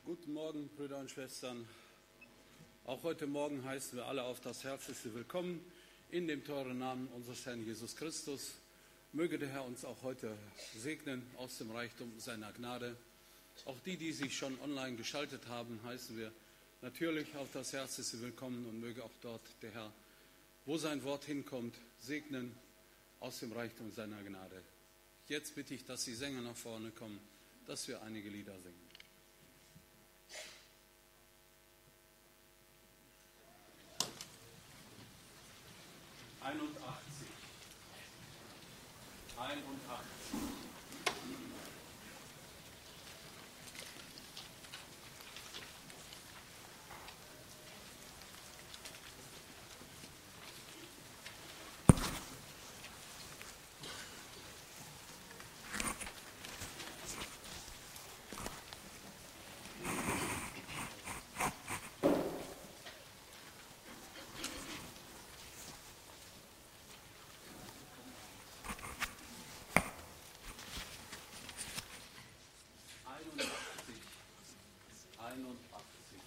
Guten Morgen, Brüder und Schwestern. Auch heute Morgen heißen wir alle auf das herzlichste Willkommen in dem teuren Namen unseres Herrn Jesus Christus. Möge der Herr uns auch heute segnen aus dem Reichtum seiner Gnade. Auch die, die sich schon online geschaltet haben, heißen wir natürlich auf das herzlichste Willkommen und möge auch dort der Herr, wo sein Wort hinkommt, segnen aus dem Reichtum seiner Gnade. Jetzt bitte ich, dass die Sänger nach vorne kommen, dass wir einige Lieder singen. Einundachtzig. Einundachtzig. Einundachtzig. Einundachtzig.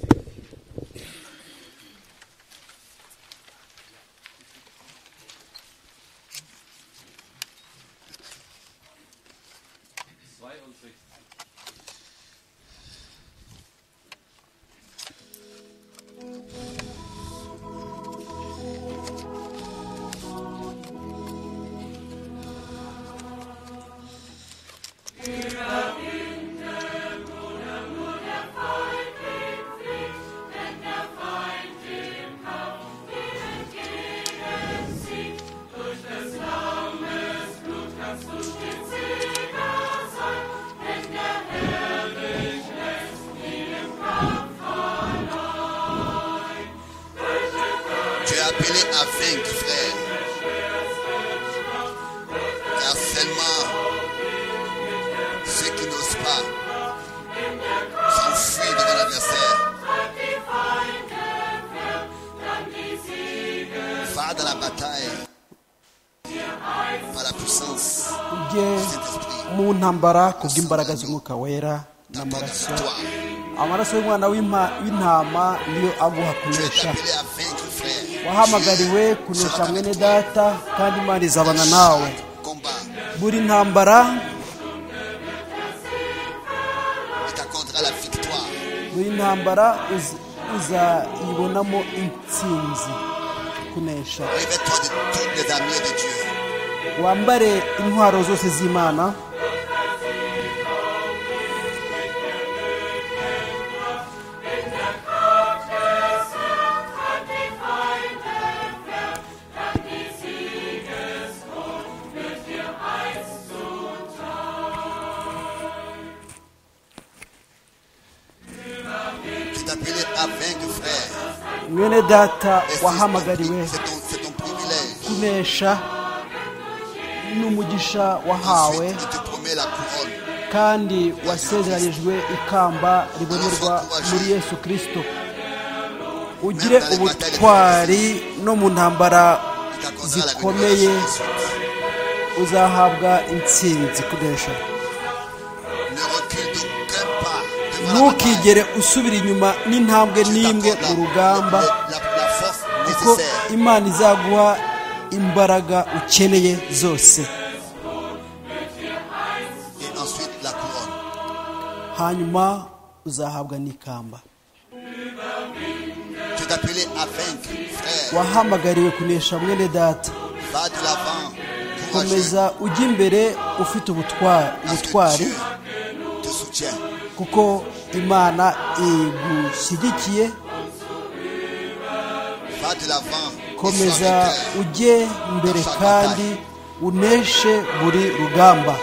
Zweiundsechzig. Zweiundsechzig. Sieger sein, wenn der parler à vaincre, frère. Car seulement ceux qui n'osent pas s'enfuient devant l'adversaire. Va dans la bataille par la puissance ujye du Saint-Esprit. mu ntambara kubw'imbaraga z'umwuka wera T'attends la n'amaraso victoire. amaraso y'umwana w'impa- w'intama niyo aguha Tu es kunesha appelé à vaincre, frère. wahamagariwe Jésus kunesha sera mwene avec toi. data kandi imana izabana nawe Combat. buri ntambara Il t'accordera la victoire. buri ntambara uzi- uzayibonamo intsinzi kunesha Revêt-toi de toutes les armures de Dieu. wambare intwaro zose z'imana Tu es appelé à vaincre, frère. mwene data Et c'est- wahamagariwe C'est ton, c'est ton privilège. kunesha n'umugisha wahawe Ensuite, il te promet la couronne. kandi wasezeranijwe ikamba ribonerwa muri yesu kirisito ugire ubutwari no mu ntambara Il t'accordera la zikomeye révélation ensuite. uzahabwa intsinzi kunesha Ne recule d'aucun pas devant la bataille. ntukigere usubira inyuma n'intambwe Tu n'imwe t'accordes mu la- rugamba la- la- la force kuko nécessaire. imana izaguha imbaraga ukeneye zose Et ensuite, la couronne. hanyuma uzahabwa n'ikamba Tu es appelé à vaincre, frère. wahamagariwe kunesha mwene data Va de l'avant. Courageux. komeza ujya imbere ufite ubutwa- Parce que ubutwari Dieu te soutient. kuko imana igushyigikiye Va de l'avant. et sois komeza vainqueur. ujye imbere kandi uneshe buri rugamba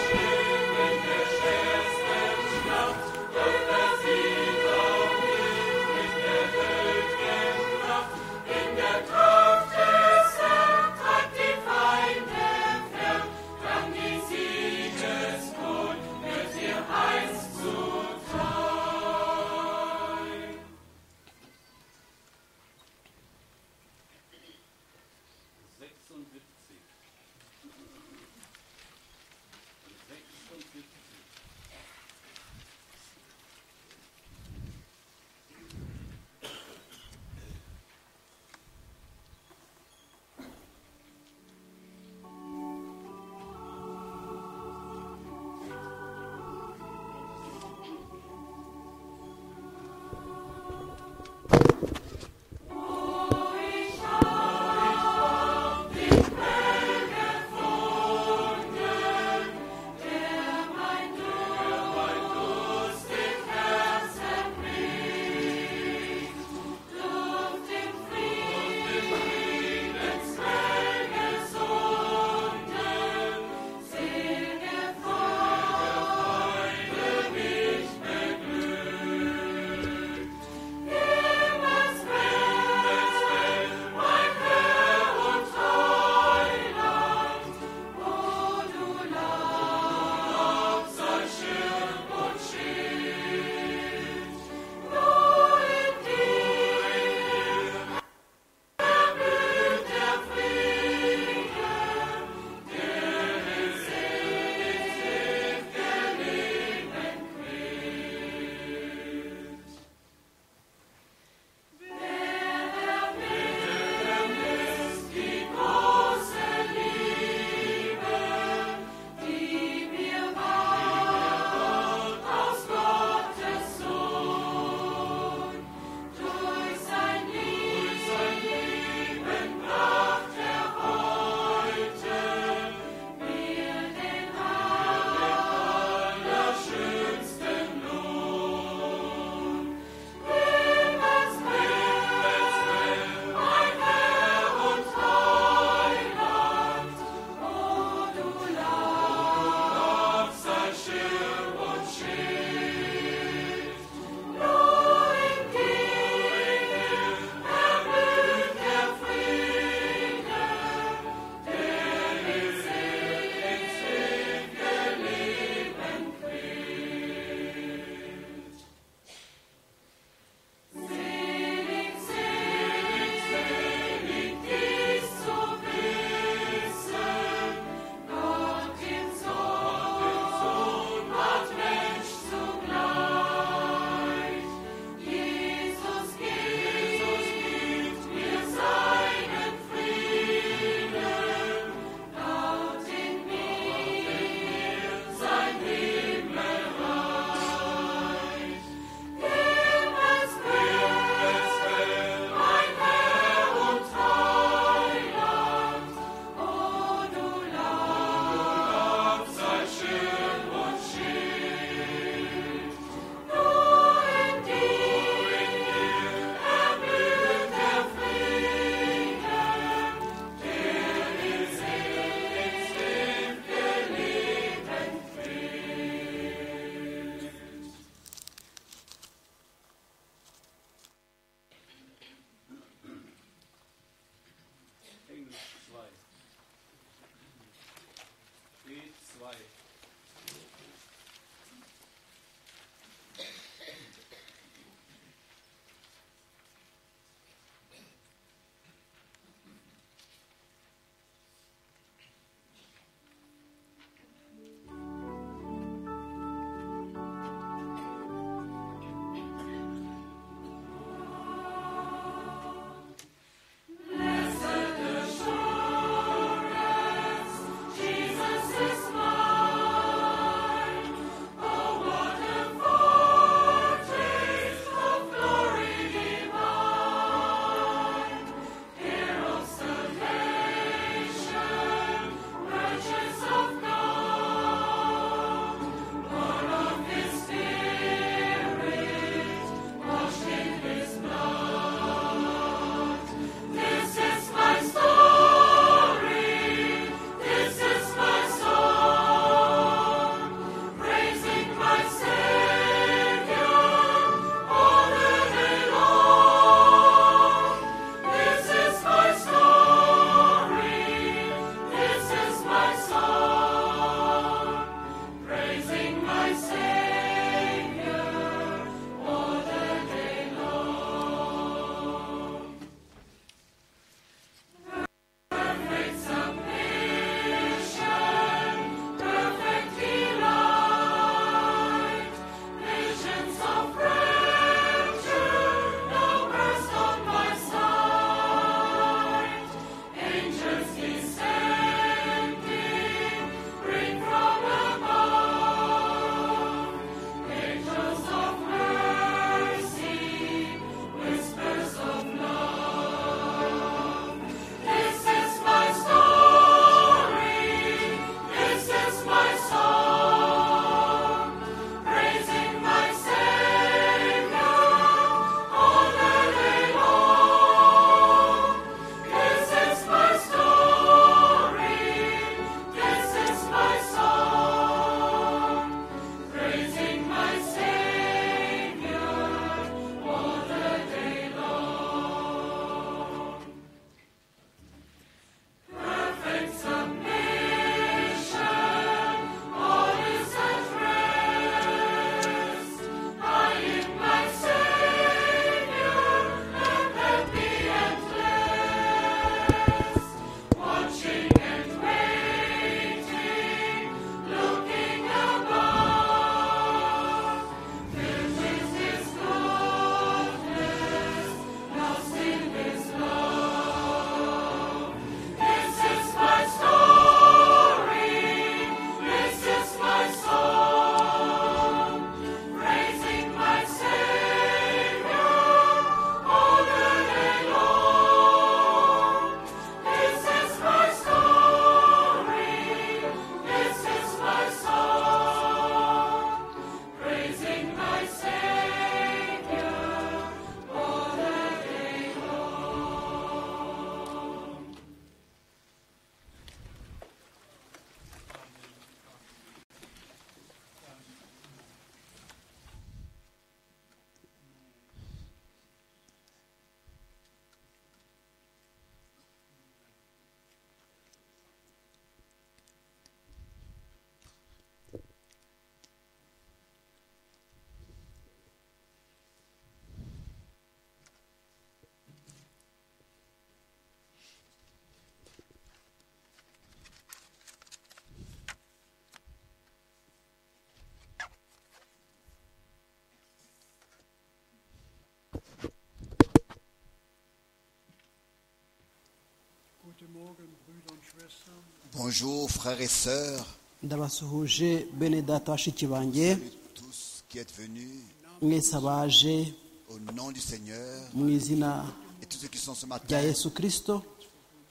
Bonjour frères et sœurs, ndabasuhuje bene data bashiki banjye et tous qui êtes venus mwese abaje au nom du Seigneur mu izina et tous ceux qui sont ce rya matin. yesu kirisito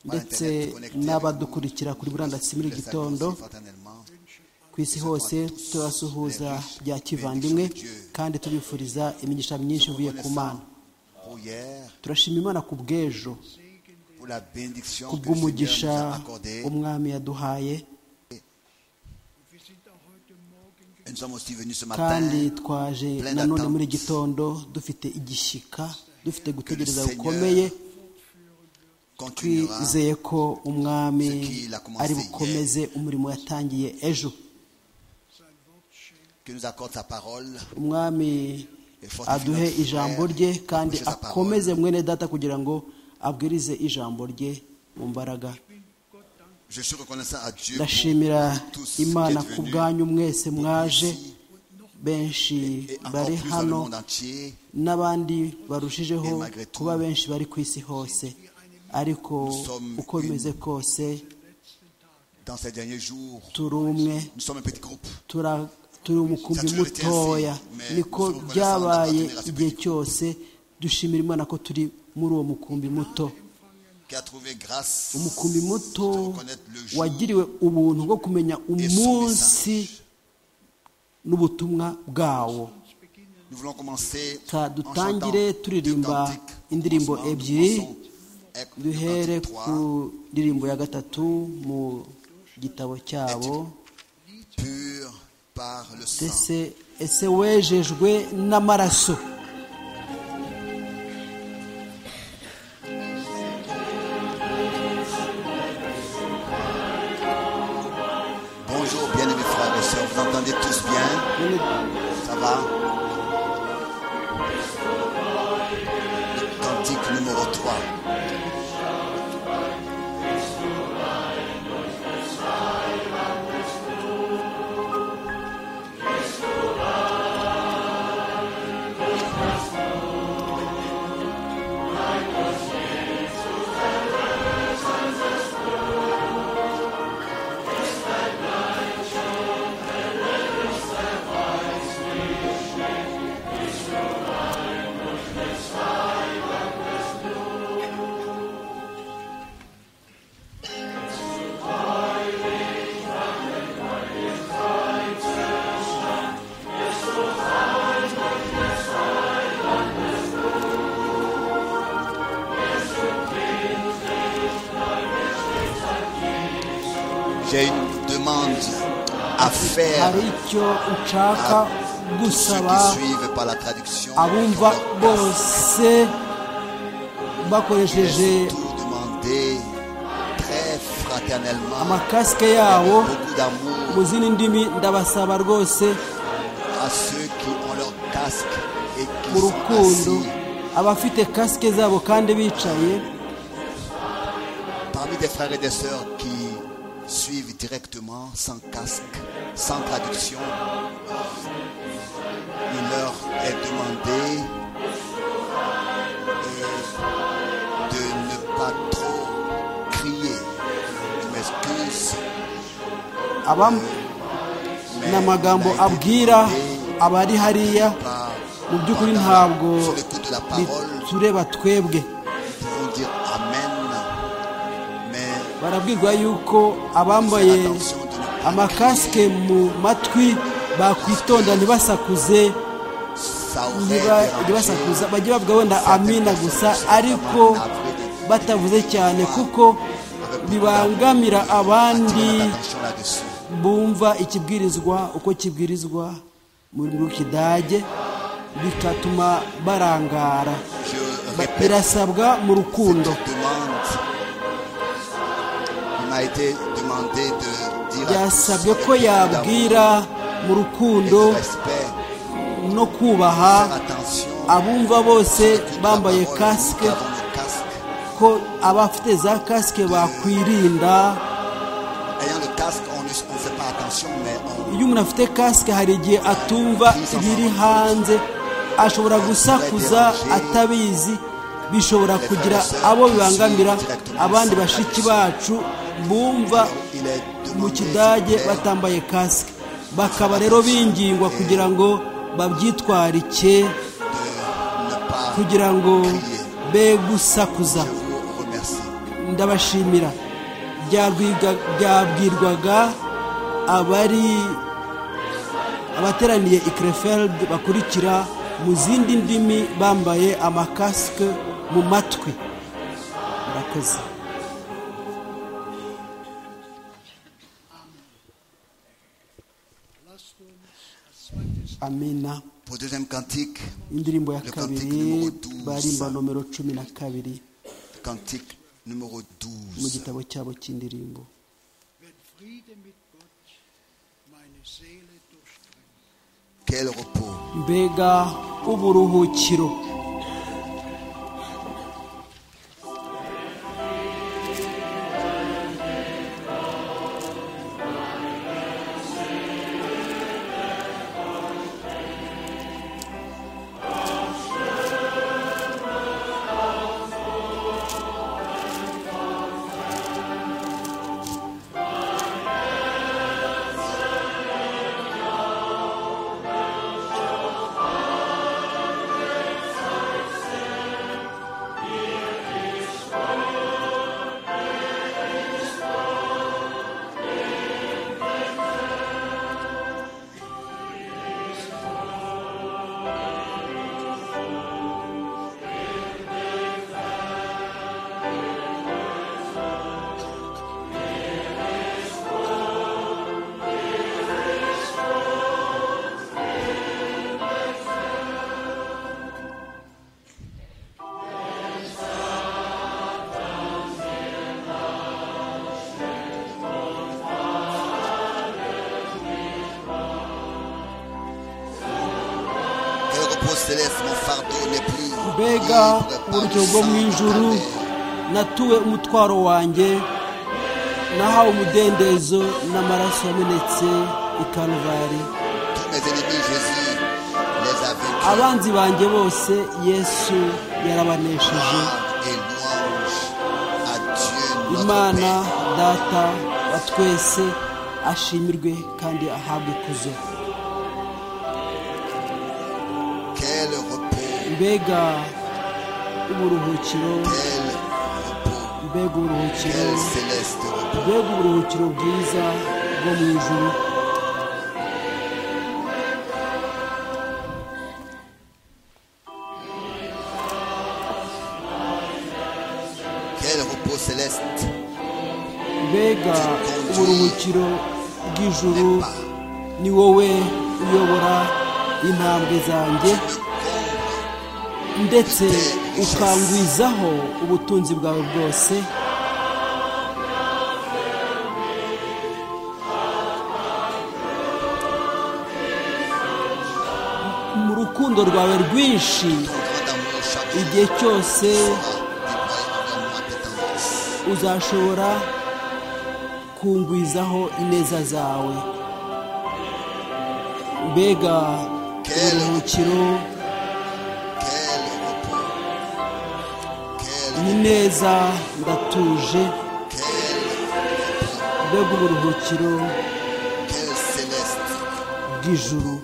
ndetse n'abadukurikira kuri murandasi muri les iki accueillir gitondo fraternellement. ku isi hose tubasuhuza bya kivandimwe kandi tubifuriza imigisha myinshi ivuye ku mana Pour hier, turashima imana ku bw'ejo pour la bénédiction ku que le bw'umugisha Seigneur nous a accordée. umwami yaduhaye Et nous sommes aussi venus ce matin kandi twaje nanone muri gitondo dufite igishyika dufite gutegereza gukomeye continuera twizeye ko umwami ari bukomeze umurimo yatangiye ejo que nous accorde sa parole. umwami aduhe ijambo rye kandi akomeze mwene data kugira ngo abwirize ijambo rye mu mbaraga Je suis reconnaissant à Dieu ndashimira pour tous imana qui ku êtes venus bwanyu mwese mwaje ici benshi et encore bari plus dans le hano monde entier. n'abandi barushijeho kuba benshi bari ku isi hose ariko uko bimeze kose Dans ces derniers jours, turi umwe nous sommes un petit groupe. tura- turi umukumbi mutoya niko byabaye igihe cyose dushimira imana ko turi muri uwo mukumbi muto qui a trouvé grâce umukumbi muto de reconnaître le jour wagiriwe ubuntu bwo kumenya umunsi n'ubutumwa bwawo Nous voulons commencer Ka en chantant dutangire turirimba deux cantiques. indirimbo Commencement, nous ebyiri, commençons avec le duhere cantique ku ndirimbo ya gatatu mu gitabo cyabo trois, pur par le sang. ese ese wejejwe n'amaraso Bonjour bien-aimés frères et sœurs, vous entendez tous bien Nyine Ça va Le cantique numéro 3. J'ai une demande à faire hari icyo nshaka tous ceux gusaba qui suivent par la traduction. abumva bose bakoresheje tout demander très fraternellement, amakasike yabo beaucoup mu d'amour zindi ndimi ndabasaba rwose à ceux qui ont leur casque et mu qui sont rukundo assis. abafite kasike zabo kandi bicaye Parmi des frères et des sœurs qui suivent directement sans casque, sans traduction, il leur est demandé euh, de ne pas trop crier. Je m'excuse. abam- mais ni amagambo on a été abwira demandé abari hariya par- mu by'ukuri pendant- ntabwo sous le coup de la parole, tureba twebwe nous pouvons dire Amen, mais barabwirwa yuko abambaye amakasike mu matwi bakwitonda ntibasakuze ça aurait niba- dérangé ntibasakuza bajye bavuga wenda certaines amina personnes gusa qui sont ariko vraiment navrées de- batavuze cyane Avec kuko beaucoup bibangamira d'amour, abandi attirons l'attention là-dessus. bumva ikibwirizwa uko kibwirizwa mu rurimi rw'ikidage bigatuma barangara Je Ba- répète birasabwa mu rukundo cette demande. Il m'a été demandé de dire à tous byasabwe avec ko beaucoup yabwira d'amour et mu rukundo de respect, no kubaha faire attention abumva bose bambaye Nous kasike avons le casque. ko abafite za kasike bakwirinda Ayant le casque, on ne on ne fait pas attention, mais on iyo umuntu afite kasike hari igihe atumva ibiri hanze ashobora gusakuza atabizi bishobora kugira abo bibangamira abandi bashiki bacu bumva Il est mu demandé kidage de faire batambaye kasike bakaba rero bingingwa kugira ngo babyitwarike ne pas kugira ngo be gusakuza Je vous remercie. ndabashimira byarwiga- byabwirwaga abari abateraniye i Krefeld bakurikira mu zindi ndimi bambaye amakasike mu matwi murakoze amina Pour deuxième cantique, indirimbo ya Le kabiri cantique numéro 12. barimba nomero cumi na kabiri cantique numéro mu 12. gitabo cyabo cy'indirimbo Wenn Friede mit Gott meine Seele durchdringt, Quel repos. mbega uburuhukiro Quel repos céleste, mon fardeau n'est plus. mbega libre par le uburyo bwo sang mu de ta ijuru mère. natuwe umutwaro wanjye nahawe umudendezo n'amaraso yamenetse i Kalvari Tous mes ennemis, Jésus les a vaincus. abanzi banjye bose yesu yarabanesheje Gloire et louange à Dieu notre imana Père. data wa twese ashimirwe kandi ahabwe ikuzo Quel repos, mbega uburuhukiro quel repos, mbega quel uburuhukiro céleste repos. mbega uburuhukiro bwiza bwo mu ijuru Quel repos céleste mbega uburuhukiro bw'ijuru ni wowe uyobora intambwe zanjye me comble ndetse ukangwizaho ubutunzi bwawe bwose mu rukundo rwawe rwinshi ton grand amour chaque jour. igihe cyose Déploie envers moi tes tendances. uzashobora kungwizaho ineza zawe mbega uburuhukiro Quel repos, quel, ni neza ndatuje quel repos, mbega uburuhukiro quel céleste, bw'ijuru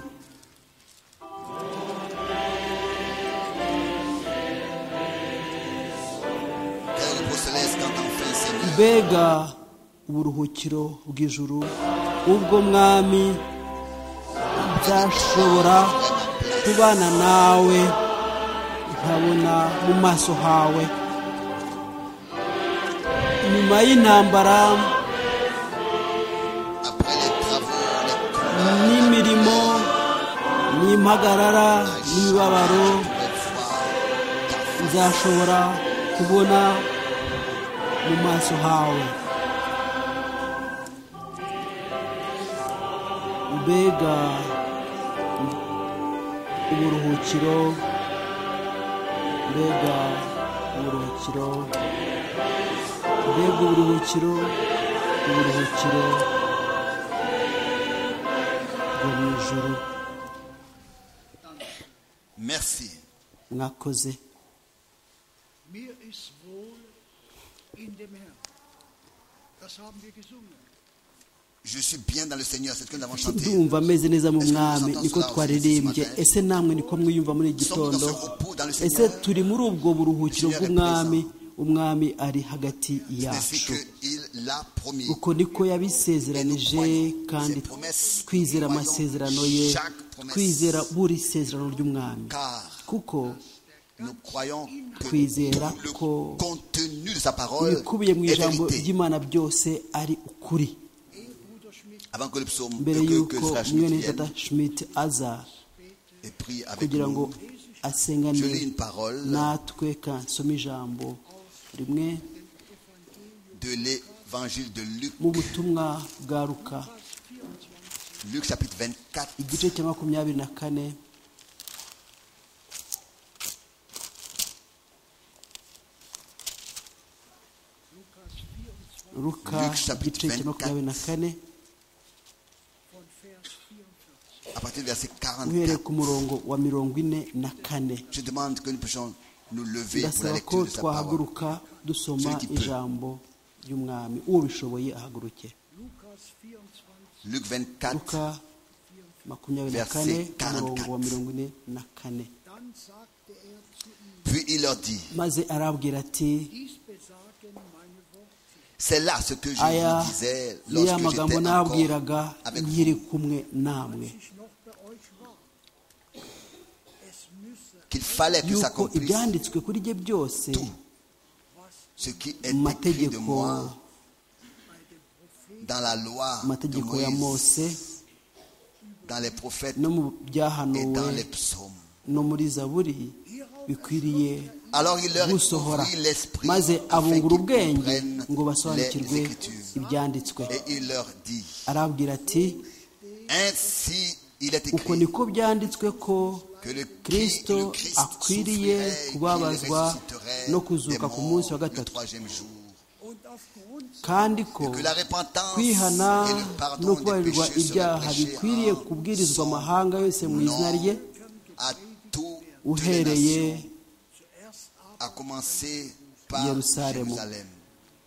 quel repos céleste quand enfin Seigneur, mbega uburuhukiro bw'ijuru ubwo mwami nzashobora kubana nawe nkabona mu maso hawe nyuma y'intambara après les travaux, les combats, n'imirimo n'impagarara n'imibabaro je pourrais voir ta face. nzashobora kubona mu maso hawe mbega uburuhukiro mbega uburuhukiro mbega uburuhukiro uburuhukiro bwo mu ijuru Merci. mwakoze mir ist wohl in dem Herrn. Das haben wir gesungen. Je suis bien dans le Seigneur, c'est ce que nous avons chanté. ndumva ameze neza mu Est-ce que nous mwami entendons niko cela aussi twaririmbye ce matin? ese namwe niko mwiyumva muri iki Nous sommes dans gitondo ce repos dans le ese Seigneur. turi muri ubwo buruhukiro Seigneur est bw'umwami umwami ari hagati Ainsi yacu qu'il l'a promis. uko niko yabisezeranije kandi Ses promesses, twizera nous croyons amasezerano ye chaque promesse. twizera buri sezerano ry'umwami Car kuko nous croyons que twizera ko le contenu de sa parole ibikubiye mu est ijambo vérité. ry'imana byose ari ukuri Ehe Bruder Schmidt Avant que le psaume mbere que, y'uko que Frère Schmitt mwene vienne tata schmidt aza et prie avec kugira ngo nous, je asengane lis une parole natwe kansoma ijambo rimwe de l'évangile de Luc, mu butumwa bwa luka Luc chapitre 24, igice cya makumyabiri na kane luka Luke chapitre igice cya 24. makumyabiri na kane von Vers 44. à partir du verset uhereye 44. ku murongo wa mirongo ine na kane Je demande que nous puissions nous lever pour la ndasaba ko lecture de sa parole. twahaguruka dusoma Celui qui peut. ijambo ry'umwami uwo bishoboye ahaguruke Lukas 24, Luc 24, luka makumyabiri na Verset kane ku 44. murongo wa mirongo ine na kane dann sagte er zu ihm, puis il leur dit, maze arabwira ati dies besagen meine Worte. c'est là ce que je aya vous disais ni ya lorsque magambo j'étais encore nabwiraga avec vous. nkiri kumwe namwe Ich noch bei euch war. Es müsse, qu'il fallait que yuko s'accomplisse ibyanditswe kuri rye byose was ce qui est écrit de mu mategeko moi dans la loi mu de mategeko ya Moïse, mose dans les prophètes no mu et dans byahanuwe les psaumes. no muri zaburi bikwiriye Alors il leur gusohora ouvrit l'esprit maze afin qu'ils abungura ubwenge comprennent ngo les basobanukirwe Écritures. ibyanditswe Et il leur dit, arabwira ati ainsi il est uko écrit niko byanditswe ko que le kristo le Christ akwiriye souffrirait, qu'il kubabazwa ressusciterait no des kuzuka ku morts munsi wa le gatatu troisième jour. und aufgrund kandi ko que la repentance et kwihana le no pardon des kubabarirwa péchés ibyaha seraient prêchés bikwiriye en kubwirizwa son amahanga yose mu izina rye à toutes les uhereye nations, à commencer par Yerusalemu. Jérusalem.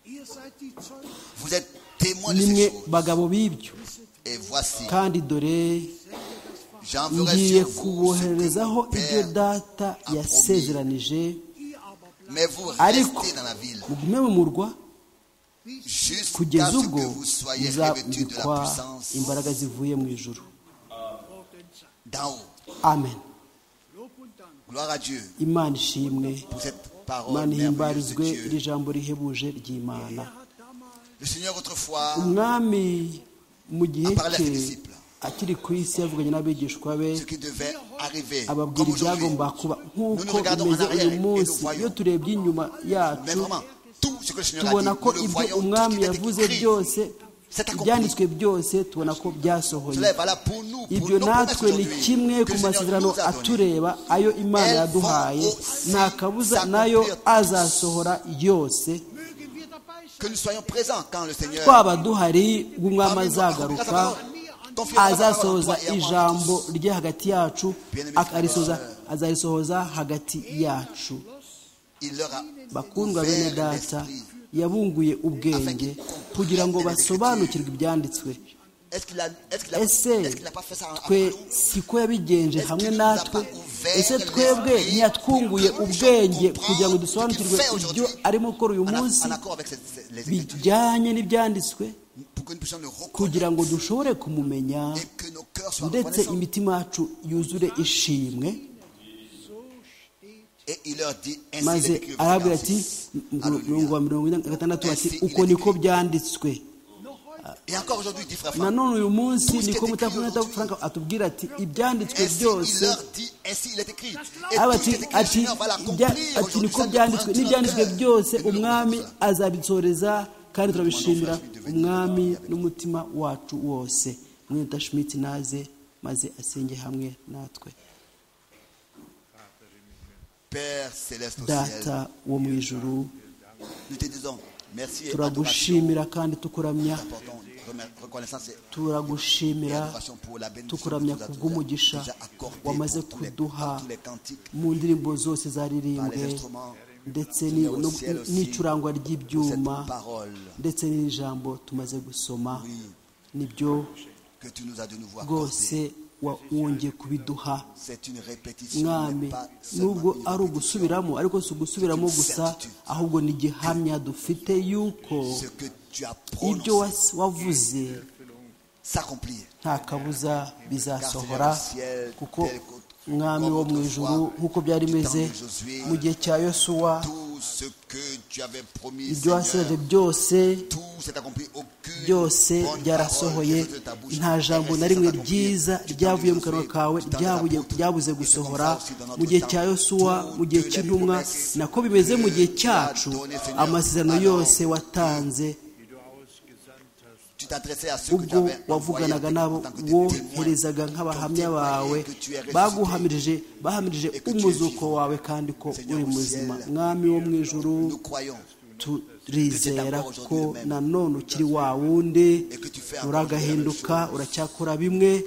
ihr seid die Zeugen, Vous êtes témoins de nimwe ces choses. bagabo b'ibyo Et voici, kandi dore j'enverrai ngiye sur vous ce kubohererezaho que ibyo mon Père, data yasezeranije ihr aber bleibt mais vous ariko restez dans la ville mugume mu murwa jusqu'à kugeza ce ubwo que vous soyez revêtus de muzabikwa la puissance imbaraga zivuye mu ijuru vor den Zeit. d'en haut. amen Lob und Dank. Gloire à Dieu imana ishimwe pour cette parole imana merveilleuse de ihimbarizwe iri Dieu. jambo rihebuje ry'imana Er hat damals Le Seigneur autrefois umwami mu gihe Aparla cye disciple. akiri ku isi yavuganye n'abigishwa be ce qui devait arriver ababwira comme aujourd'hui. ibyagomba kuba Nous nk'uko nous regardons en bimeze arrière uyu et nous munsi voyons. iyo turebye inyuma Mais yacu vraiment, tout ce que le Seigneur a dit, tubona ko nous le ibyo voyons, tout ce umwami qui était yavuze écrit. byose C'est accompli. ibyanditswe byose tubona ko byasohoye Cela est valable pour nous, pour ibyo nos promesses natwe ni aujourd'hui kimwe que ku le Seigneur masezerano nous a données. atureba ayo imana Elles yaduhaye vont aussi nta kabuza nayo s'accomplir. azasohora yose mögen wir dabei sein. Que nous soyons présents quand le Seigneur twaba duhari ubwo umwami Amen. azagaruka Confie ta parole en azasohoza toi et en moi, ijambo Christ. rye hagati yacu akarisoza azarisohoza hagati yacu Il leur a bakundwa ouvert bene data l'esprit. yabunguye ubwenge kugira ngo basobanukirwe ibyanditswe Est-ce qu'il a, est-ce qu'il a, ese est-ce qu'il a pas fait ça twe après nous? siko yabigenje hamwe natwe ese twebwe ntiyatwunguye ubwenge kugira ngo dusobanukirwe ibyo arimo gukora uyu En, munsi en accord avec ces- ces- les Écritures, bijyanye n'ibyanditswe pour que nous puissions le reconnaître kugira ngo dushobore kumumenya et que nos cœurs soient ndetse reconnaissants. imitima yacu yuzure ishimwe So steht Et il leur dit ainsi maze l'Écriture arabwira ati 46. mirongo wa mirongo ine na gatandatu ati Ainsi uko il est niko écrit. byanditswe noch heute Et encore aujourd'hui, dit frère Franck, nanone uyu munsi Tout ce niko qui est mutavuna écrit aujourd'hui. Frank atubwira ati ibyanditswe ainsi il byose leur dit, ainsi il est écrit. Et aba tout ce qui est ati écrit, le ati Seigneur va ibya- l'accomplir ati aujourd'hui. niko Ça, nous byanditswe prenons n'ibyanditswe notre cœur byose et nous le umwami reconnaissons. azabisoreza kandi turabishimira umwami n'umutima wacu wose mwita schmidt naze maze asenge hamwe natwe Père céleste au data ciel, wo mu ijuru nous te disons merci et adoration. turagushimira kandi tukuramya Nous apportons remer- reconnaissance et turagushimira adoration pour la bénédiction que tu tukuramya nous as kubw'umugisha déjà accordée wamaze pour tous les- kuduha tous les cantiques, mu ndirimbo zose par les zaririmbwe instruments, ndetse Seigneur, au ni- no- ciel aussi, n'icurangwa pour cette ry'ibyuma parole ndetse n'ijambo tumaze gusoma Oui. nibyo que tu nous as de nouveau rwose accordé. wa- wongeye kubiduha C'est une répétition, mais mwami pas nubwo seulement une ari répétition. ugusubiramo ariko si ugusubiramo gusa ahubwo ni igihamya dufite y'uko Ce que tu as ibyo prononcé wa- wavuze s'accomplir. nta kabuza bizasohora kuko mwami wo mu ijuru nk'uko byari bimeze mu gihe cya yosuwa Tout ce que tu avais promis, ibyo wasezeranye Seigneur, byose tout s'est accompli. Aucune byose bonne parole byarasohoye qui est sortie de ta bouche nta est jambo restée na rimwe sans accomplir. ryiza Tu t'en ryavuye es mu kanwa désolé, kawe tu t'en es ryabuye apôtre. ryabuze Et c'est gusohora comme ça aussi dans notre mu gihe temps. cya yosuwa Toutes mu gihe les cy'intumwa promesses nako bimeze mu gihe que tu as cyacu données, Seigneur, amasezerano alors, yose watanze Tu t'adressais à ceux que tu ubwo avais envoyés en wavuganaga n'abo tant que des témoins. woherezaga nk'abahamya Ton bawe témoin que tu es ressuscité. baguhamirije bahamirije Et que tu es umuzuko vivant. wawe kandi ko Seigneur uri au muzima ciel, mwami wo mu ijuru Nous croyons turizera que c'est encore ko aujourd'hui le même. nanone ukiri wa wundi Et que tu fais encore uragahinduka la même chose. uracyakora bimwe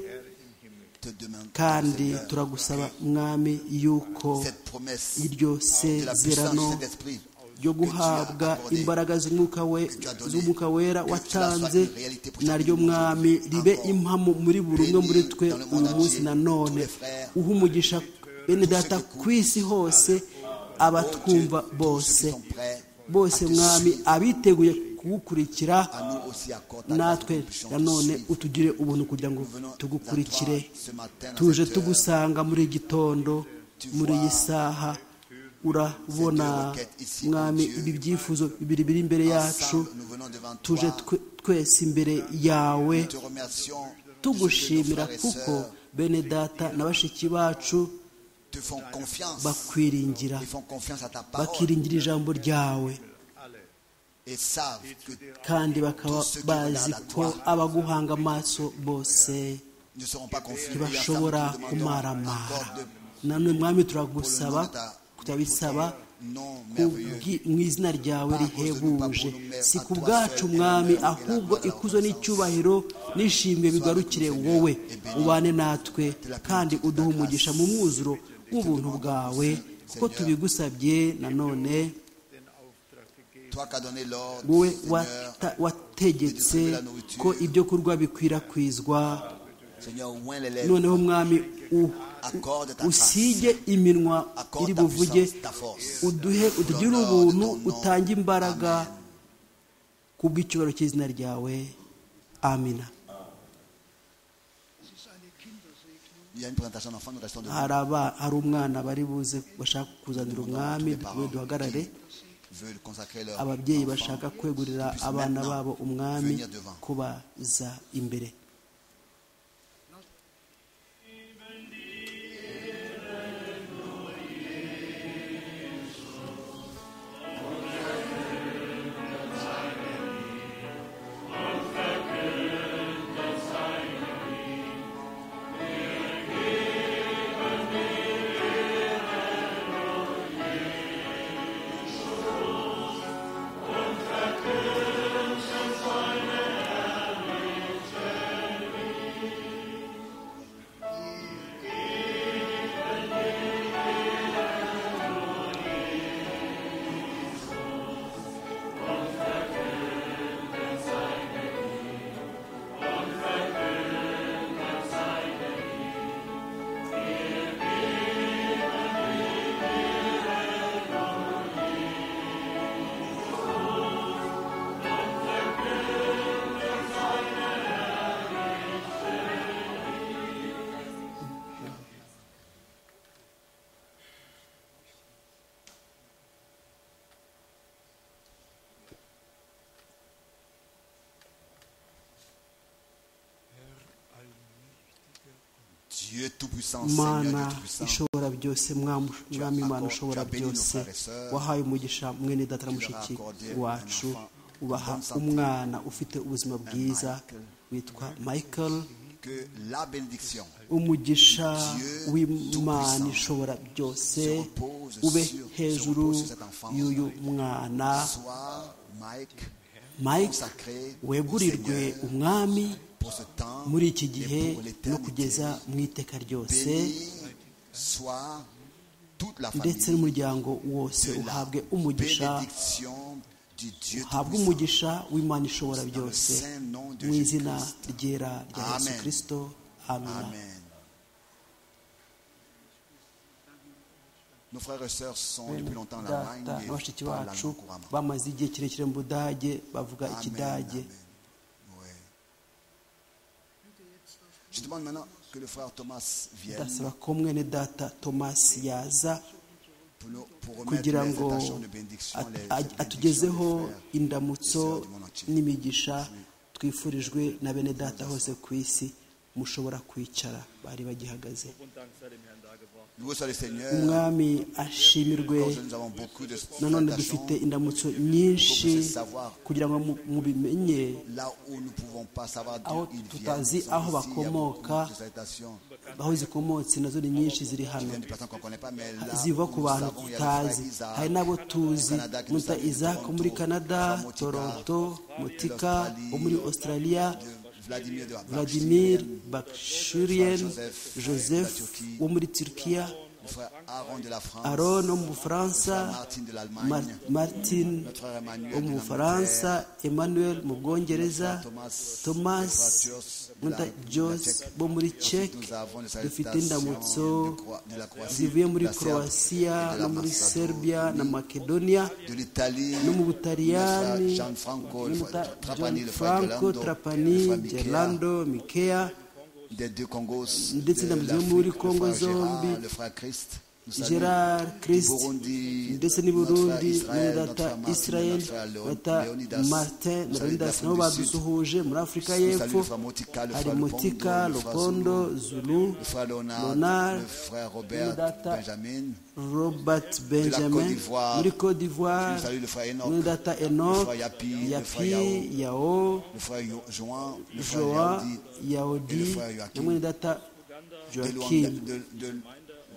te demandons, kandi Seigneur, turagusaba mwami yuko cette promesse iryo de la puissance sezerano de cet esprit ryo que tu as guhabwa accordé, imbaraga z'umwuka we- z'umwuka wera watanze naryo mwami ribe impamo muri buri umwe muri twe uyu munsi na none uha umugisha bene data ku isi hose abatwumva bose sont prêts bose mwami abiteguye kuwukurikira à nous aussi accorder natwe nanone utugire ubuntu kugira ngo tugukurikire tuje tugusanga muri iki gitondo muri iyi saha urabona mwami ibi byifuzo bibiri biri imbere yacu tuje twe- twese imbere yawe tugushimira kuko bene data na bashiki bacu te font confiance bakwiringira ils font confiance à ta parole bakiringira ijambo ryawe et savent que kandi bakaba bazi ko abaguhanga amaso bose ne seront pas confiés ntibashobora kumaramara nanone mwami turagusaba turabisaba non merveilleux kubwi- mu izina ryawe rihebuje si ku bwacu mwami ahubwo ikuzo n'icyubahiro n'ishimwe bigarukire wowe ubane natwe kandi uduhe umugisha mu mwuzuro w'ubuntu bwawe kuko tubigusabye nanone toi qui as donné l'ordre wowe Seigneur, wata- wategetse ko ibyo kurya bikwirakwizwa Seigneur ouvre les lèvres noneho mwami u- accorde ta grâce usige iminwa iri accorde ta buvuge puissance ta force uduhe utugire ubuntu utange imbaraga kubw'icyubahiro cy'izina ryawe amina il y a une présentation d'enfants nous restons debout hari aba- hari umwana bari buze bashaka kuzanira umwami dukomeze duhagarare veulent consacrer leur ababyeyi enfant. bashaka kwegurira abana babo umwami kubaza imbere Dieu Tout-Puissant, Seigneur Dieu mana Tout-Puissant, ishobora byose mwamu- mwami imana ushobora byose wahaye umugisha mwene data na mushiki wacu ubaha umwana ufite ubuzima bwiza witwa michael que la bénédiction umugisha w'imana ishobora byose ube hejuru y'uyu mwana soit, Mike, mike consacrée au wegurirwe Seigneur umwami pour ce temps muri iki gihe et pour no l'éternité. kugeza mu iteka ryose Béni soit toute toute la ndetse famille n'umuryango wose de la uhabwe umugisha bénédiction du Dieu uhabwe Tout-Puissant. umugisha w'imana ishobora Dans le byose saint nom de mu Jésus izina Christ. ryera rya yesu Amen. kirisito amina Amen. Nos frères et sœurs sont Bene depuis longtemps en data Allemagne na et bashiki parlent bacu allemand couramment. bamaze igihe kirekire mu budage bavuga Amen, ikidage amen. Ouais. Je demande maintenant que le frère Thomas vienne ndasaba ko mwene data tomasi yaza pour, nous- pour remettre kugira ngo les étagères de bénédiction, at- les at- bénédictions atugezeho des frères. indamutso Sœurs du monde entier. n'imigisha twifurijwe na bene data hose ku isi mushobora kwicara bari bagihagaze Loué soit le Seigneur. umwami ashimirwe Encore, nous avons beaucoup de nanone salutations dufite indamutso nyinshi kugira ngo mu- mubimenye là où nous ne pouvons pas savoir Aho d'où ils viennent. tutazi Ils sont aho ici, il y a beaucoup bakomoka. de salutations. aho zikomotse nazo ni nyinshi ziri Ils hano viennent de personnes qu'on ne connaît pas, mais là ziva où ku nous bantu savons, il y a le tutazi frère Isaac, hari n'abo tuzi Canada, qui nous muta habite, isaac wo muri Toronto, canada Motika, toronto mutika l'Australie, wo muri australia de Vladimir de Bakshi, vladimir le bakshurien Joseph, joseph la Turquie, wo muri turkiya frère Aaron de la France, aron wo mu le bufaransa frère Martin de l'Allemagne, Mar- martin notre frère Emmanuel wo de mu l'Angleterre, bufaransa emmanuel mu bwongereza Thomas, thomas le frère Jos de muta la- de la jos Tchèque. wo muri Ensuite, czech nous avons les dufite salutations indamutso de Cro- de la Croatie, zivuye de muri la Serbie, croatia de la no muri Macédoine, serbia na makedoniya de l'Italie, no mu le frère butaliyani Gianfranco, no le mu frère Buta- Trapani, le frère franco Gerlando, le frère trapani Michea, gerlando mikeya des deux Congos, ndetse de indamutso yo l'Afrique, muri le Congo frère Gérard, zombi, le frère Christ, nous saluons. gerard Du christ Burundi, ndetse n'i notre frère burundi Israël, notre frère n'udata Martin, israel notre frère Léon- bata Léonidas, martin na nous saluons leonidas d'Afrique nabo du badusuhuje muri afurika y'epfo Nous saluons le frère Motika, le hari frère motika Lobondo, le frère Zulu, lokondo zulu le frère Leonard, Leonard, le frère Robert, Data, Benjamin, robert Côte benjamin d'Ivoire. muri cote d'ivoire nous saluons le frère Enoch, n'udata le enoch frère Yapi, le frère Yao, yapi yao le frère Yo- Joan, le frère joa Yaoudi, et le yaudi frère Joachim. hamwe n'udata de Luanda, joakim de- de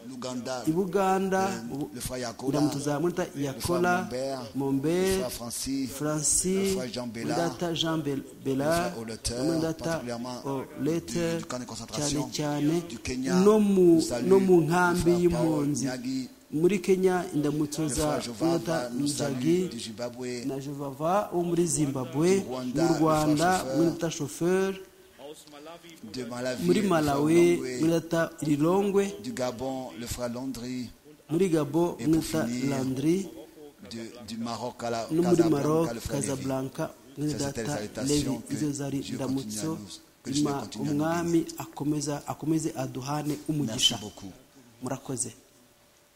l'Ouganda, i buganda le- le frère Yakola, ndamutu za muta le frère yakola Mombert, le mombe frère Francis, le francis frère Jean Bella, n'udata jean Bel- bella frère Oleter, n'udata particulièrement olete du- du camp de cyane concentration cyane du Kenya, no mu nous saluons no mu le nkambi frère Paul y'impunzi Nyagi, muri kenya indamutso le za frère n'udata Jovava, nous saluons njagi du Zimbabwe, na jovava wo muri zimbabwe Rwanda, mu rwanda le frère muri data shoferi de Malawi, muri le frère malawi Longwe, muri data rilongwe du Gabon, le frère Landry, muri gabo muri data finir, landry de- du Maroc à la no muri Casablanca, maroc le frère Lévi. casablanca muri Ça, c'était data les levi salutations que izo zari Dieu ndamutso continue à nous- que Dieu ima continue à nous umwami akomeza akomeze aduhane Merci umugisha beaucoup. murakoze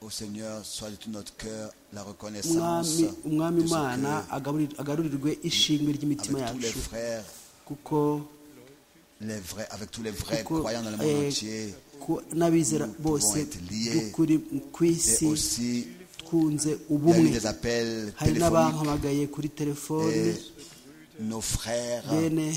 Au Seigneur, soit de tout notre cœur la reconnaissance umwami umwami de ce imana que, agaburir- agarurirwe ishimwe ry'imitima avec tous les yacu frères, kuko les vrais, avec tous les vrais kuko croyants dans le monde eh, entier, ku- n'abizera bose être liés. by'ukuri ku et isi aussi twunze il y a eu ubumwe des appels hari téléphoniques n'abampamagaye kuri telefone et nos frères, bene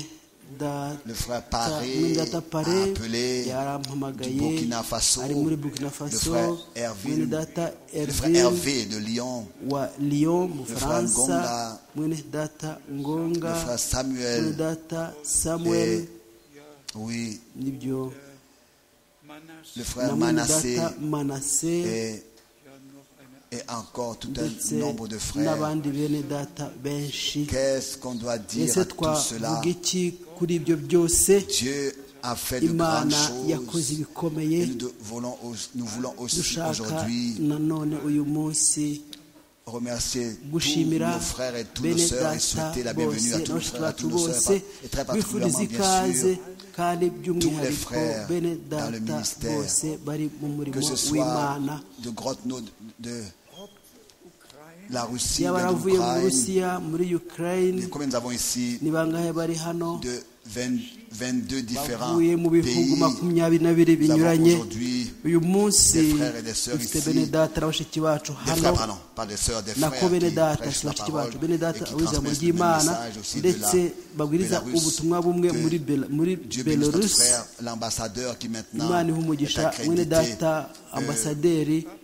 da le frère Ta- Paré Mwendata a Pare appelé du yarampamagaye Burkina Faso, ari muri burkina le faso frère Hervé, mwene data le frère herve Hervé de Lyon, wa lyon mu frère bufaransa Ngonga, mwene data ngonga le frère mwene Samuel, data samuel et- oui, nibyo le na frère mwene Manassé data manase et, et encore tout ndetse un nombre de frères. n'abandi bene data benshi Qu'est-ce qu'on doit dire ese à tout cela twavuga iki kuri ibyo byose Dieu a fait de grandes imana yakoze choses. ibikomeye Et nous, de- voulons, au- nous voulons aussi dushaka aujourd'hui nanone uyu munsi remercier tous gushimira nos frères et toutes nos bene sœurs et data souhaiter la bienvenue à bose tous nos n'abashiki frères et bacu toutes nos bose sœurs et très bifuriza particulièrement bien ikaze sûr kandi by'umwihariko frères bene dans le data ministère, bose bari mu murimo que ce soit w'imana de Grotno, de, de la Russie, yaba de baravuye mu l'Ukraine, rusiya muri ukraine de combien nous avons ici ni bangahe bari hano de 20 22 différents bavuye mu bihugu pays. makumyabiri na bibiri Nous avons binyuranye aujourd'hui uyu munsi des frères et des sœurs dufite ici, bene data na bashiki bacu des frères, hano pardon, pas des sœurs, des frères nako bene qui data prêchent si la bashiki parole bacu bene data et qui abizamo transmettent le ry'imana message aussi de ndetse la babwiriza Bélarus. ubutumwa bumwe Que muri Bel- muri Dieu bénisse notre belarus frère, l'ambassadeur qui maintenant imana iha est umugisha mwene accrédité. data ambasaderi à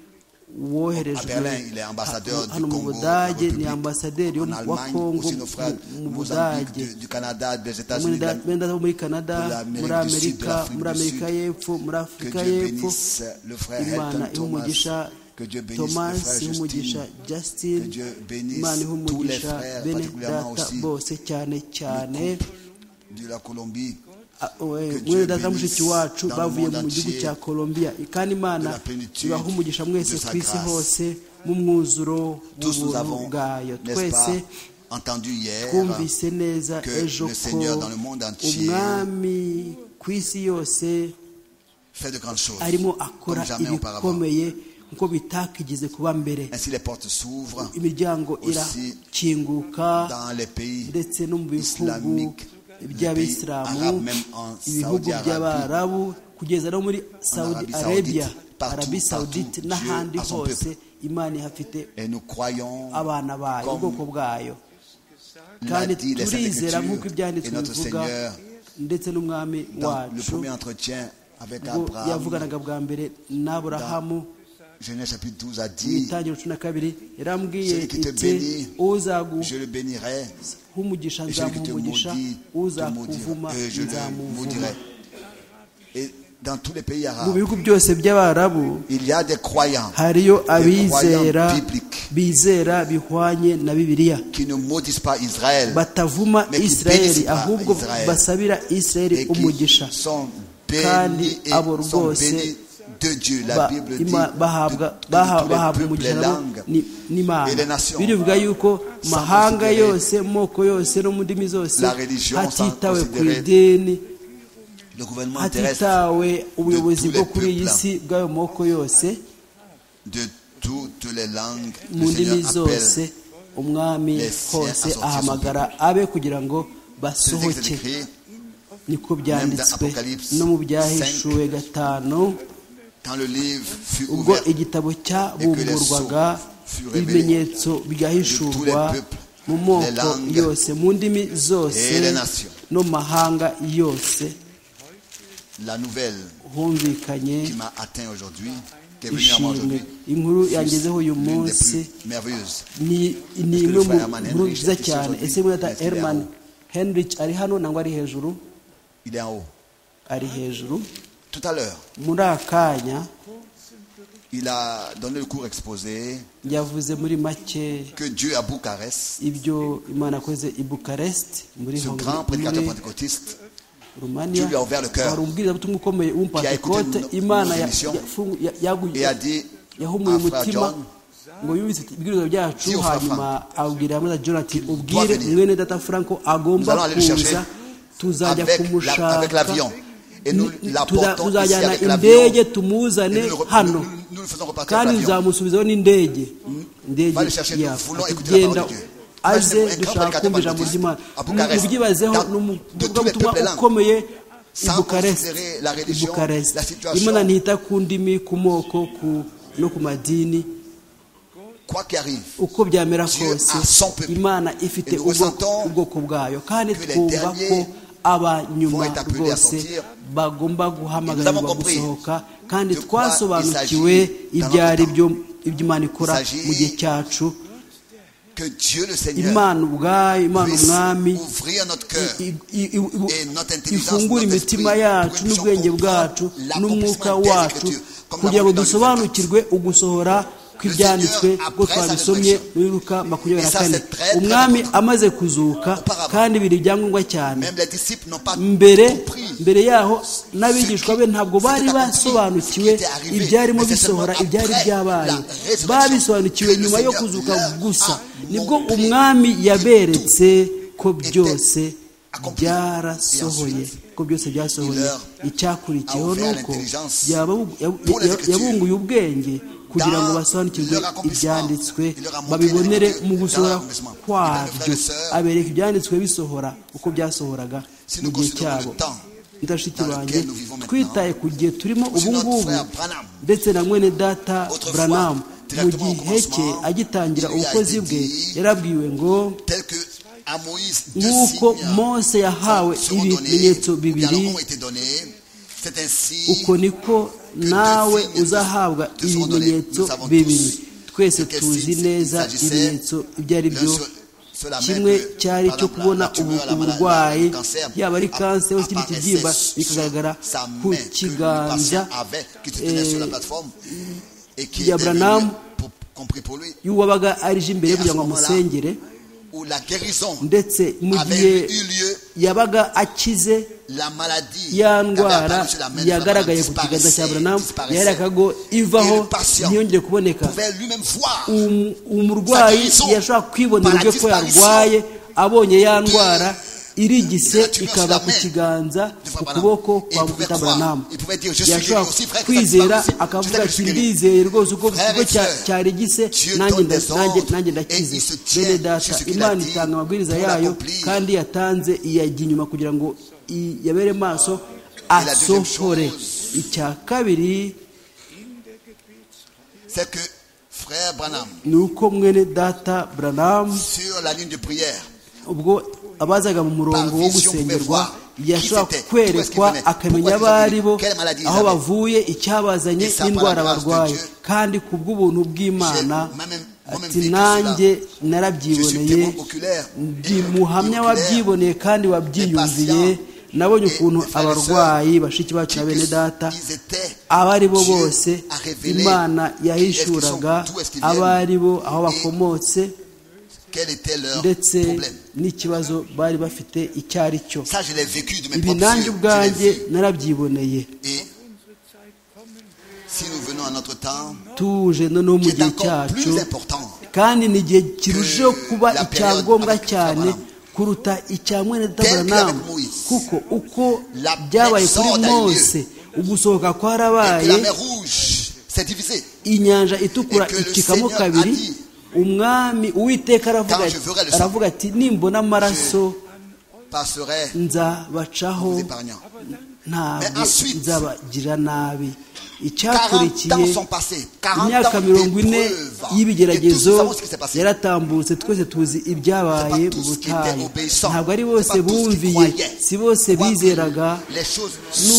woherejwe Berlin, il est ambassadeur ha- du hano mu Congo, budage République ni ambasaderi yo en mu- wa Allemagne, kongo aussi nos frères mu- mu du Mozambique, budage du, du Canada, des mwene États-Unis, de data la- bene data bo muri canada de l'Amérique muri du Sud, de amerika l'Afrique muri du amerika Sud. y'epfo muri que afurika Dieu y'epfo bénisse le frère imana Elton iha Thomas, umugisha Que Dieu bénisse le frère tomasi Justin. umugisha Que justin Dieu bénisse imana iha tous les umugisha frères, bene particulièrement data aussi bose cyane cyane le couple de la Colombie, Ah, oe, Que Dieu mwene data bénisse mushiki wacu dans le bavuye monde mu gihugu entier cya colombia kandi imana de la plénitude ibaha umugisha mwese de sa ku isi grâce. hose mu mwuzuro tous nous w'ubuntu avons, bwayo n'est-ce pas, twese entendu hier twumvise neza que ejo le ko Seigneur dans le monde entier umwami ku isi yose fait de grandes choses. arimo akora Comme jamais auparavant. ibikomeye nkuko bitakigize kuba mbere Ainsi les portes s'ouvrent imiryango Aussi irakinguka dans les pays ndetse no mu bihugu islamiques, by'abisilamu arabe, même en ibihugu Saudi Arabie, by'abarabu kugeza no muri saudi Arabie arabia Saoudite, partout, arabi partout, saudite n'ahandi Dieu a son hose peuple. imana ihafite et nous croyons, abana bayo Comme ubwoko bwayo l'a kandi dit les Saintes turizera nk'uko Écritures, et ibyanditswe notre bivuga Seigneur, ndetse n'umwami dans le wacu premier entretien avec ubwo Abraham, yavuganaga bwa mbere n'aburahamu Genèse chapitre 12 a mu dit, itangiriro cumi na kabiri yarambwiye Celui qui te iti bénit, je uzaguha le bénirai, umugisha et celui qui nzamuha te umugisha maudit, te uzakuvuma maudira, et je le nzamuvuma maudirai. Et dans tous les pays mu arabes, bihugu byose by'abarabu il y a des croyants hariyo abizera croyants bibliques. bizera bihwanye na bibiliya qui ne maudissent pas Israël batavuma Mais qui isirayeli bénissent pas ahubwo Israël. basabira isirayeli et qui umugisha sont Kandi bénis, et abo sont rwose bénis de Dieu. La Ba- Bible dit ima- bahabwa de- de tous baha- les bahabwa peuples, umugisha les nabo langues. ni- et les n'imana nations. birivuga yuko Sans mahanga considérer yose moko yose no mu ndimi zose la religion, sans hatitawe ku considérer idini Le gouvernement terrestre hatitawe ubuyobozi tous les bwo kuri iyi peuples. si bw'ayo moko yose de toutes les langues, mu le ndimi Seigneur zose appelle. umwami les siens hose à sortir ahamagara abe kugira ngo Ce texte basohoke est écrit niko byanditswe Apocalypse no mu byahishuwe gatanu quand le livre fut ubwo ouvert. igitabo cyabumburwaga ibimenyetso byahishurwa mu moko yose mu ndimi zose no mu mahanga yose La nouvelle humvikanye qui m'a atteint aujourd'hui, qui est venue à moi ishimwe aujourd'hui, inkuru c'est yangezeho uyu l'une des munsi plus merveilleuses. ni ni imwe mu nkuru nziza cyane ese mwata Est-ce qu'il est herman en haut? henrich ari hano nangwa ari hejuru Il est en haut. ari hejuru Tout à l'heure, muri akanya il a donné le cours exposé yavuze muri make que Dieu à Bucarest, ibyo imana yakoze i bukarest muri ce Hongrie- grand prédicateur muri pentecôtiste, rumaniya Dieu lui a ouvert le cœur. hari umubwirizabutumwa ukomeye w'umupantekote écouté nos- imana nos ya- émissions yafungu- ya- yagu- et a dit yahumuye à frère umutima John, ngo yumvise ibibwiriza byacu Dis au frère hanyuma abwira hamwe na john ati ubwire venir. mwene data franco agomba Nous allons aller le kuza chercher tuzajya avec la- avec kumushaka l'avion. Et nous Ni- tuza- l'apportons ici tuzajyana avec l'avion. indege tumuzane Et nous le re- hano nous- nous- nous le faisons repartir kandi avec l'avion. tuzamusubizaho n'indege indege Va le chercher, nous yapfa. voulons Ati, écouter la genda parole de Dieu. aze Parce que dushaka un kumva grand ijambo baptiste ry'imana à Bucarest, mubyibazeho dans- ni de tous les umuvugabutumwa peuples langues. ukomeye i Sans bukarest considérer la i religion, bukarest la situation. imana ntita ku ndimi ku moko ku- no ku madini quoi qu'il arrive, uko byamera Dieu kose a son peuple. imana ifite Et nous ressentons ubwoko- ubwoko bwayo kandi que les twumva derniers ko abanyuma vont être appelés à rwose sortir. bagomba Et nous guhamagarirwa avons compris gusohoka kandi de quoi twasobanukiwe il s'agit dans ibyo notre ari temps. byo ibyo imana ikora Il s'agit mu gihe cyacu que Dieu le Seigneur imana ubwayo imana puisse umwami ouvrir notre cœur. i- i- i- i- et notre intelligence, ifungura notre imitima esprit, yacu pour que n'ubwenge nous bwacu comprenions n'umwuka l'accomplissement des wacu Écritures, comme kugira ngo l'avons lu dans dusobanukirwe ugusohora kw'ibyanditswe Seigneur, ubwo après sa twabisomye résurrection. muri luka makumyabiri na Et ça, kane c'est très, très umwami important. amaze kuzuka Auparavant. kandi biri ibyangombwa cyane Même les disciples n'ont pas mbere compris. mbere yaho n'abigishwa be ntabwo bari basobanukiwe ibyarimo bisohora ibyari byabaye babisobanukiwe nyuma yo kuzuka gusa nibwo umwami yaberetse ko byose byarasohoye ko byose byasohoye icyakurikiyeho ni uko yaba- yab- yabunguye ubwenge kugira ngo basobanukirwe ibyanditswe babibonere mu gusohora kwabyo abereka ibyanditswe bisohora uko byasohoraga mu gihe cyabo ndashiki banjye twitaye ku gihe turimo ubu ngubu ndetse na mwene data buranamu mu gihe cye agitangira ubukozi bwe yarabwiwe ngo Tel que à Moïse, deux nk'uko signes mose yahawe seront donnés, ibimenyetso ou bien bibiri leur ont été donnés. C'est ainsi uko niko nawe uzahabwa ibimenyetso bibiri twese tuzi neza ibimenyetso ibyo ari byo kimwe cyari icyo kubona ubu- uburwayi yaba ari kanseri cyangwa ikindi kibyimba bikagaragara ku kiganza et qui Ya est devenu Branham. pour- compris pour lui, y'uwabaga arije imbere ye Et à kugira ce ngo moment-là, amusengere où la guérison ndetse mu gihe avait eu lieu, yabaga akize la maladie ya qui avait ndwara apparu sur la main de yagaragaye Abraham ku kiganza cya disparaissait, buranamu disparaissait. yarekago ivaho Et le patient ntiyongere kuboneka pouvait lui-même voir Um- umurwayi guérison yashobora kwibonera par la uburyo ko disparition yarwaye abonye ya ndwara de irigise la tumeur sur ikaba la ku main kiganza de ku Branham. kuboko Et kwa il pouvait mufata croire. buranamu Il pouvait dire, Je suis yashobora guéri aussi, frère, que ça kwizera disparaissait. Je sais akavuga que je ati suis guéri. ndizeye rwose uko Frère ikigo et cya- sœur, cyarigise Dieu nanjye donne nda- des nanjye ordres nanjye et ndakize il se tient bene sur data ce qu'il a imana dit itanga amabwiriza pour yayo l'accomplir. kandi yatanze iyajya inyuma kugira ngo i- yabere maso deuxième asohore chose. icya kabiri C'est que frère Branham, ni uko mwene data buranamu sur la ligne de prière, ubwo abazaga mu murongo wo gusengerwa yashobora kwerekwa akamenya abo ari bo aho bavuye icyabazanye n'indwara barwaye kandi ku bw'ubuntu bw'imana ati nanjye narabyiboneye ndi muhamya wabyiboneye kandi wabyiyumviye nabonye ukuntu abarwayi bashiki bacu na bene data ils étaient abo ari bo bose imana yahishuraga abo ari bo aho bakomotse quel était leur ndetse problème. n'ikibazo bari bafite icyo ari cyo Ça, je l'ai vécu de mes ibi propres nanjye yeux. Je l'ai ubwanjye vu. narabyiboneye Et si nous venons à notre temps, tuje noneho mu qui est gihe encore cyacu plus important, kandi ni igihe kirusheho kuba icya ngombwa cyane kuruta icya mwene databranam kuko uko byabaye kuri mose ugusohoka et que la kwarabaye mer Rouge s'est divisée. inyanja itukura icikamo kabiri umwami uwiteka aravuga ati- aravuga ati nimbona amaraso passerait nzabacaho vous épargnant. ntabwo nzabagira nabi 40 ans icyakurikiye sont passés, 40 imyaka ans mirongo ine d'épreuves. Et tous nous y'ibigeragezo savons ce qui s'est passé. yaratambutse twese tuzi ibyabaye mu butayu ntabwo ari bose bumviye si bose bizeraga les choses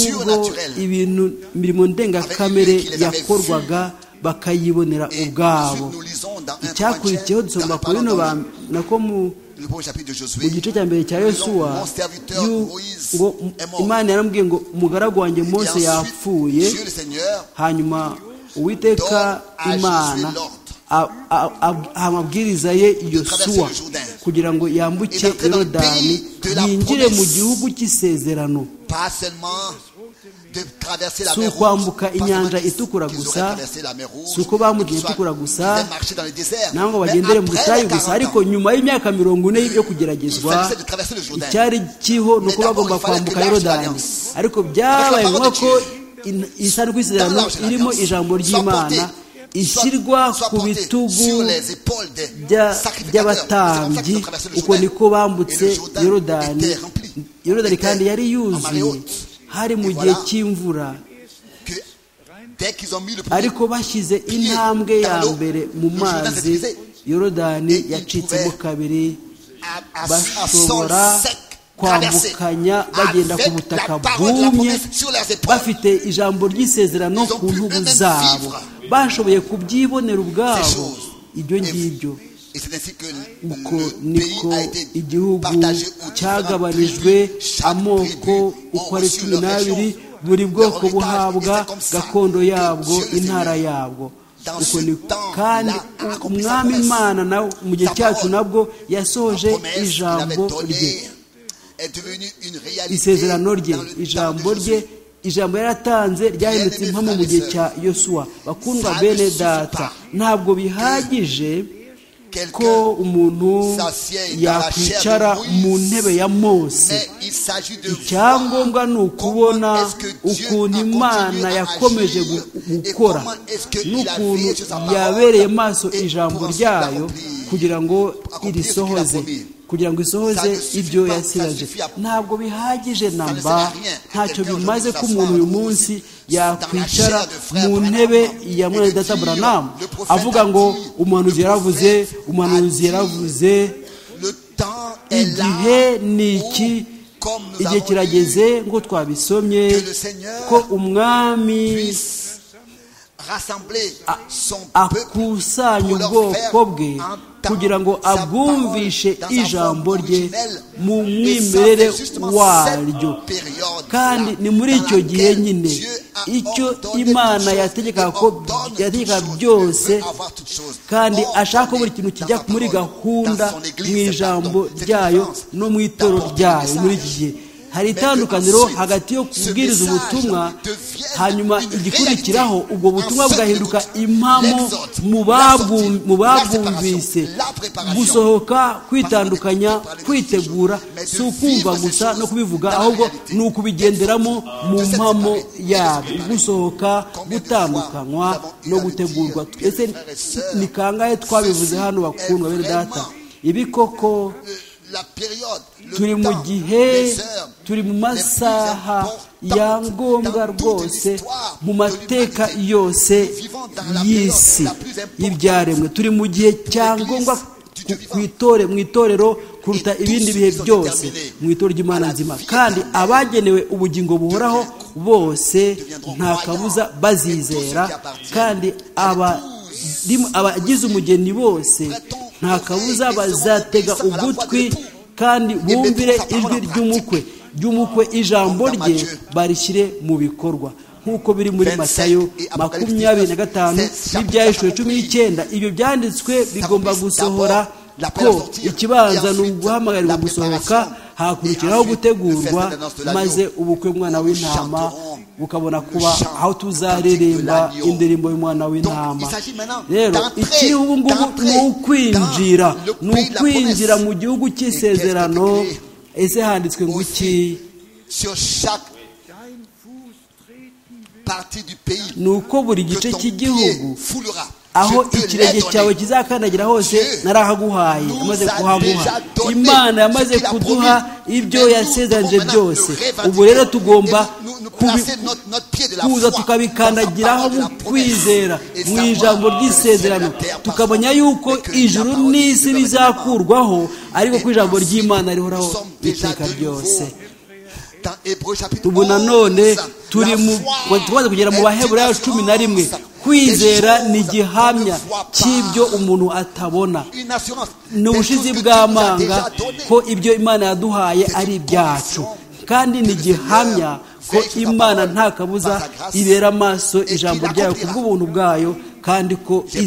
nubwo surnaturelles. ibintu imirimo ndengakamere yakorwaga bakayibonera Et ubwabo ensuite, nous lisons dans 1 Corinthiens, icyakurikiyeho dusoma dans- ku pardon, bino ba- nako mu le premier chapitre de mu Josué, gice cya mbere cya nous lisons, yosuwa mon serviteur y'u- Moïse ngo est mort. imana yaramubwiye ngo umugaragu wanjye Et mose ensuite, yapfuye Dieu le Seigneur hanyuma uwiteka imana a- a- a- aha amabwiriza ye yosuwa kugira ngo yambuke yorodani yinjire mu gihugu cy'isezerano pas seulement de traverser la Si mer ukwambuka Rouge, pas inyanja seulement qu'ils- itukura qu'ils gusa, auraient traversé la mer Rouge, si uko bambukira qu'ils soient- itukura gusa, qu'ils aient marché dans le désert. ntabwo Mais bagendere mu après butayu les gusa 40 ariko ans, nyuma y'imyaka mirongo ine yo Il kugeragezwa fallait de traverser le Jourdain. icyari kiriho ni uko Mais d'abord, bagomba il fallait kwambuka que l'arche de yorodani l'Alliance, ariko byabaye parole ngombwa de ko Dieu, in- isanzwe isezerano l'arche de l'Alliance, irimo ijambo soit ry'imana portée- ishyirwa soit- soit ku portée bitugu sur les épaules des sacrificateurs. bya- C'est comme ça qu'ils by'abatambyi ont traversé le uko Jourdain. niko bambutse Et le Jourdain yorodani était rempli. yorodani kandi Était yari en marée yuzuye haute. hari mu Et gihe voilà. cy'imvura Que dès qu'ils ont mis le premier ariko bashyize intambwe ya mbere mu mazi yorodani yacitsemo kabiri à- à- à sol bashobora sec, traversé, kwambukanya bagenda ku avec butaka la parole de la bwumye promesse sur leurs épaules. bafite ijambo ry'isezerano Ils ont ku pu ntugu eux-mêmes zabo vivre bashoboye kubyibonera ces ubwabo choses. ibyo Et- ngibyo Et c'est ainsi que uko le pays niko a été igihugu partagé aux différentes cyagabanijwe tribus. Chaque amoko tribu uko ont ari reçu cumi leur n'abiri région, buri leur bwoko héritage. buhabwa Et c'est comme ça gakondo que yabwo Dieu le intara Seigneur, yabwo dans uko ce ni temps, kandi là, a accompli sa umwami promesse. imana nawe mu gihe Sa cyacu parole. nabwo La yasoje promesse qu'il avait ijambo rye donnée est devenue une réalité dans isezerano le rye temps de ijambo rye Josué. ijambo yaratanze ryahindutse Bien-aimés impamo mu frères et gihe sœurs, cya yosuwa bakundwa ça ne bene suffit data pas ntabwo bihagije ko Quelqu'un, umuntu s'assied dans la chair yakwicara de mu Moïse, ntebe ya mose mais il s'agit de voir icyangombwa ni ukubona comment est-ce que Dieu ukuntu a continué imana à yakomeje agir gu- et gukora comment est-ce que il n'ukuntu a veillé sur sa parole yabereye maso et ijambo pour ensuite ryayo l'accomplir. kugira ngo Accomplir ce qu'il a irisohoze promis. kugira ngo isohoze Ça ne suffit ibyo pas, ça yasigaje suffit à- ntabwo bihagije sert à namba rien. ntacyo Quelqu'un bimaze aujourd'hui ko umuntu s'asseoir uyu dans munsi la yakwicara chair de frère mu Branham ntebe ya et mwene de data dire, buranamu le prophète avuga ngo a dit, umuhanuzi le yaravuze prophète a umuhanuzi dit, yaravuze Le temps est là igihe ni où, iki comme nous igihe avons dit, kirageze ngo twabisomye que le Seigneur ko umwami puisse rassembler son peuple akusanye pour leur faire ubwoko bwe entendre kugira ngo sa abwumvishe parole dans sa ijambo forme rye originelle. mu Et ça mwimerere fait justement waryo cette période-là kandi ni muri dans icyo gihe laquelle nyine Dieu a icyo ordonné imana toutes choses yategekaga et ko ordonne yategekaga toutes choses, byose veut avoir toutes choses. kandi Or, ashaka ko buri dans kintu sa kijya muri parole, gahunda dans son église, mu c'est ijambo pardon, c'est ryayo différence. no mu itoro D'abord, ryayo le muri iki message. gihe hari Mais que itandukaniro ensuite, hagati yo ce kubwiriza message ubutumwa devienne hanyuma une igikurikiraho réalité. ubwo butumwa En cinq bwahinduka minutes, impamo l'exode, mu la babwu- sortie, mu la babwumvise séparation, la préparation. gusohoka kwitandukanya Parce que kwitegura parler de si vivre ukumva ces gusa choses no kubivuga dans la ahubwo réalité. ni ukubigenderamo mu De cette mpamo séparée, yabyo de cette gusohoka Combien de gutandukanywa fois nous avons eu no à le gutegurwa dire, ese mes frères et sœurs, ni kangahe twabivuze ceci hano bakundwa bene est data vraiment ibi koko Le- la période, le turi mu temps, gihe les heures, turi mu les plus masaha ya importantes ngombwa dans toute rwose l'histoire mu de mateka l'humanité. yose Nous vivons dans la y'isi période la plus importante y'ibyaremwe turi mu gihe cya l'église ngombwa du ku- vivant. ku itore mu itorero kuruta Et tous ibindi ceux bihe qui sont byose déterminés mu itorero ry'imana à la nzima vie kandi éternelle abagenewe ubugingo buhoraho bose deviendront nta croyants. kabuza Mais tous bazizera ceux qui appartiennent kandi à aba- l'épouse, rim- abagize umugeni bose prêtons nta l'oreille kabuza et seront bazatega obéissants à la voix de ugutwi l'époux. kandi bumvire mettons sa ijwi parole en ry'umukwe ry'umukwe ijambo Dans rye Matthieu. barishyire mu bikorwa nk'uko biri muri 27 matayo et Apocalypse makumyabiri na 19, gatanu c'est n'ibyahishuriwe chapitre cumi n'icyenda ibyo byanditswe bigomba d'abord gusohora l'appel ko à sortir, ikibanza et ni ensuite uguhamagarwa la gusohoka préparation, hakurikiraho et ensuite gutegurwa le festa de noces de l'agneau. maze ubukwe bw'umwana Nous w'intama chanterons bukabona le kuba chant aho tuzaririmba cantique de l'agneau. indirimbo y'umwana Donc, w'intama il s'agit maintenant rero d'entrer, ikiri ubu ngubu d'entrer ni ukwinjira dans le ni pays de la ukwinjira promesse. mu gihugu Et cy'isezerano qu'est-ce que ese handitswe ngo iki Aussi, sur chaque partie du pays ni uko buri que gice ton cy'igihugu pied foulera. aho Je te l'ai ikirenge cyawe donné. kizakandagira hose Dieu narahaguhaye nous amaze a kuhaguha déjà donné imana yamaze ce qu'il a kuduha promis. ibyo Mais nous yasezeranje devons maintenant byose le revendiquer. ubu rero tugomba Et nous- nous kubi- placer notre- notre pied de la kuza foi tukabikandagiraho dans sa mu parole de la kwizera promesse. mu Et ijambo savoir ry'isezerano que le ciel et la terre tukamenya passeront, yuko mais que la ijuru parole de Dieu n'isi demeure bizakurwaho ariko Et ko ijambo ainsi, ry'imana nous rihoraho sommes déjà iteka de nouveau ryose dans Hébreux chapitre ubu 11, nanone turi la mu foi tumaze kugera mu est baheburayo une cumi na rimwe assurance kwizera des ni choses igihamya qu'on ne voit pas. cy'ibyo umuntu atabona Une assurance ni des ubushizi choses que Dieu nous a bw'amanga déjà données. ko ibyo imana yaduhaye C'est ari une ibyacu conviction kandi ni que le igihamya Seigneur ko veille sur sa imana parole, nta kabuza par sa grâce, ibera amaso et ijambo qu'il ryayo ku accomplira. bw'ubuntu bwayo kandi ko plusieurs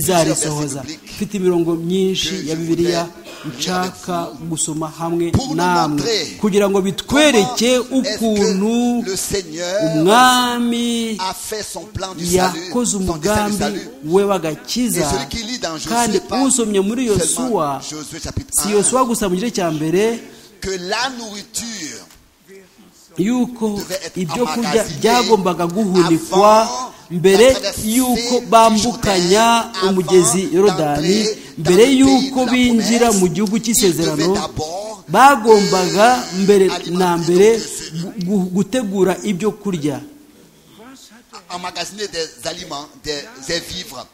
versets izarisohoza bibliques mfite imirongo myinshi que je ya bibiliya voudrais nshaka lire avec vous gusoma hamwe pour nous namwe montrer kugira ngo bitwereke Comment est-ce que ukuntu le Seigneur umwami a fait son plan du salut, yakoze son dessein du umugambi salut. we Et w'agakiza celui qui lit dans Josué, kandi pas usomye muri yosuwa seulement Josué chapitre si 1, yosuwa gusa mu gice cya mbere que la nourriture yuko devait être ibyo kurya emmagasiné byagombaga guhunikwa avant la mbere traversée yuko du bambukanya Jourdain, umugezi avant yorodani d'entrer dans mbere le pays yuko de la binjira promesse, mu gihugu il cy'isezerano devait d'abord, bagombaga euh, mbere alimenter na mbere donc ce- gu- gu- gutegura ibyo kurya emmagasiner des aliments, des, des vivres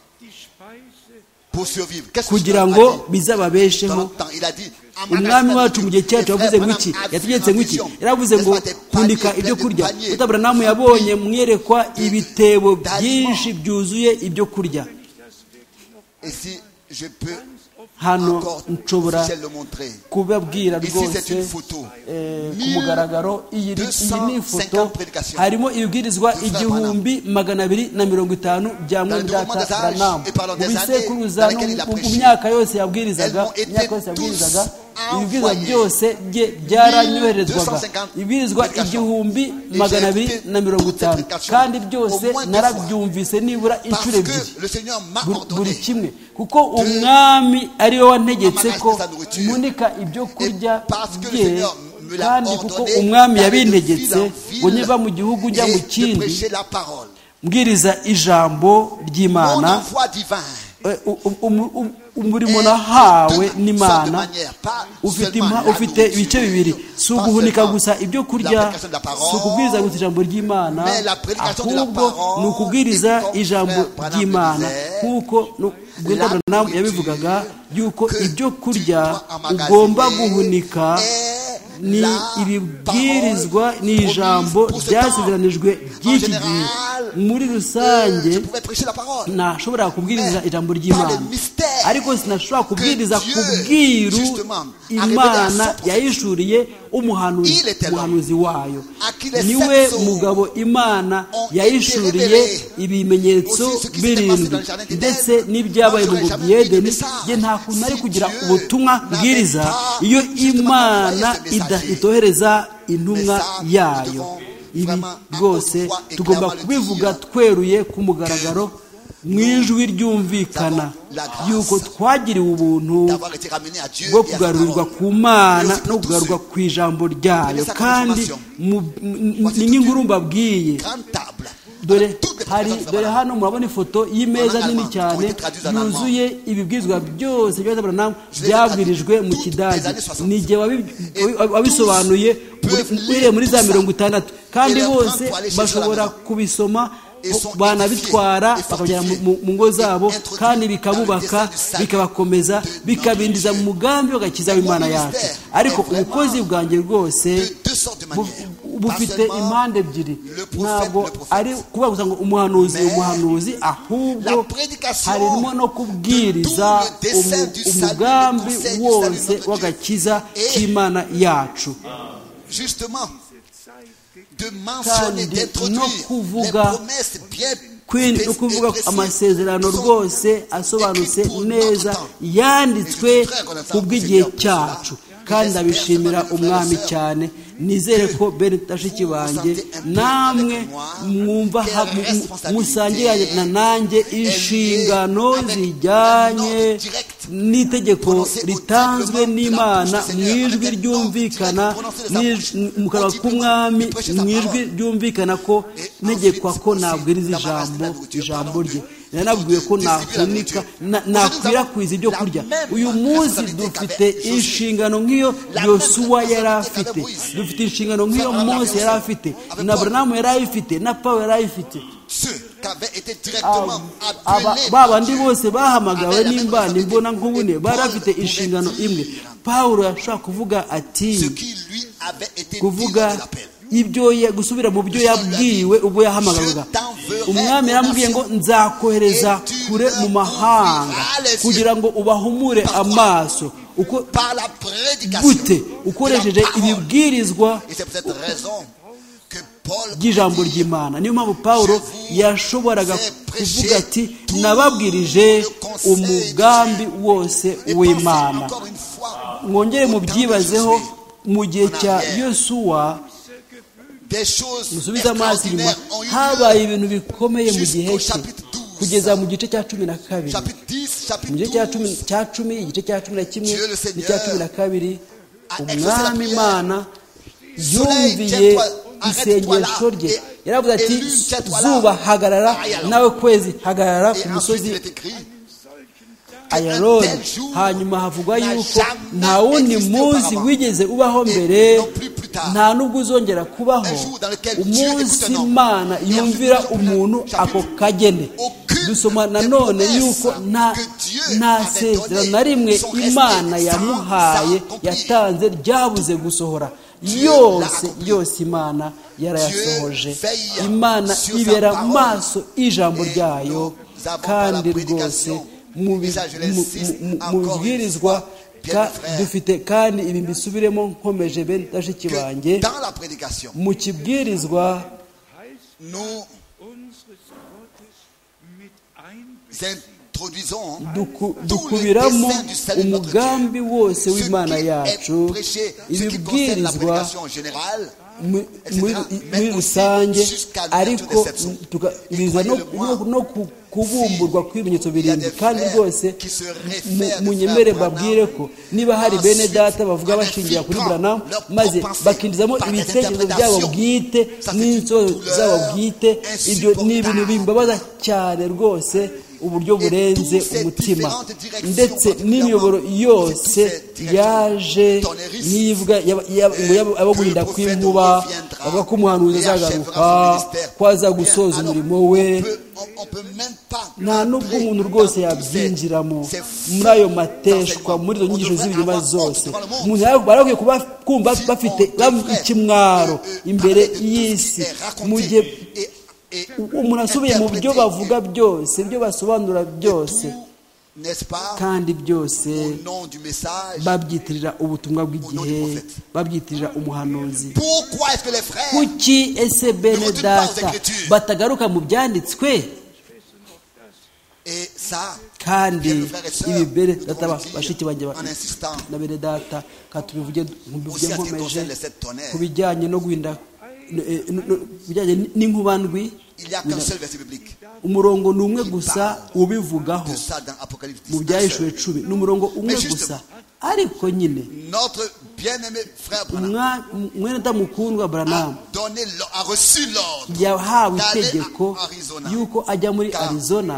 pour survivre. Qu'est-ce que kugira Dieu a ngo dit dans bizababesheho le temps Il a dit umwami emmagasiner wacu mu gihe cyacu des yavuze vivres. ngo iki Abraham a yategetse vu ngo une iki vision. yaravuze N'est-ce ngo pas des paniers hunika pleins ibyo de kurya paniers utaburamu yabonye mwerekwa ibitebo byinshi byuzuye ibyo kurya Et si je peux hano encore, nshobora si je le montrer. kubabwira Ici, rwose c'est une photo. eh, ku 1250 mugaragaro iyi ni iyi ni ifoto prédications. harimo ibibwirizwa frère igihumbi magana abiri na mirongo itanu bya mwene déroulement data des âges ranamu et par leur mu des années bisekuruza dans no lesquelles il a mu- mu prêché. myaka yose yabwirizaga Elles ont été imyaka yose yabwirizaga tous ibibwirizwa envoyées. byose bye byaranyoherezwaga 1250 ibibwirizwa prédications. igihumbi Et magana j'ai abiri écouté na mirongo toutes ces itanu prédications kandi byose au moins deux narabyumvise nibura Parce inshuro ebyiri que le Seigneur m'a buri- buri ordonné. kimwe kuko umwami ari we wategetse ko Amanashe sa nourriture. munika ibyo kurya Et parce que le bye Seigneur me l'a kandi kuko ordonné umwami d'aller de yabintegetse ville en ville ngo niva mu gihugu njya mu Et de kindi prêcher la parole. mbwiriza ijambo Mon ry'imana envoi divin. eh, u- u- umu- u- umurimo nahawe de- sorte de n'imana manière, pas ufite seulement impa- la ufite nourriture, ibice bibiri si pas uguhunika seulement gusa ibyo kurya l'application de la parole, si ukubwiriza gusa ijambo ry'imana mais la prédication de la ahubwo parole, ni ukubwiriza et comme ijambo frère Branham ry'imana le disait, nk'uko la bwetabranamu nourriture yabivugaga yuko que ibyo tu kurya dois emmagasiner ugomba guhunika est ni ibibwirizwa ni ijambo ryasezeranijwe ry'iki gihe muri rusange ntashobora kubwiriza ijambo ry'imana ariko sinashobora kubwiriza ku bwiru imana yayishuriye umuhanuzi wayo niwe mugabo imana yayishuriye ibimenyetso birindwi ndetse n'ibyabaye mu bubiyedeni ye nta kuntu ari kugira ubutumwa bwiriza iyo imana itohereza intumwa yayo ibi rwose tugomba kubivuga tweruye ku mugaragaro mu ijwi ryumvikana yuko twagiriwe ubuntu bwo kugarurirwa ku mana no kugarurirwa ku ijambo ryayo kandi ni nk'inkuru mbabwiye dore hari dore hano murabona ifoto y'imeza nini cyane yuzuye ibibwizwa byose byabwirijwe mu kidage ni igihe wabisobanuye uhereye muri za mirongo itandatu kandi bose bashobora kubisoma banabitwara bakagera mu ngo zabo kandi bikabubaka bikabakomeza bikabindiza mu mugambi w'agakiza w'imana yacu ariko ubukozi bwanjye rwose bufite impande ebyiri ntabwo ari kuvuga gusa ngo umuhanuzi umuhanuzi ahubwo harimo no kubwiriza umugambi wose w'agakiza k'imana yacu kandi no kuvuga no kuvuga amasezerano rwose asobanutse neza yanditswe ku bw'igihe cyacu kandi abishimira umwami cyane nizere ko bashiki banjye namwe mwumva musangiranye na nanjye inshingano zijyanye n'itegeko ritanzwe n'imana mu ijwi ryumvikana mu kanwa k'umwami mu ijwi ryumvikana ko ntegekwa ko nabwiriza ijambo ijambo rye yanabwiwe ko nahunika nakwirakwiza ibyo kurya uyu munsi dufite inshingano nk'iyo yosuwa yari afite dufite inshingano nk'iyo mose yari afite na buramu yari ayifite na paul yari ayifite ba bandi bose bahamagawe n'imbana imbona nk'ubune bari bafite inshingano imwe paul yashobora kuvuga ati kuvuga ibyo gusubira mu byo yabwiwe ubwo yahamagaraga umwami yarambwiye ngo nzakohereza kure mu mahanga kugira ngo ubahumure amaso uko gute ukoresheje ibibwirizwa by'ijambo ry'imana niyo mpamvu paul yashoboraga kuvuga ati nababwirije umugambi wose w'imana mwongere mubyibazeho mu gihe cya yosuwa musubize amazi inyuma habaye ibintu bikomeye mu gihe cye kugeza mu gice cya cumi na kabiri mu gice cya cumi igice cya cumi na kimwe n'icya cumi na kabiri umwami imana yumviye isengesho rye yaravuze ati zuba hagarara nawe kwezi hagarara ku musozi ayaroni hanyuma havugwa yuko nta wundi munsi wigeze ubaho mbere nta n'ubwo uzongera kubaho umunsi imana yumvira umuntu ako kagene dusoma nanone yuko nta sezerano na rimwe imana yamuhaye yatanze ryabuze gusohora yose yose imana yarayasohoje imana ibera maso ijambo ryayo kandi rwose mu bibwirizwa dufite kandi ibi mbisubiremo nkomeje bene bashiki banjye mu kibwirizwa dukubiramo umugambi wose w'imana yacu ibibwirizwa muri rusange ariko biza no kubumburwa kw'ibimenyetso birindwi kandi rwose munyemere mbabwire ko niba hari bene data bavuga bashingira kuri buranamu maze bakinjizamo ibitekerezo byabo bwite n'insozo zabo bwite ibyo ni ibintu bimbabaza cyane rwose uburyo burenze umutima ndetse n'imiyoboro yose yaje n'ivuga abo guhinda kw'inkuba avuga ko umuhanuzi azagaruka ko aza gusoza umurimo we on peut même pas nta nubwo umuntu rwose yabyinjiramo muri ayo mateshwa muri izo nyigisho z'ibinyoma zose umuntu barakwiye kuba kumva bafite ikimwaro imbere y'isi mu gihe umuntu asubiye mu byo bavuga byose ibyo basobanura byose kandi byose babyitirira ubutumwa bw'igihe babyitirira umuhanuzi kuki ese bene data batagaruka mu byanditswe kandi ibi bene data bashiki banjye na bene data katubivuge nkubivuge nkomeje ku bijyanye no guhinda bijyanye n'inkubandwi umurongo ni umwe gusa ubivugaho mu byahishuwe cumi ni umurongo umwe gusa ariko nyine umwenda mukundwa buranamu yahawe itegeko y'uko ajya muri arizona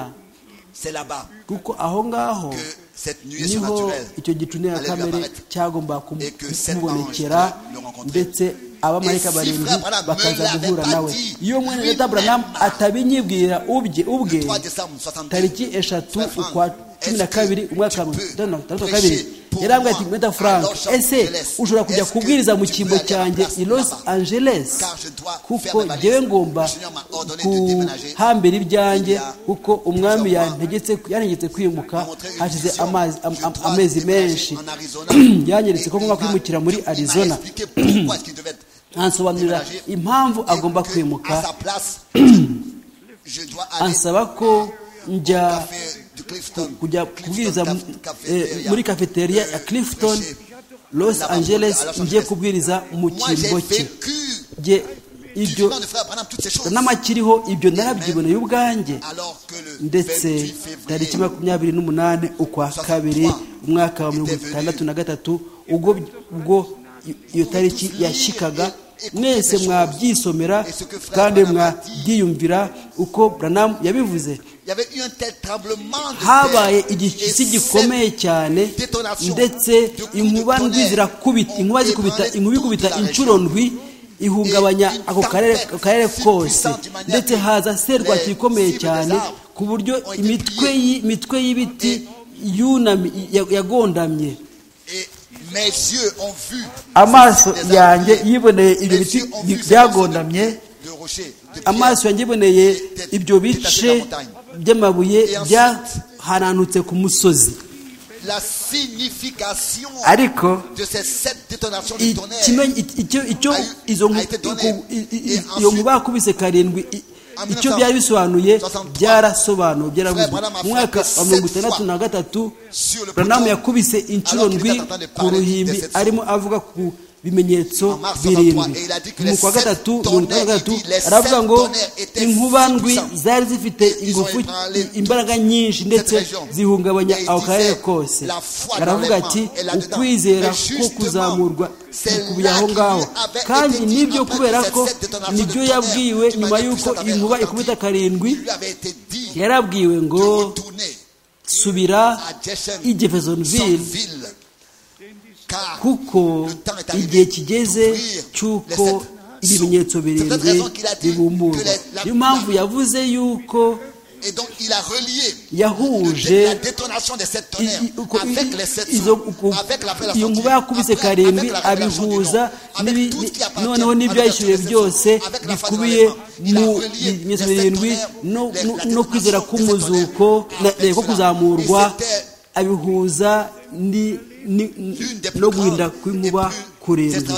kuko aho ngaho niho icyo gicunira na kamere cyagomba kumubonekera ndetse abamarika barindwi bakaza guhura nawe iyo mwene leta buranamu atabinyibwira ubye ubwe tariki eshatu ukwa cumi na kabiri umwaka wa mirongo itandatu na kabiri yarambwira ati mweta frank ese ushobora kujya kubwiriza mu cyimbo cyanjye i los angeles kuko ngewe ngomba kuhambira ibyanjye kuko umwami yantegetse kwimuka hashize amezi menshi yanyeretse ko ngomba kwimukira muri arizona ansobanurira impamvu agomba kwimuka ansaba ko njya kujya kubwiriza muri cafeteria ya clifton los angeles ngiye kubwiriza mu cyimbo cye ibyo n'amakiriho ibyo narabyiboneye ubwanjye ndetse tariki makumyabiri n'umunani ukwa kabiri umwaka wa mirongo itandatu na gatatu ubwo iyo tariki yashyikaga mwese mwabyisomera kandi mwabyiyumvira uko buranamu yabivuze habaye igisi gikomeye cyane ndetse inkuba ndwi zirakubita inkuba zikubita inkuba ikubita inshuro ndwi ihungabanya ako karere kose ndetse haza serwaki ikomeye cyane ku buryo imitwe y'ibiti yagondamye amaso yanjye yiboneye ibyo biti byagondamye amaso yanjye yiboneye ibyo bice by'amabuye byaharanutse ku musozi ariko iyo nkuba yakubise karindwi icyo byari bisobanuye byarasobanuwe byaravuzwe mu mwaka wa mirongo itandatu na gatatu buranamu yakubise inshuro ndwi ku ruhimbi arimo avuga ku bimenyetso birindwi mu kwa gatatu mirongo itandatu na gatatu aravuga ngo inkuba ndwi zari zifite ingufu imbaraga nyinshi ndetse zihungabanya aho karere kose aravuga ati ukwizera ko kuzamurwa bikubiye aho ngaho kandi nibyo kubera ko nibyo yabwiwe nyuma y'uko inkuba ikubita karindwi yarabwiwe ngo subira i jeffersonville kuko igihe kigeze cy'uko ibimenyetso birindwi bibumburwa niyo mpamvu yavuze yuko yahuje iyo nkuba yakubise karindwi abihuza noneho n'ibyo yishyuriye byose bikubiye mu bimenyetso birindwi no kwizera k'umuzuko ko kuzamurwa abihuza no guhinda kw'inkuba kurindwi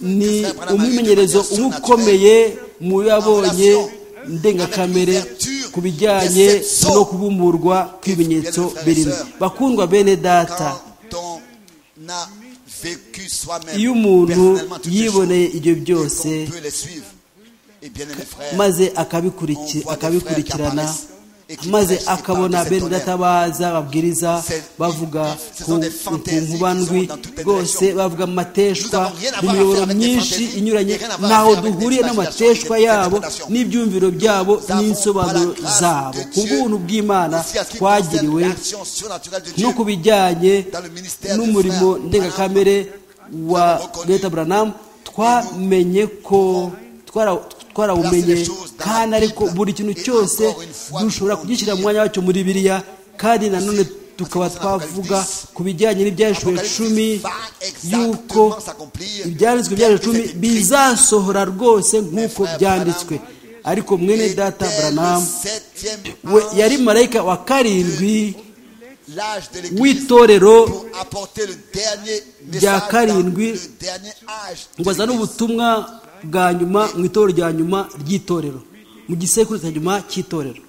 ni umwimenyerezo umwe ukomeye mu yabonye ndengakamere ku bijyanye no kubumburwa kw'ibimenyetso birindwi bakundwa bene data iyo umuntu yiboneye ibyo byose maze akabikurikirana maze akabona bene data baza babwiriza bavuga ku nkubandwi rwose bavuga amateshwa imiyoboro myinshi inyuranye ntaho duhuriye n'amateshwa yabo n'ibyumviro byabo n'insobanuro zabo ku bw'ubuntu bw'imana twagiriwe no ku bijyanye n'umurimo ndengakamere wa leta buranamu twamenye ko twarawumenye kandi ariko buri kintu cyose dushobora kugishyira mu mwanya wacyo muri biriya kandi nanone tukaba twavuga ku bijyanye n'ibyashuwe cumi y'uko ibyanditswe byaje cumi bizasohora rwose nk'uko byanditswe ariko mwene data buranamu we yari marayika wa karindwi w'itorero rya karindwi ngo azane ubutumwa bwa nyuma mu itorero rya nyuma ry'itorero mu gisekuru cya nyuma cy'itorero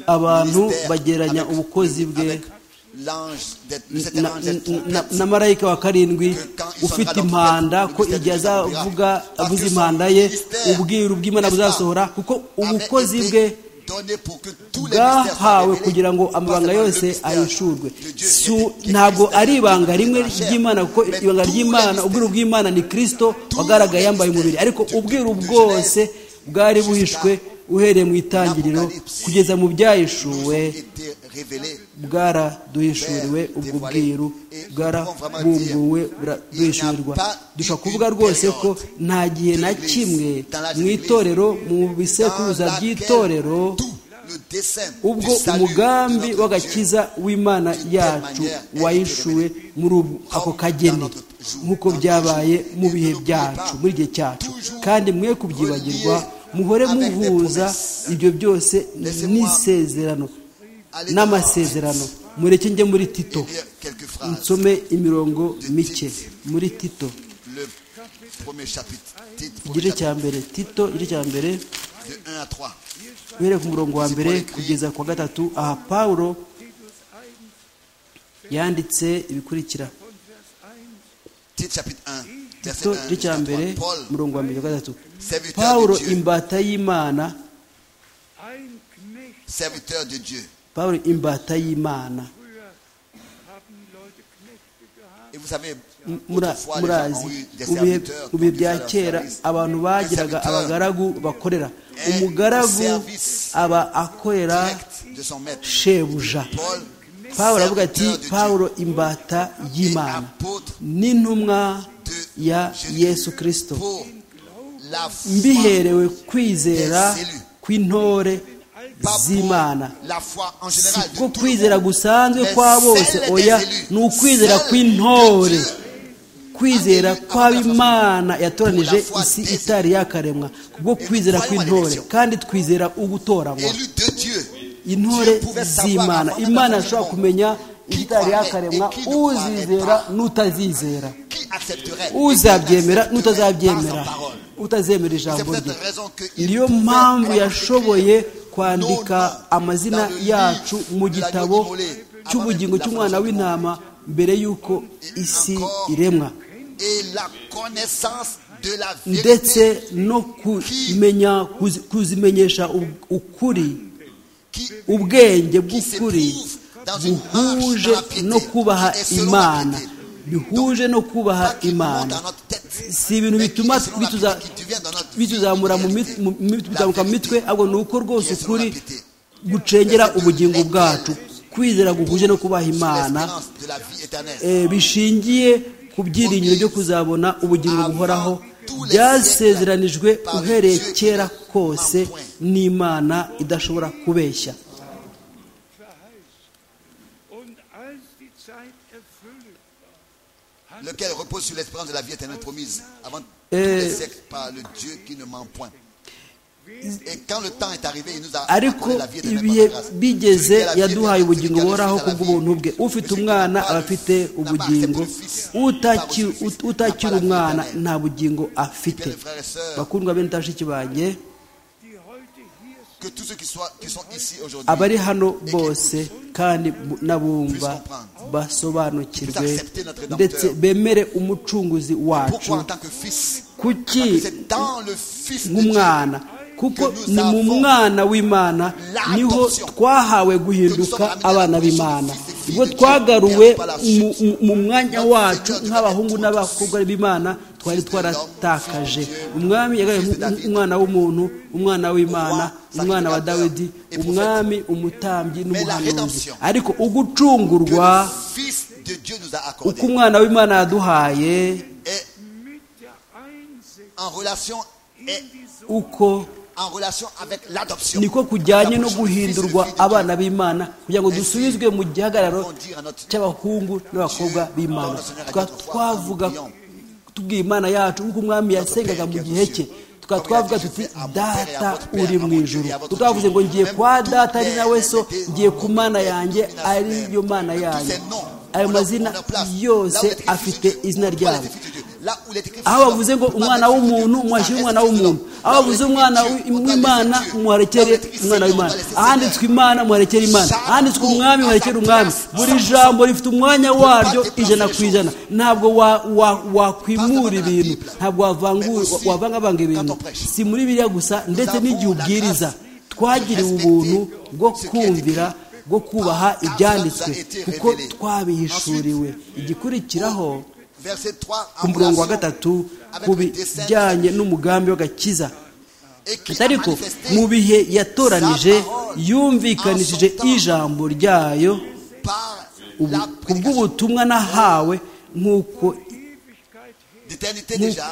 abantu bageranya ubukozi bwe na marayika wa karindwi ufite impanda ko igihe azavuga avuze impanda ye ubwiru bw'imana buzasohora kuko ubukozi bwe bwahawe kugira ngo amabanga yose ahishurwe ntabwo ari ibanga rimwe ry'imana kuko ibanga ry'imana ubwiru bw'imana ni kirisito wagaragaye yambaye umubiri ariko ubwiru bwose bwari buhishwe uhereye mu itangiriro kugeza mu byahishuwe bwaraduhishuriwe ubwo bwiru bwarabumbuwe buraduhishurirwa dushobora kuvuga rwose ko nta gihe na kimwe mu itorero mu bisekuruza by'itorero ubwo umugambi w'agakiza w'imana yacu wahishuwe muri ako kageni nk'uko byabaye mu bihe byacu muri igihe cyacu kandi mwe kubyibagirwa muhore muhuza ibyo byose n'isezerano n'amasezerano mureke njye muri tito nsome imirongo mike muri tito igice cya mbere tito igice cya mbere uhereye ku murongo wa mbere kugeza ku wa gatatu aha paul yanditse ibikurikira tito igice cya mbere umurongo wa mbere wa gatatu paul imbata y'imana paul imbata y'imana murazi mu bihe bya kera abantu bagiraga abagaragu bakorera umugaragu aba akorera shebuja paul avuga ati paul imbata y'imana n'intumwa ya yesu kirisito mbiherewe kwizera kw'intore z'imana siko kwizera gusanzwe kwa bose oya ni ukwizera kw'intore kwizera kw'abimana yatoranije isi itari yakaremwa kubwo kwizera kw'intore kandi twizera ugutoranywa intore z'imana imana ashobora kumenya itari yakaremwa uzizera n'utazizera uzabyemera n'utazabyemera utazemera ijambo rye niyo mpamvu yashoboye kwandika amazina yacu mu gitabo cy'ubugingo cy'umwana w'intama mbere y'uko isi iremwa ndetse no kumenya kuzimenyesha ukuri ubwenge bw'ukuri buhuje no kubaha imana bihuje no kubaha imana si ibintu bituma bituzamura mu mitwe ahubwo ni uko rwose ukuri gucengera ubugingo bwacu kwizera guhuje no kubaha imana bishingiye ku byiringiro byo kuzabona ubugingo buhoraho byasezeranijwe uhereye kera kose n'imana idashobora kubeshya lequel repose sur l'espérance de la vie éternelle promise avant tous les siècles par le Dieu qui ne ment point. ariko ibihe bigeze yaduhaye ubugingo buhoraho kubw'ubuntu bwe ufite umwana aba afite ubugingo utakiri umwana nta bugingo afite bakundwa bene tashiki banjye abari hano bose kandi n'abumva basobanukirwe ndetse bemere umucunguzi wacu kuki nk'umwana kuko ni mu mwana w'imana niho twahawe guhinduka abana b'imana ubwo twagaruwe mu mwanya wacu nk'abahungu n'abakobwa b'imana twari twaratakaje umwami yagaye umwana w'umuntu umwana w'imana umwana wa dawidi umwami umutambyi n'umuhanuzi ariko ugucungurwa uko umwana w'imana yaduhaye en relation et uko en relation avec l'adoption. niko kujyanye no guhindurwa abana b'imana kugira ngo dusubizwe mu gihagararo cy'abahungu n'abakobwa b'imana tukaba twavuga tubwiye imana yacu nk'uko umwami yasengaga mu gihe cye tukaba twavuga tuti data uri mu ijuru tutavuze ngo ngiye kwa data ari nawe so ngiye ku mana yanjye ari yo mana yanjye ayo mazina yose afite izina ryayo aho bavuze ngo umwana w'umuntu mwashyira umwana w'umuntu aho bavuze umwana w'imana muharekere umwana w'imana ahanditswe imana muharekere imana ahanditswe umwami muharekere umwami buri jambo rifite umwanya waryo ijana ku ijana ntabwo wakwimura ibintu ntabwo wavangavanga ibintu si muri biriya gusa ndetse n'igihe ubwiriza twagiriwe ubuntu bwo kumvira bwo kubaha ibyanditswe kuko twabihishuriwe igikurikiraho ku murongo wa gatatu ku bijyanye n'umugambi w'agakiza ariko mu bihe yatoranije yumvikanishije ijambo ryayo ku bw'ubutumwa nahawe nk'uko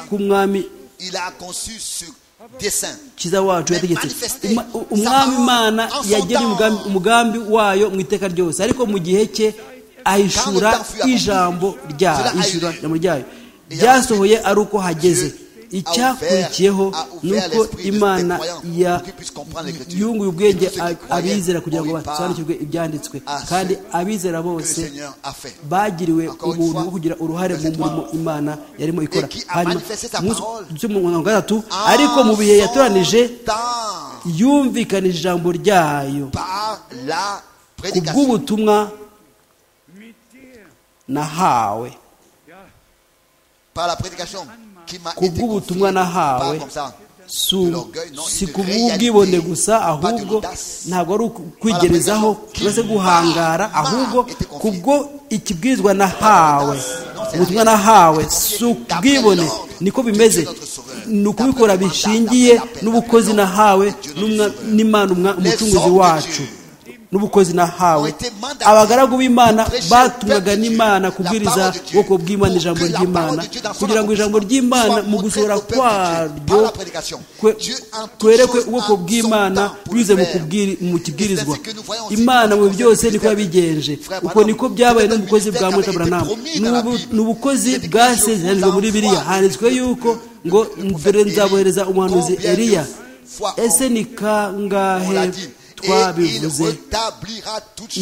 ku mwami kiza wacu yategetse umwami imana yagena umugambi wayo mu iteka ryose ariko mu gihe cye ahishura ijambo ryayo ishura ijambo ryayo byasohoye ari uko hageze icyakurikiyeho ni uko imana yunguye ubwenge abizera kugira ngo basobanukirwe ibyanditswe kandi abizera bose bagiriwe ubuntu bwo kugira uruhare mu murimo imana yarimo ikora hanyuma mirongo itandatu ariko mu bihe yatoranije yumvikanije ijambo ryayo ku bw'ubutumwa nahawe ku bw'ubutumwa nahawe si ku bw'ubwibone gusa ahubwo ntabwo ari ukwigerezaho uretse guhangara ahubwo kubwo ikibwirizwa nahawe ubutumwa nahawe si ubwibone niko bimeze ni ukubikora bishingiye n'ubukozi nahawe n'imana umucunguzi wacu n'ubukozi nahawe abagaragu b'imana batumwaga n'imana kubwiriza ubwoko bw'imana ijambo ry'imana kugira ngo ijambo ry'imana mu gusohora kwaryo twerekwe ubwoko bw'imana binyuze mu kibwirizwa imana mu byose niko yabigenje uko niko byabaye no mu bukozi bwa mutaburanama ni ubukozi bwasezeranijwe muri biriya handitswe yuko ngo mbere nzabohereza umuhanuzi eriya ese ni kangahe twabivuze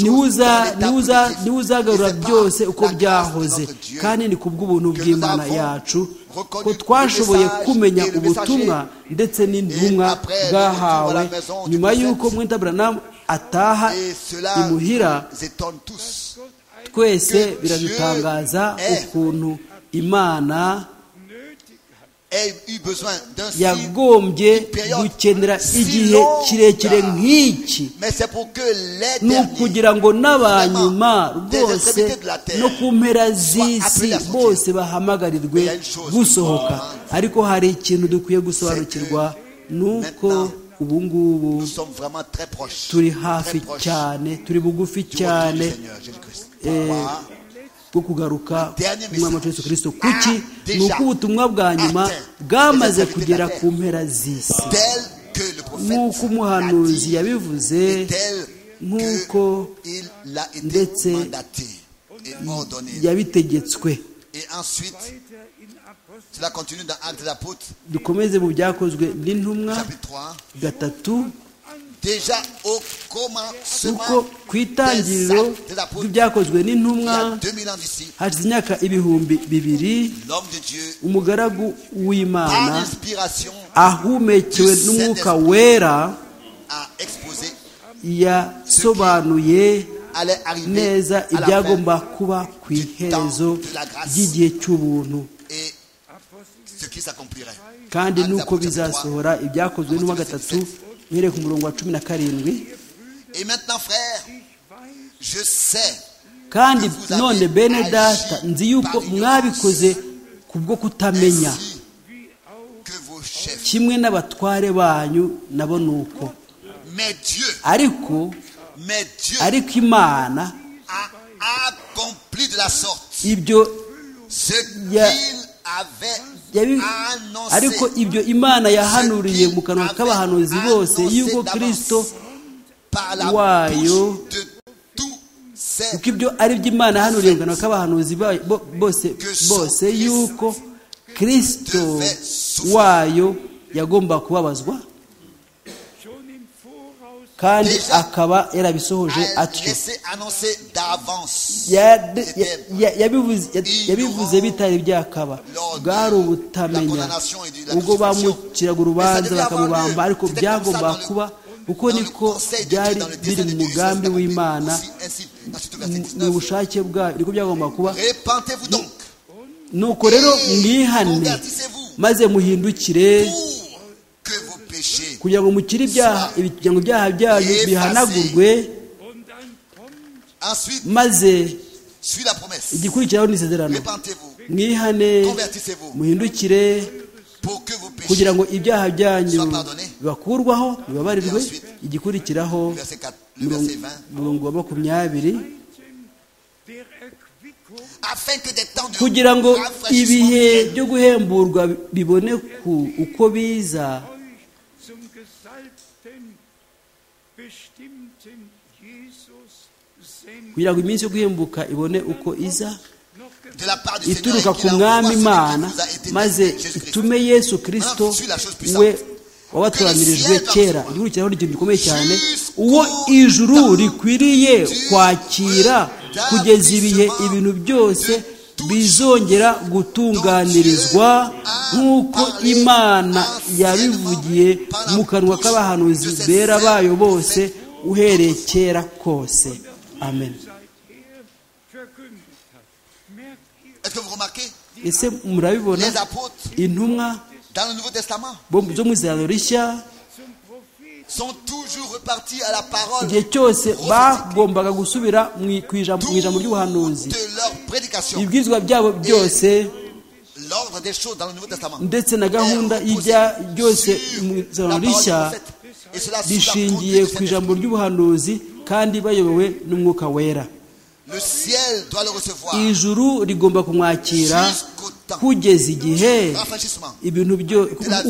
niwe uzagarura byose uko byahoze kandi ni ku bw'ubuntu bw'imana yacu ko twashoboye kumenya ubutumwa ndetse n'intumwa bwahawe nyuma y'uko mwitaburanamu ataha imuhira twese biradutangaza ukuntu imana yagombye gukenera igihe kirekire nk'iki ni ukugira ngo n'abanyuma rwose no ku mpera z'isi bose bahamagarirwe gusohoka ariko hari ikintu dukwiye gusobanukirwa ni uko ubu ngubu turi hafi cyane turi bugufi cyane bwo kugaruka umwami wacu Yesu kirisito kuki ni uko ubutumwa bwa nyuma bwamaze kugera ku mpera z'isi nk'uko umuhanuzi yabivuze nk'uko ndetse yabitegetswe dukomeze mu byakozwe n'intumwa gatatu kuko ku itangiriro ry'ibyakozwe n'intumwa hashize imyaka ibihumbi bibiri umugaragu w'imana ahumekewe n'umwuka wera yasobanuye neza ibyagomba kuba ku iherezo ry'igihe cy'ubuntu kandi nuko bizasohora ibyakozwe n'uwa gatatu mwereke umurongo wa cumi na karindwi kandi none bene data nzi yuko mwabikoze ku bwo kutamenya kimwe n'abatware banyu nabo ni uko ariko ariko imana de la sorte ibyo ce Ya- qu'il avait yabi- annoncé ariko ibyo imana yahanuriye mu kanwa k'abahanuzi bose y'ubwo kirisito par la wayo- bouche de tous ces kuko ibyo ari byo imana yahanuriye mu kanwa k'abahanuzi ba- bo- bose bose y'uko kirisito wayo yagomba kubabazwa kandi akaba yarabisohoje a atyo laissé annoncer d'avance Ya- ya- ya- yabivuze ya- yabivuze bitari byakaba bwari ubutamenya ubwo bamuciraga urubanza bakamubamba ariko byagombaga kuba uko niko byari biri mu mugambi w'imana mu bushake bwayo niko byagombaga kuba repentez-vous donc nuko rero mwihane maze muhindukire pour que vos péchés kugira ngo mukire ibyaha ibi- kugira ngo ibyaha byanyu bihanagurwe ensuite maze suit la promesse igikurikiraho ni isezerano repentez-vous mwihane convertissez-vous muhindukire pour que vos péchés kugira ngo ibyaha byanyu bibakurwaho bibabarirwe igikurikiraho verset 4 le verset 20 umurongo wa makumyabiri afin que des temps de kugira ngo rafraîchissement ibihe viennent byo guhemburwa bibone ku uko biza zum gesalbten, bestimmten Jesus senden. kugira ngo iminsi yo guhembuka ibone uko iza Noch ge- de la part du Seigneur et ituruka ku qu'il envoie mwami celui qui imana nous a été maze donné, Jésus-Christ. itume yesu kirisito we wabatoranirijwe kera igikurikiraho ni ikintu gikomeye cyane uwo ijuru rikwiriye kwakira kugeza ibihe ibintu byose bizongera gutunganirizwa nk'uko imana yabivugiye mu kanwa k'abahanuzi bera bayo bose uhereye kera kose amen seither verkündet hat. Merkt ihr Est-ce que vous remarquez ese murabibona les apôtres intumwa dans le Nouveau Testament bo zo mu izabiro rishya zum Propheten sont toujours repartis à la parole igihe cyose bagombaga gusubira mu i- ku ijambo mu ijambo ry'ubuhanuzi de leur prédication. ibibwizwa byabo byose L'ordre des choses dans le Nouveau Testament ndetse na gahunda y'ibya byose mu izabiro rishya Et cela sous la rishingiye conduite du ku Saint-Esprit. ijambo ry'ubuhanuzi kandi bayobowe n'umwuka wera Le ciel doit le recevoir ijuru rigomba kumwakira jusqu'au temps kugeza igihe du rafraîchissement. ibintu byo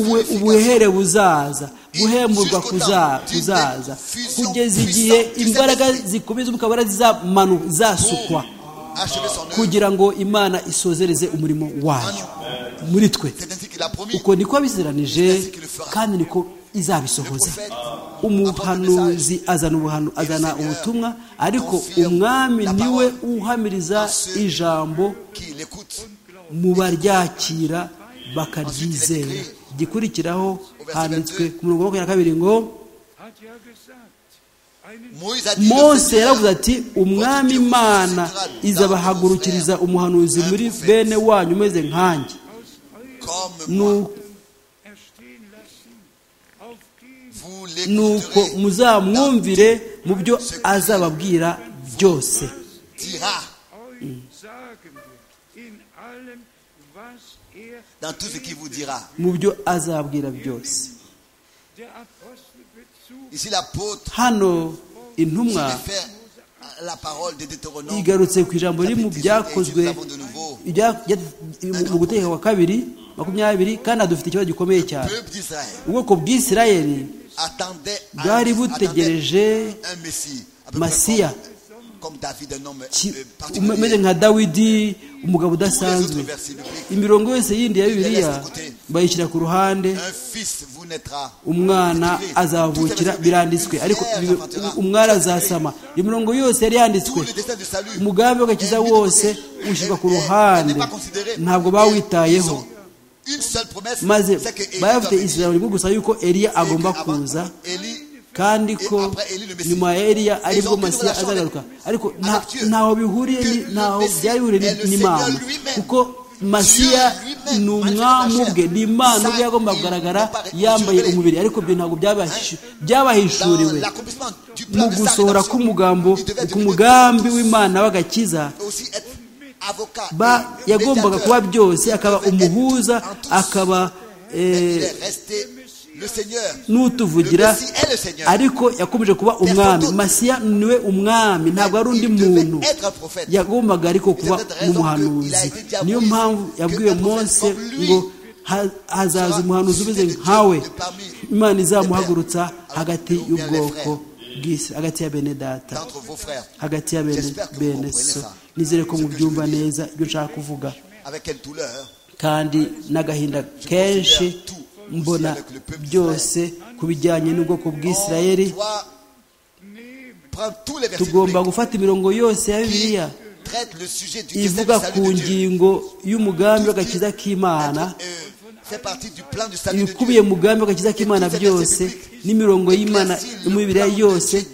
ubu- ubuhere buzaza guhemburwa kuza- kuzaza kugeza igihe imbaraga zikomeye z'umwuka wera zizamanu- zizasukwa Pour achever son œuvre. kugira ngo imana isozereze umurimo wayo muri twe C'est ainsi qu'il a promis. uko niko yabizeranije kandi niko izabisohoza umuhanuzi azana ubuhanu azana ubutumwa ariko umwami niwe uhamiriza ijambo Qui l'écoute mu baryakira bakaryizera igikurikiraho handitswe ku murongo wa makumyabiri na kabiri ngo hat ja gesagt, einen Moïse a dit le mose Seigneur yaravuze ati umwami imana izabahagurukiriza umuhanuzi muri bene wanyu umeze nkanjye comme moi, Nu- erstehen lassen, auf den vous nuko l'écouterez, muzamwumvire mu byo azababwira byose dira euch sagen wird, in allem, was er, dans tout ce qu'il vous dira. mu byo azababwira byose der Apostel bezog Ici l'apôtre hano intumwa réfère à la parole de Deutéronome. igarutse ku ijambo riri mu chapitre 18, et byakozwe nous avons de nouveau ibya- bya- mu gutegeka kwa kabiri makumyabiri kandi aha dufite ikibazo gikomeye Le cyane peuple d'Israël ubwoko bw'isirayeli attendait, bwari butegereje attendait un Messie, à peu près Masia. comme, comme David, un homme ki- euh, umeze particulier. nka dawidi umugabo Tous les autres udasanzwe versets bibliques, imirongo yose yindi ya bibiliya bayishyira ku ruhande un fils vous naîtra. umwana azavukira biranditswe ariko ibi- umwari azasama imirongo yose yari yanditswe Tout le destin du salut. umugambi w'agakiza wose ushyirwa ku ruhande ntabwo bawitayeho Une seule promesse, maze c'est que Élie bari doit bafite venir. ijambo rimwe gusa yuko eliya agomba Et que avant kuza Élie, kandi ko nyuma ya eliya aribwo masiya azagaruka ariko nta- ntaho bihuriye ni- ntaho byari bihuriye ni- n'imana kuko masiya ni umwami ubwe ni imana ubwe yagomba kugaragara yambaye umubiri ariko ibyo ntabwo byabahishu- dans byabahishuriwe l'accomplissement du mu plan de sa gusohora rédemption, k'umugambo il devait ku devenir mugambi w'imana w'agakiza aussi être avocat ba et yagombaga médiateur. kuba byose akaba umuhuza akaba Mais il eh, est resté le n'utuvugira ariko yakomeje kuba umwami masiya niwe umwami ntabwo ari undi muntu yagombaga ariko kuba n'umuhanuzi niyo mpamvu yabwiwe Mose ngo hazaza umuhanuzi umeze nkawe imana izamuhagurutsa hagati y'ubwoko bw'isi hagati ya bene data hagati ya bene bene so nizere ko mubyumva neza ibyo nshaka kuvuga kandi n'agahinda kenshi mbona byose ku bijyanye n'ubwoko bw'isirayeri tugomba gufata imirongo yose ya bibiliya ivuga ku ngingo y'umugambi w'agakiza k'imana ibikubiye mu mugambi w'agakiza k'imana byose n'imirongo y'imana imibiri yose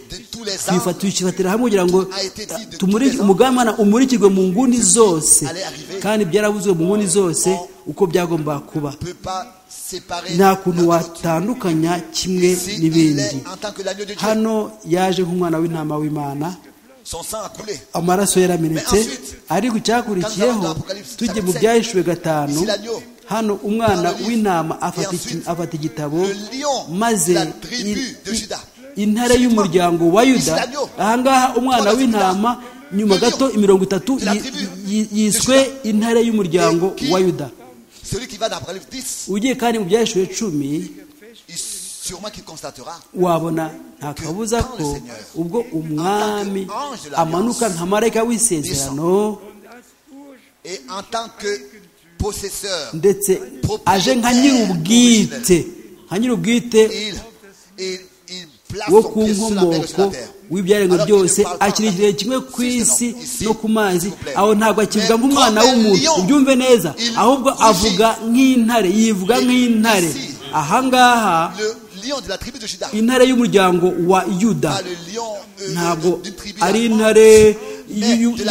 tuyifatira hamwe kugira ngo umugambi umurikirwe mu nguni zose kandi byarabuzwe mu nguni zose uko byagomba kuba nta kuntu watandukanya kimwe n'ibindi hano yaje nk'umwana w'intama w'imana amaraso yaramenetse ariko icyakurikiyeho tujye mu byahishuwe gatanu hano umwana w'intama afata igitabo maze intare y'umuryango wa yuda ahangaha umwana w'intama nyuma gato imirongo itatu yiswe intare y'umuryango wa yuda ugiye kandi mu byahishuwe cumi wabona nta kabuza ko ubwo umwami amanuka nka marayika w'isezerano ndetse aje nka nyir'ubwite nka nyir'ubwite wo ku nkomoko w'ibyaremwe byose akiri igihe kimwe ku isi no ku mazi aho ntabwo akivuga nk'umwana w'umuntu ubyumve neza ahubwo avuga nk'intare yivuga nk'intare ahangaha intare y'umuryango wa yuda ntabwo ari intare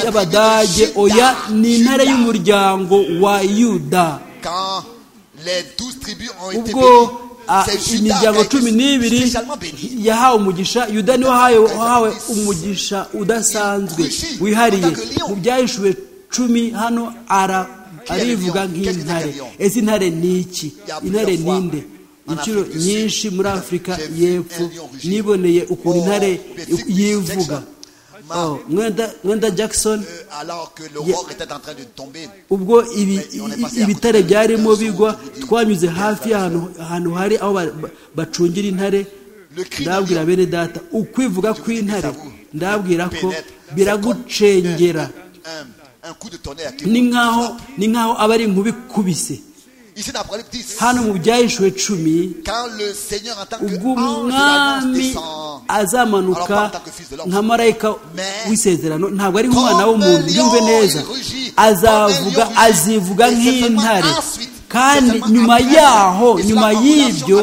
y'abadage oya ni intare y'umuryango wa yuda ubwo imiryango cumi n'ibiri yahawe umugisha yuda niwe wahawe umugisha udasanzwe wihariye mu byahishuwe cumi hano arivuga nk'intare ese intare ni iki intare ninde inshuro nyinshi muri afurika y'epfo niboneye ukuntu intare yivuga mwenda jackson ubwo ibitare byarimo bigwa twanyuze hafi y'ahantu hari aho bacungira intare ndabwira bene data ukwivuga kw'intare ndabwira ko biragucengera ni nkaho ni nkaho aba ari ikubise hano mu byahishuwe cumi ubwo umwami azamanuka nka marayika w'isezerano ntabwo ari nk'umwana w'umuntu yumve neza azavuga azivuga nk'intare kandi nyuma yaho nyuma y'ibyo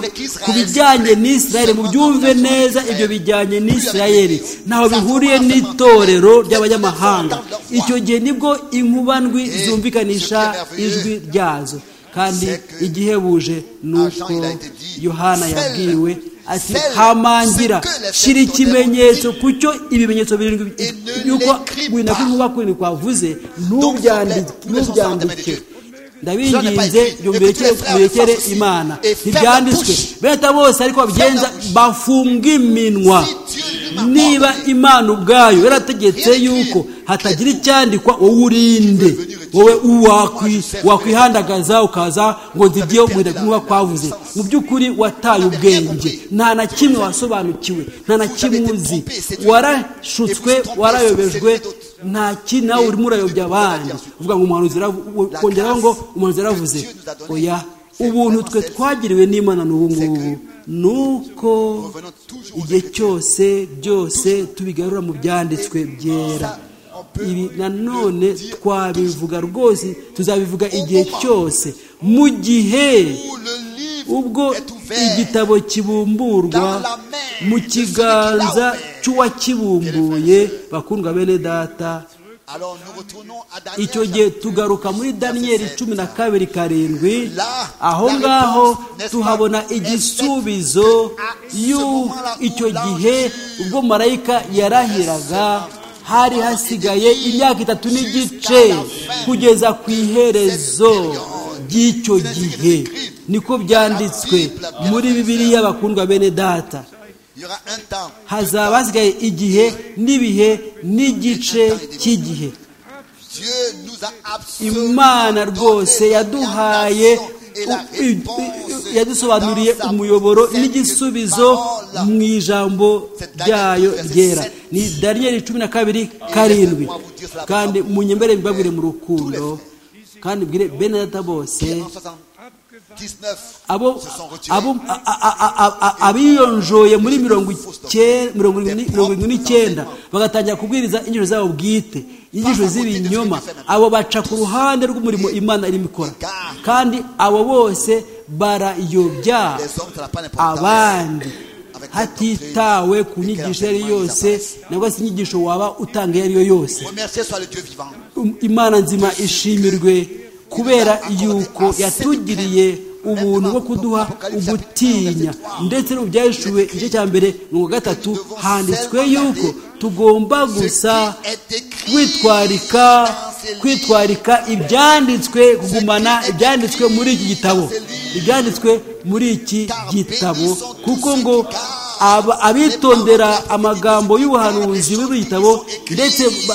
ku bijyanye n'isirayeli mubyumve neza ibyo bijyanye n'isirayeli ntaho bihuriye n'itorero ry'abanyamahanga icyo gihe nibwo inkubandwi zumvikanisha ijwi ryazo kandi igihebuje ni uko yohana yabwiwe ati hamangira shyira ikimenyetso ku cyo ibimenyetso birindwi yuko wenda kw'inkuba kurindwi kwavuze ntubyandike ndabinginze murekere imana ntibyanditswe beta bose ariko babigenza bafunga iminwa niba imana ubwayo yarategetse yuko hatagira icyandikwa wowe urinde wowe wakwihandagaza ukaza ngo nzibye umuhindagurwa kwavuze mu by'ukuri wataye ubwenge nta na kimwe wasobanukiwe nta na kimwe uzi warashutswe warayobejwe nta kintu nawe urimo urayobya abandi uvuga ngo umuhanuzi kongeraho ngo umuhanuzi yaravuze oya ubuntu twe twagiriwe n'imana n'ubu ngubu ni uko igihe cyose byose tubigarura mu byanditswe byera ibi nanone twabivuga rwose tuzabivuga igihe cyose mu gihe ubwo igitabo kibumburwa mu kiganza cy'uwakibumbuye bakundwa bene data icyo gihe tugaruka muri daniyeli cumi na kabiri karindwi aho ngaho tuhabona igisubizo icyo gihe ubwo marayika yarahiraga hari hasigaye imyaka itatu n'igice kugeza ku iherezo by'icyo gihe niko byanditswe muri bibiliya bakundwa bene data hazaba hasigaye igihe n'ibihe n'igice cy'igihe imana rwose yaduhaye yadusobanuriye umuyoboro n'igisubizo mu ijambo ryayo ryera ni dariyeri cumi na kabiri karindwi kandi munyembere mbabwire mu rukundo kandi mbwire bene data bose abijonjoye muri mirongo irindwi n'icyenda bagatangira kubwiriza inyigisho zabo bwite inyigisho z'ibinyoma abo baca ku ruhande rw'umurimo imana irimo ikora kandi abo bose barayobya abandi hatitawe ku nyigisho iyo ari yo yose nangwa se inyigisho waba utanga iyo ari yo yose imana nzima ishimirwe kubera yuko yatugiriye ubuntu bwo kuduha ugutinya ndetse n'ubyahishuwe igice cya mbere mirongo gatatu handitswe yuko tugomba gusa kwitwarika kwitwarika ibyanditswe kugumana ibyanditswe muri iki gitabo ibyanditswe muri iki gitabo kuko ngo abitondera amagambo y'ubuhanuzi buri gitabo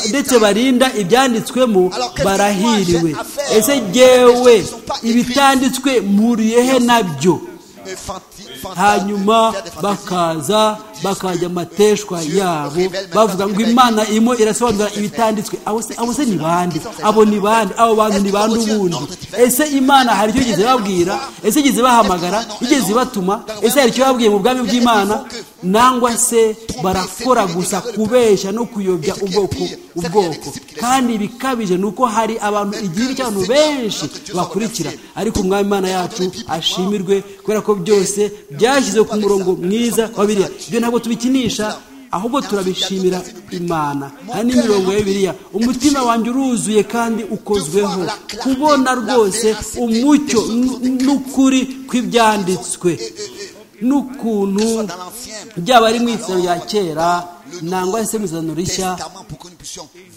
ndetse barinda ibyanditswemo barahiriwe ese ngewe ibitanditswe muriyehe nabyo hanyuma bakaza bakajya amateshwa yabo bavuga ngo imana irimo irasobanura ibitanditswe abo se ni bande abo ni bande abo bantu ni bande ubundi ese imana hari icyo igeze babwira ese igeze bahamagara igeze batuma ese hari icyo babwiye mu bwami bw'imana nangwa se barakora gusa kubeshya no kuyobya ubwoko ubwoko kandi bikabije ni uko hari abantu igihe cy'abantu benshi bakurikira ariko umwami imana yacu ashimirwe kubera ko byose byashyize ku murongo mwiza wa biriya ibyo ntabwo tubikinisha ahubwo turabishimira imana hari n'imirongo ya bibiriya umutima wanjye uruzuye kandi ukozweho kubona rwose umucyo n'ukuri kw'ibyanditswe n'ukuntu byaba ari mu itsinda rya kera nangwa se mu izana rishya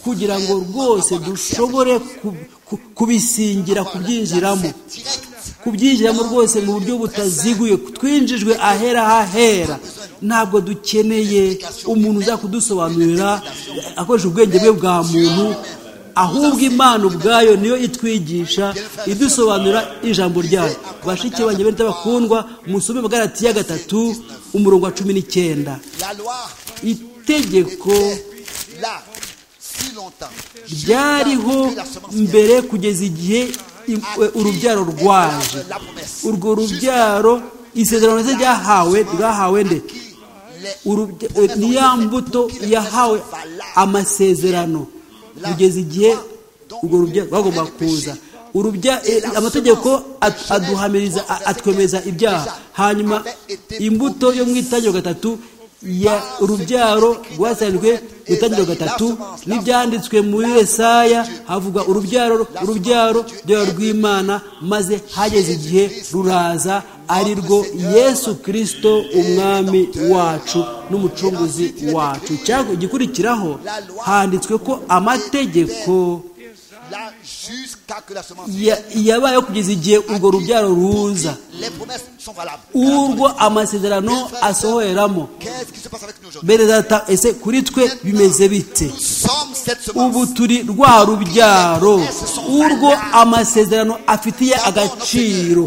kugira ngo rwose dushobore kubisingira kubyinjiramo kubyinjiramo rwose mu buryo butaziguye twinjijwe ahera hahera ntabwo dukeneye umuntu uza kudusobanurira akoresha ubwenge bwe bwa muntu ahubwo imana ubwayo niyo itwigisha idusobanura ijambo ryayo bashike banjye bene bakundwa musome magarati ya gatatu umurongo wa cumi n'icyenda itegeko ryariho mbere kugeza igihe urubyaro rwaje urwo rubyaro isezerano ndetse ryahawe rwahawe nde ni ya mbuto yahawe amasezerano kugeza igihe urwo rubyaro bagomba kuza amategeko aduhamiriza atwemeza ibyaha hanyuma imbuto yo mu itangiriro gatatu ya urubyaro rwasanzwe gutangirwa gatatu n'ibyanditswe muri Yesaya havuga urubyaro urubyaro rw'imana maze hageze igihe ruraza ari rwo yesu kirisito umwami wacu n'umucunguzi wacu igikurikiraho handitswe ko amategeko yabaye kugeza igihe urwo rubyaro ruza urwo amasezerano asohoreramo data ese kuri twe bimeze bite ubu turi rwa rubyaro urwo amasezerano afitiye agaciro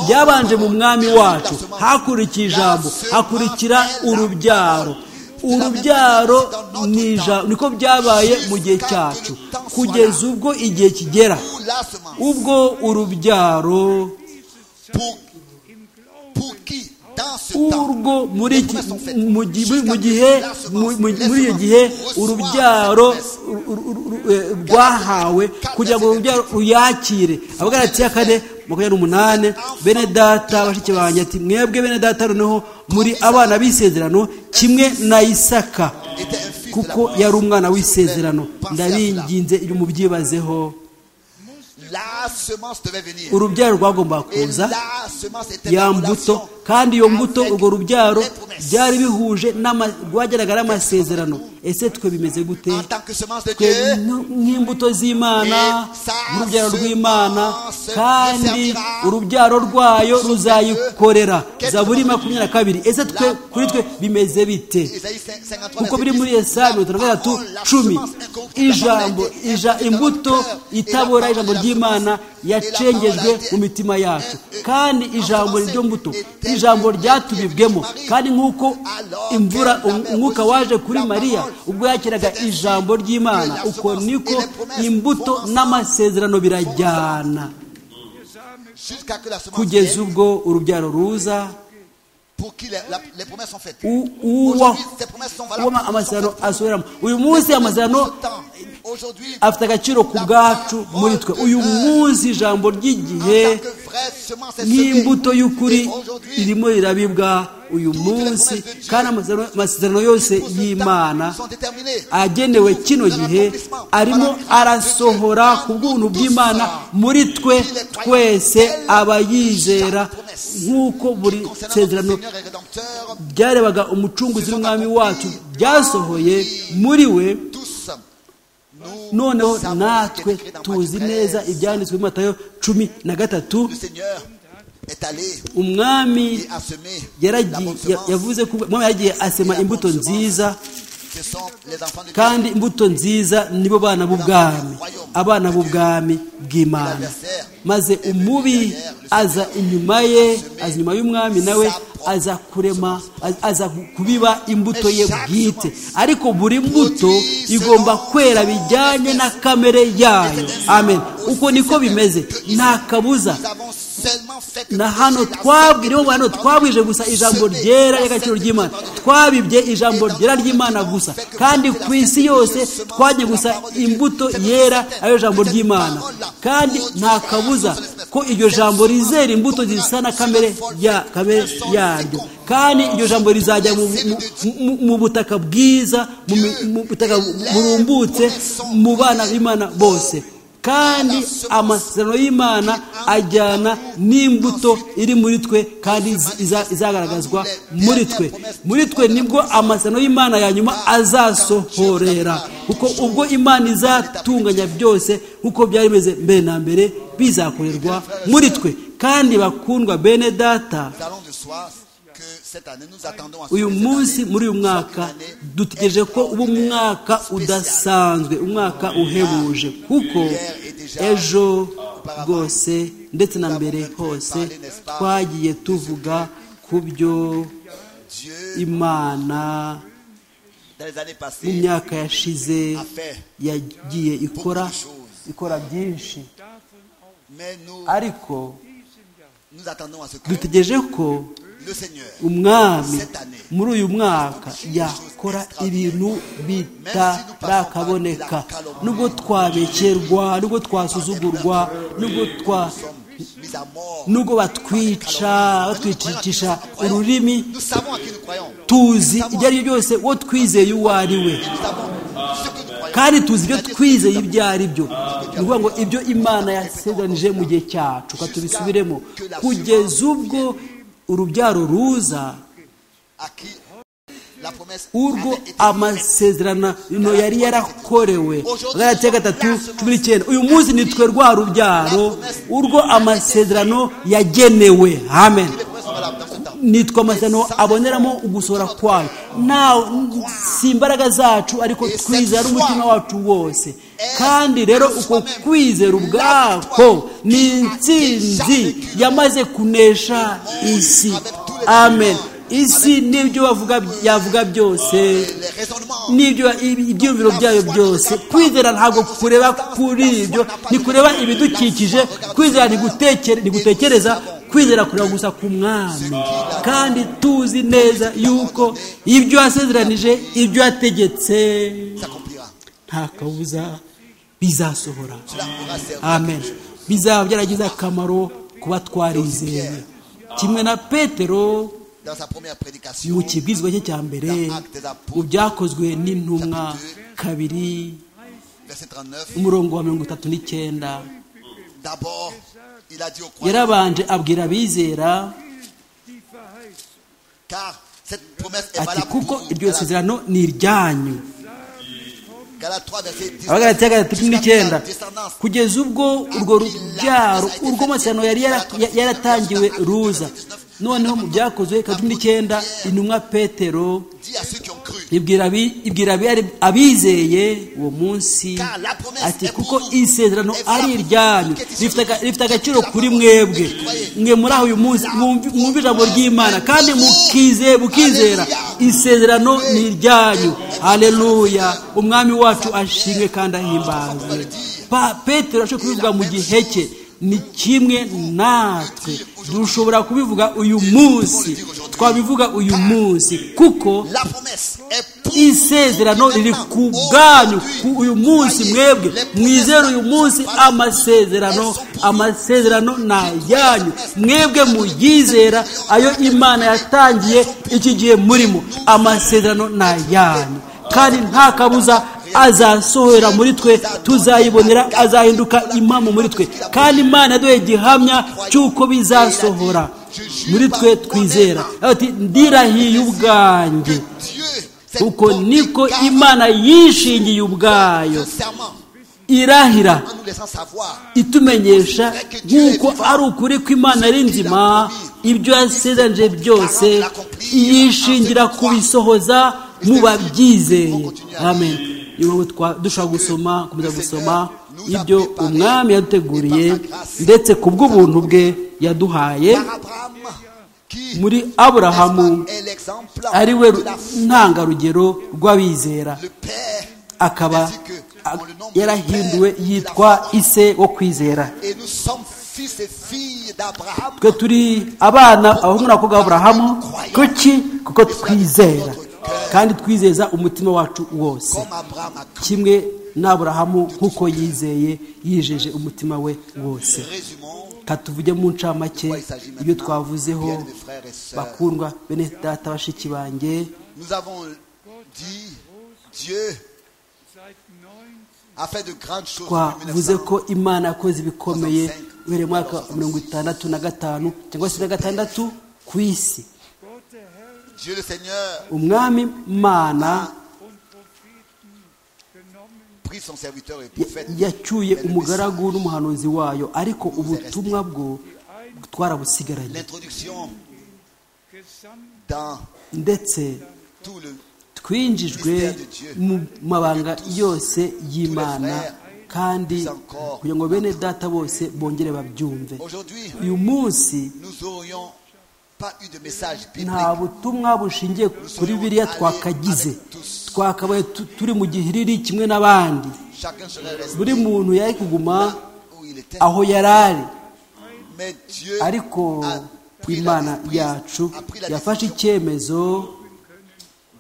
byabanje mu mwami wacu hakurikira ijambo hakurikira urubyaro urubyaro niko byabaye mu gihe cyacu kugeza ubwo igihe kigera ubwo urubyaro urwo muri gihe muri iyo gihe urubyaro rwahawe kugira ngo urubyaro ruyakire abagaragara ya kane makumyabiri n'umunani bene data bashiki banjye ati mwebwe bene data noneho muri abana b'isezerano kimwe na isaka kuko yari umwana w'isezerano ndabinginze iyo mubyibazeho urubyaro rwagombaga kuza ya mbuto kandi iyo mbuto urwo rubyaro byari bihuje rwageraga n'amasezerano ese twe bimeze gute twe nk'imbuto z'imana urubyaro rw'imana kandi urubyaro rwayo ruzayikorera zaburi makumyabiri na kabiri ese twe kuri twe bimeze bite kuko biri muri esa mirongo itanu na gatatu cumi ijambo imbuto itabora ijambo ry'imana yacengejwe mu mitima yacu kandi ijambo ryo mbuto ijambo ryatubibwemo kandi nk'uko imvura umwuka waje kuri mariya ubwo yakiraga ijambo ry'imana uko niko imbuto n'amasezerano birajyana kugeza ubwo urubyaro ruza amasezerano asohoreramo uyu munsi amasezerano afite agaciro ku bwacu muri twe uyu munsi ijambo ry'igihe nk'imbuto y'ukuri ririmo rirabibwa uyu munsi kandi amasezerano yose y'imana agenewe kino gihe arimo arasohora ku bw'ubuntu bw'imana muri twe twese abayizera nk'uko buri sezerano byarebaga umucunguzi w'umwami wacu byasohoye muri we noneho natwe tuzi neza ibyanditswe mu matayo cumi na gatatu umwami yavuze ko umwami yagiye asema imbuto nziza kandi imbuto nziza nibo bana b'ubwami abana b'ubwami bw'imana maze umubi aza inyuma ye aza inyuma y'umwami nawe aza kurema aza kubiba imbuto ye bwite ariko buri mbuto igomba kwera bijyanye na kamere yayo amen uko niko bimeze nta kabuza na hano twabwiriwe hano twabwije gusa ijambo ryera ry'agaciro ry'imana twabibye ijambo ryera ry'imana gusa kandi ku isi yose twajya gusa imbuto yera ariyo jambo ry'imana kandi nta kabuza ko iryo jambo rizera imbuto zisa na kamere yaryo kandi iryo jambo rizajya mu butaka bwiza mu butaka burumbutse mu bana b'imana bose kandi amasezerano y'imana ajyana n'imbuto iri muri twe kandi izagaragazwa muri twe muri twe nibwo amasezerano y'imana ya nyuma azasohorera kuko ubwo imana izatunganya byose nk'uko byari bimeze mbere na mbere bizakorerwa muri twe kandi bakundwa bene data uyu munsi muri uyu mwaka dutegereje ko uba umwaka udasanzwe umwaka uhebuje kuko ejo rwose ndetse na mbere hose twagiye tuvuga ku byo imana mu myaka yashize yagiye ikora ikora byinshi ariko dutegereje ko umwami muri uyu mwaka yakora ibintu bitarakaboneka nubwo twabekerwa nubwo twasuzugurwa nubwo twa nubwo batwica batwicisha ururimi tuzi ibyo ari byo byose uwo twizeye uwo ari we kandi tuzi ibyo twizeye ibyo ari byo ni ukuvuga ngo ibyo imana yasezeranije mu gihe cyacu katubisubiremo kugeza ubwo urubyaro ruza urwo amasezerano yari yarakorewe agana gatatu cumi n'icyenda uyu munsi nitwe rwa rubyaro urwo amasezerano yagenewe amen nitwe amasezerano aboneramo ugusohora kwayo si imbaraga zacu ariko twizera umutima wacu wose kandi rero uko kwizera ubwako ni insinzi yamaze kunesha isi amen isi n'ibyo yavuga byose n'ibyo ibyiyumviro byayo byose kwizera ntabwo kureba kuri ibyo ni kureba ibidukikije kwizera ni gutekereza kwizera kureba gusa ku mwami kandi tuzi neza yuko ibyo yasezeranije ibyo yategetse nta kabuza bizasohora amen bizaba byaragize akamaro kuba twarizeye kimwe na petero mu kibwizwa cye cya mbere mu byakozwe n'intumwa kabiri umurongo wa mirongo itatu n'icyenda yarabanje abwira abizera car cette promesse est ati valable kuko pour vous. iryo Galates sezerano ni iryanyu Galates 3, verset 10. abagaratia gatatu n'icyenda Jusqu'à la descendance. kugeza ubwo urwo rubyaro urwo amasezerano yari yara- ya- yaratangiwe ruza noneho mu byakozwe gatatu n'icyenda intumwa petero Dis à ceux qui ont cru. ibwira abi- ibwira abi- abizeye uwo munsi Car la promesse ati est pour kuko vous. isezerano Et ari voilà iryanyu pourquoi rifite aga- Christ rifite agaciro la kuri parole mwebwe que croyez. mwe muri aho uyu munsi mwumvi mwumva ijambo ry'imana kandi mukizeye mukizera Alleluia. isezerano ni iryanyu haleluya umwami wacu ashimwe kandi ahimbazwe Pa- petero ashobora kubivuga mu gihe cye ni kimwe natwe dushobora kubivuga uyu munsi twabivuga uyu munsi kuko La promesse est pour isezerano riri ku bwanyu ku uyu munsi mwebwe mwizere uyu munsi amasezerano amasezerano ni ayanyu mwebwe muyizera ayo imana yatangiye iki gihe murimo amasezerano ni ayanyu kandi nta kabuza azasohora muri twe tuzayibonera azahinduka impamo muri twe kandi imana yaduhaye igihamya cy'uko bizasohora muri twe twizera Ati, ndirahiye ubwanjye Dieu. cette uko bonté, niko car imana yishingiye ubwayo sincèrement, irahira en nous laissant savoir itumenyesha nk'uko ari ukuri kw'imana ari nzima ibyo yasezeranyije byose yishingira kubisohoza mu babyizeye amen niyo mpamvu twa- dushobora gusoma komeza gusoma ibyo umwami yaduteguriye ndetse ku bw'ubuntu bwe yaduhaye par Abraham qui muri aburahamu est l'exemple ari we de la ntangarugero rw'abizera le père akaba ainsi que a- on le nomme yarahinduwe père de la yitwa foi. ise wo kwizera et nous sommes fils et filles d'Abraham twe turi abana abahungu n'abakobwa b'aburahamu kuki kuko twizera kandi twizeza umutima wacu wose comme Abraham a cru. kimwe n'aburahamu nk'uko yizeye yijeje umutima we wose Résumons katuvuge mu ncamake ibyo twavuzeho bien des frères et sœurs. bakundwa bene data bashiki banjye Nous avons dit Dieu a fait de grandes choses depuis twavuze 1900. ko imana yakoze ibikomeye uhereye mu mwaka wa mirongo itandatu na gatanu cyangwa se na gatandatu ku isi Dieu le Seigneur umwami mana prit son serviteur et ya- prophète. yacyuye umugaragu n'umuhanuzi wayo ariko ubutumwa bwo twarabusigaranye L'introduction dans ndetse tout le twinjijwe mu mabanga yose y'imana kandi kugira ngo bene data bose bongere babyumve Aujourd'hui, uyu munsi nous aurions pas eu de message nta biblique. butumwa bushingiye kuri biriya twakagize twakabaye tu- turi mu gihiriri kimwe n'abandi Chacun serait resté buri muntu yari kuguma où il était. aho yari ari Mais Dieu a ariko pris la imana prise, yacu a pris la yafashe décision icyemezo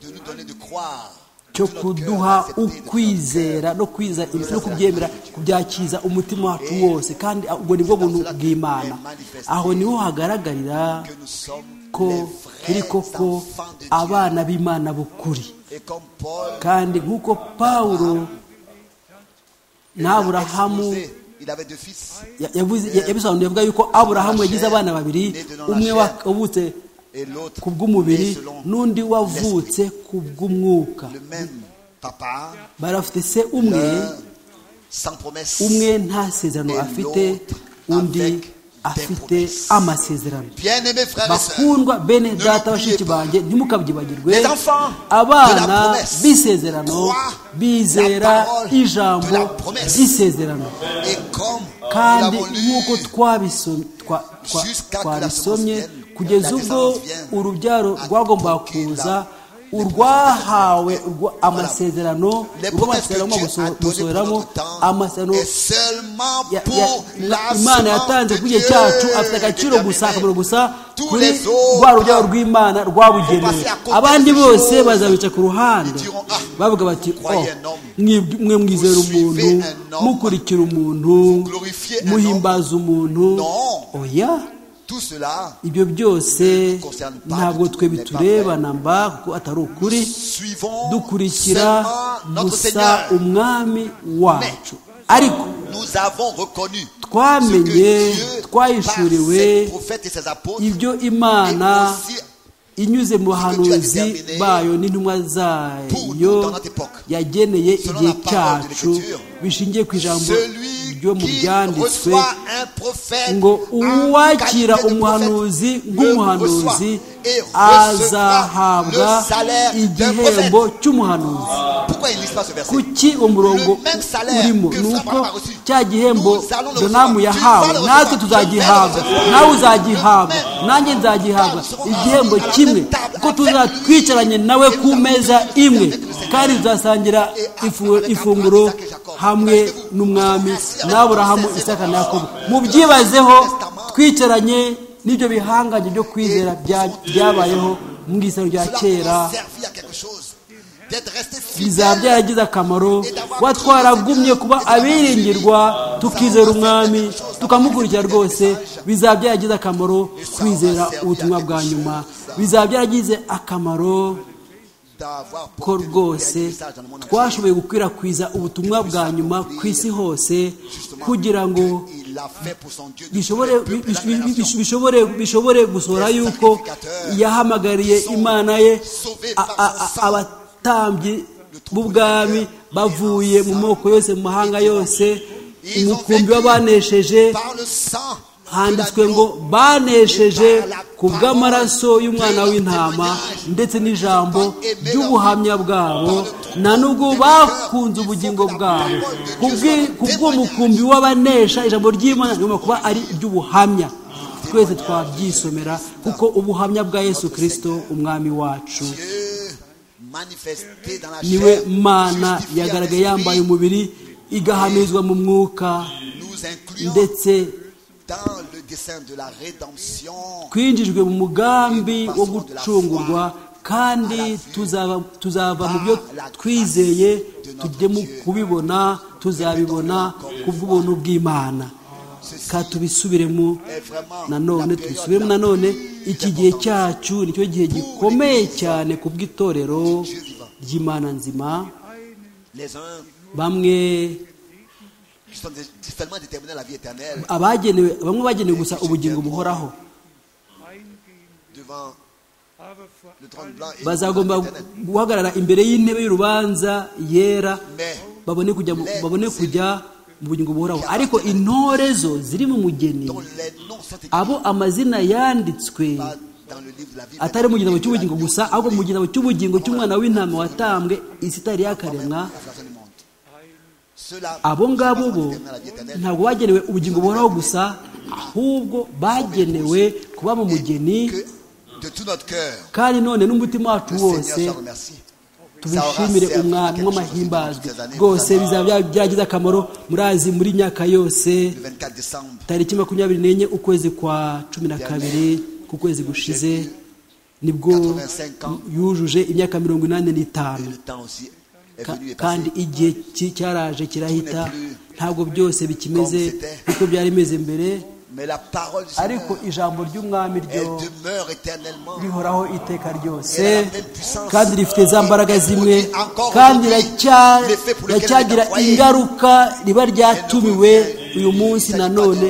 de nous donner de croire. cyo de tout notre cœur, kuduha d'accepter de tout notre ukwizera no kwiza imico no kubyemera kubyakiza umutima wacu wose kandi ubwo ni bwo buntu bw'imana aho niho hagaragarira cœur Que nous sommes ko les turi vrais koko enfants de Dieu. abana b'imana b'ukuri Et comme Paul kandi nk'uko pawulo n'aburahamu exposé, il avait deux fils. ya- yavuze- ya- yabisobanuye avuga yuko aburahamu yagize abana babiri umwe wa- wavutse Et l'autre, ku bw'umubiri né selon n'undi wavutse ku bw'umwuka le même papa, barafite se umwe l'un sans promesse, umwe nta sezerano afite undi afite amasezerano bien-aimés frères et sœurs. bakundwa bene data bashiki banjye ntimukabyibagirwe Les enfants de la abana promesse b'isezerano croient bizera la parole de ijambo la promesse. ry'isezerano Et comme kandi nous l'avons lu, nk'uko twabisom- twa- twa- Jusqu'à que la twabisomye semence vienne, kugeza la ubwo descendance vienne, urubyaro à rwagombaga conquérir kuza la- urwahawe urwa- Voilà. amasezerano les promesses que urw'amasezerano Dieu a données pour gusohoramo notre temps amasezerano est seulement ya- pour ya- la imana semence yatanze de ku gihe Dieu. cyacu afite agaciro gusa akamaro déterminé. gusa Tous kuri les autres rwa rubyaro rw'imana rwabugenewe passer à côté abandi des bose choses. bazabica ku ruhande Ils diront, "Ah, bavuga bati croyez "Oh, un homme. mwib- mwe mwizera Vous umuntu suivez un homme. mukurikira umuntu glorifiez un muhimbaza umuntu Non. oya Tout cela, ibyo byose concerne pas, ntabwo twe n'est pas biturebana mba kuko atari ukuri suivons dukurikira seulement notre gusa Seigneur. umwami wacu ariko Nous avons reconnu ce que twamenye Dieu, par twahishuriwe ses prophètes et ses apôtres, ibyo imana et aussi inyuze mu bahanuzi bayo n'intumwa zayo yageneye igihe cyacu bishingiye ku ijambo ryo mu byanditswe ngo uwakira umuhanuzi nk'umuhanuzi azahabwa igihembo cy'umuhanuzi kuki umurongo urimo ni uko cya gihembo donamu yahawe natwe tuzagihabwa nawe uzagihabwa nanjye nzagihabwa igihembo kimwe kuko tuzatwicaranye nawe ku meza imwe kandi tuzasangira ifunguro hamwe n'umwami n'aburahamu isaka na yakobo mubyibazeho twicaranye n'ibyo bihangange byo kwizera byabayeho mu isaro rya kera bizaba byaragize akamaro kuba twaragumye kuba abiringirwa tukizera umwami tukamukurikira rwose bizaba byaragize akamaro kwizera ubutumwa bwa nyuma bizaba byaragize akamaro ko rwose twashoboye gukwirakwiza ubutumwa bwa nyuma ku isi hose kugira ngo bishobore gusohora yuko yahamagariye imana ye abatambyi b'ubwami bavuye mu moko yose mu mahanga yose umukumbi w'abanesheje handitswe ngo banesheje ku bw'amaraso y'umwana w'intama ndetse n'ijambo ry'ubuhamya bwabo nta n'ubwo bakunze ubugingo bwabo ku bw'umukumbi w'abanesha ijambo ry'imana rigomba kuba ari iry'ubuhamya twese twabyisomera kuko ubuhamya bwa yesu kirisito umwami wacu niwe mana yagaragaye yambaye umubiri igahamizwa mu mwuka ndetse twinjijwe mu mugambi wo gucungurwa kandi tuzava mu byo twizeye tujye mu kubibona tuzabibona ku bw'ubuntu bw'imana ka tubisubiremo nanone tubisubiremo nanone iki gihe cyacu nicyo gihe gikomeye cyane ku bw'itorero ry'imana nzima bamwe abagenewe bamwe bagenewe gusa ubugingo buhoraho bazagomba guhagarara imbere y'intebe y'urubanza yera babone kujya mu bugingo buhoraho ariko intore zo ziri mu mugeni abo amazina yanditswe atari mu gitabo cy'ubugingo gusa ahubwo mu gitabo cy'ubugingo cy'umwana w'intama watambwe isi itari yakaremwa abo ngabo bo ntabwo bagenewe ubugingo buhoraho gusa ahubwo bagenewe kuba mu mugeni kandi none n'umutima wacu wose tubishimire umwami w'amahimbazwe rwose bizaba byagize akamaro murazi muri nyaka yose tariki makumyabiri n'enye ukwezi kwa cumi na kabiri ku kwezi gushize nibwo yujuje imyaka mirongo inani n'itanu kandi igihe cyaraje kirahita ntabwo byose bikimeze nk'uko byari bimeze mbere ariko ijambo ry'umwami ryo rihoraho iteka ryose kandi rifite za mbaraga zimwe kandi riracyagira ingaruka riba ryatumiwe uyu munsi nanone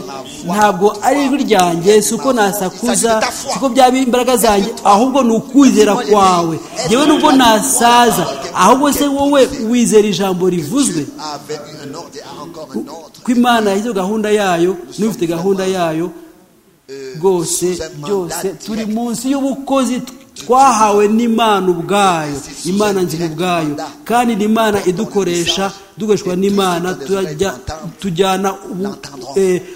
ntabwo ari ijwi ryanjye si uko nasakuza si uko byaba imbaraga zanjye ahubwo ni ukwizera kwawe yewe nubwo nasaza ahubwo se wowe wizera ijambo rivuzwe ko imana yashyizeho gahunda yayo n'ufite gahunda yayo rwose byose turi munsi y'ubukozi twahawe n'imana ubwayo imana nzima ubwayo kandi ni imana idukoresha dukoreshwa n'imana tujyana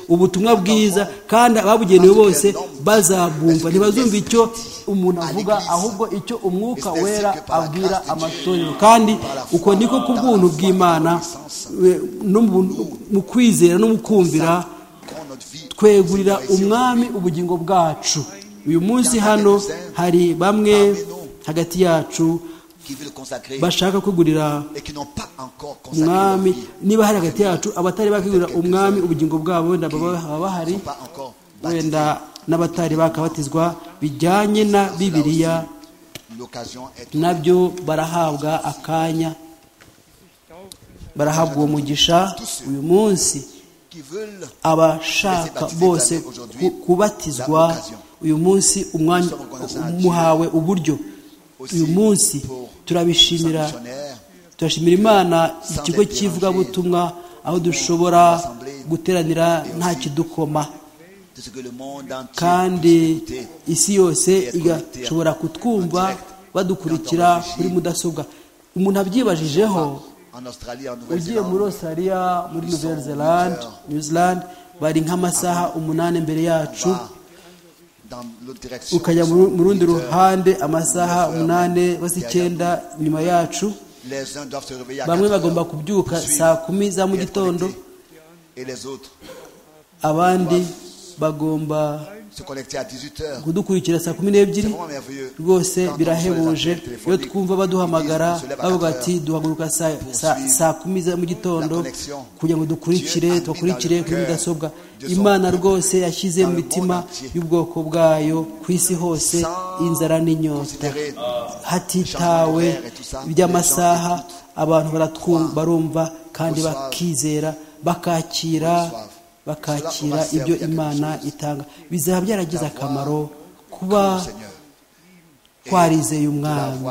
ubutumwa bwiza kandi ababugenewe bose bazabwumva ntibazumva icyo umuntu avuga ahubwo icyo umwuka wera abwira amatorero kandi uko niko ku bw'ubuntu bw'imana mu kwizera no mu kumvira twegurira umwami ubugingo bwacu uyu munsi hano hari bamwe hagati yacu bashaka kugurira umwami niba hari hagati yacu abatari bakigurira umwami ubugingo bwabo wenda baba bahari wenda n'abatari bakabatizwa bijyanye na bibiriya nabyo barahabwa akanya barahabwa uwo mugisha uyu munsi abashaka bose ku- kubatizwa uyu munsi umwanya umuhawe uburyo uyu munsi turabishimira turashimira imana ikigo cy'ivugabutumwa aho dushobora guteranira nta kidukoma kandi isi yose igashobora kutwumva badukurikira kuri mudasobwa umuntu abyibajijeho ugiye muri australia muri nouvelle zelande new zealand bari nk'amasaha umunani imbere yacu ukajya mu- mu rundi ruhande amasaha umunani basa icyenda nyuma yacu bamwe bagomba kubyuka saa kumi za mu gitondo abandi bagomba se connecter à 18h. kudukurikira saa kumi n'ebyiri rwose birahebuje iyo twumva baduhamagara bavuga ati duhaguruka saa- saa- saa kumi za mu gitondo kugira ngo dukurikire tubakurikire kuri mudasobwa imana rwose yashyize mu mitima y'ubwoko bwayo ku isi hose inzara n'inyota hatitawe iby'amasaha abantu baratwumva barumva kandi bakizera bakakira bakakira ibyo imana itanga bizaba byaragize akamaro kuba twarizeye umwami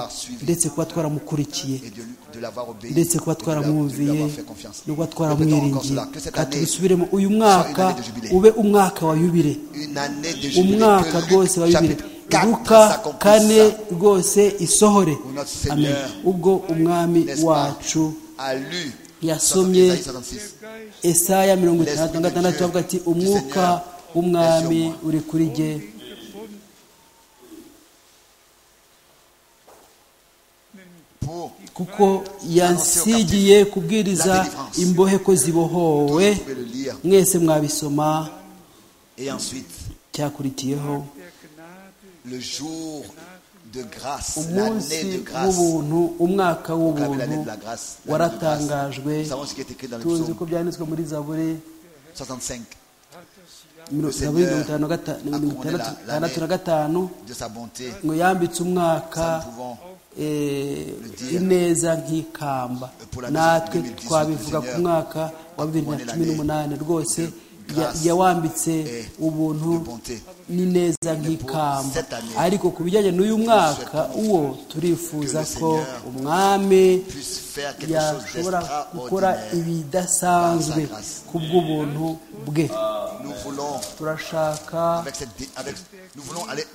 ndetse kuba twaramukurikiye Et de, de l'avoir obéi. ndetse et kuba de leur- de lui twaramwumviye avoir fait confiance. no kuba Répétons encore twaramwiringiye cela, que cette Ka année tubisubiremo uyu soit une mwaka année de jubilé. ube umwaka wa yubile une année de umwaka rwose wa bibiri luka kane rwose isohore amen ubwo umwami wacu a lu yasomye 66. esaya mirongo itandatu na gatandatu avuga ati umwuka w'umwami uri kuri jye pour kuko yansigiye kubwiriza imbohe ko zibohowe trouver le lire mwese mwabisoma et ensuite cyakurikiyeho le jour de grâce umunsi l'année de grâce w'ubuntu umwaka Vous avez l'année de la w'ubuntu grâce l'année de grâce. waratangajwe nous savons ce qui est écrit dans le tuzi ko psaume byanditswe muri zaburi 65 mirongo zaburi mirongo itanu na gata- mirongo itandatu itandatu na gatanu de sa bonté ngo yambitse umwaka nous pouvons eh, ineza nk'ikamba natwe twabivuga ku mwaka wa bibiri na cumi n'umunani rwose ya- yawambitse ubuntu n'ineza nk'ikamba ariko ku bijyanye n'uyu mwaka uwo turifuza ko umwami puisse faire quelque chose yashobora gukora d'extraordinaire ibidasanzwe ku bw'ubuntu bwe nous voulons turashaka avec cette dé- avec nous voulons aller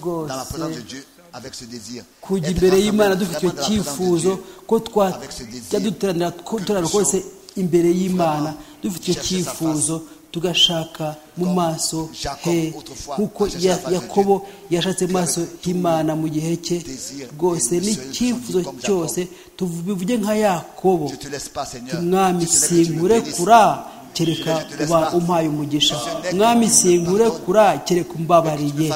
dans la présence rwose de Dieu avec ce désir kujya Être imbere rassemblés y'imana vraiment dufite icyo dans la présence de cyifuzo Dieu. ko avec ce désir twajya duteranira ku iteraniro kose imbere y'imana dufite icyo chercher sa cyifuzo tugashaka mu maso Jacob he autrefois nk'uko a cherché Ya- la face de yakobo yashatse maso h'imana mu gihe cye désir rwose et le seul n'icyifuzo comme Jacob. cyose tubivuge nka yakobo Je te laisse pas, Seigneur. mwami Je te lève et tu me bénisses. sinkurekura kereka uba umpaye umugisha mwami sinkurekura kereka umbabariye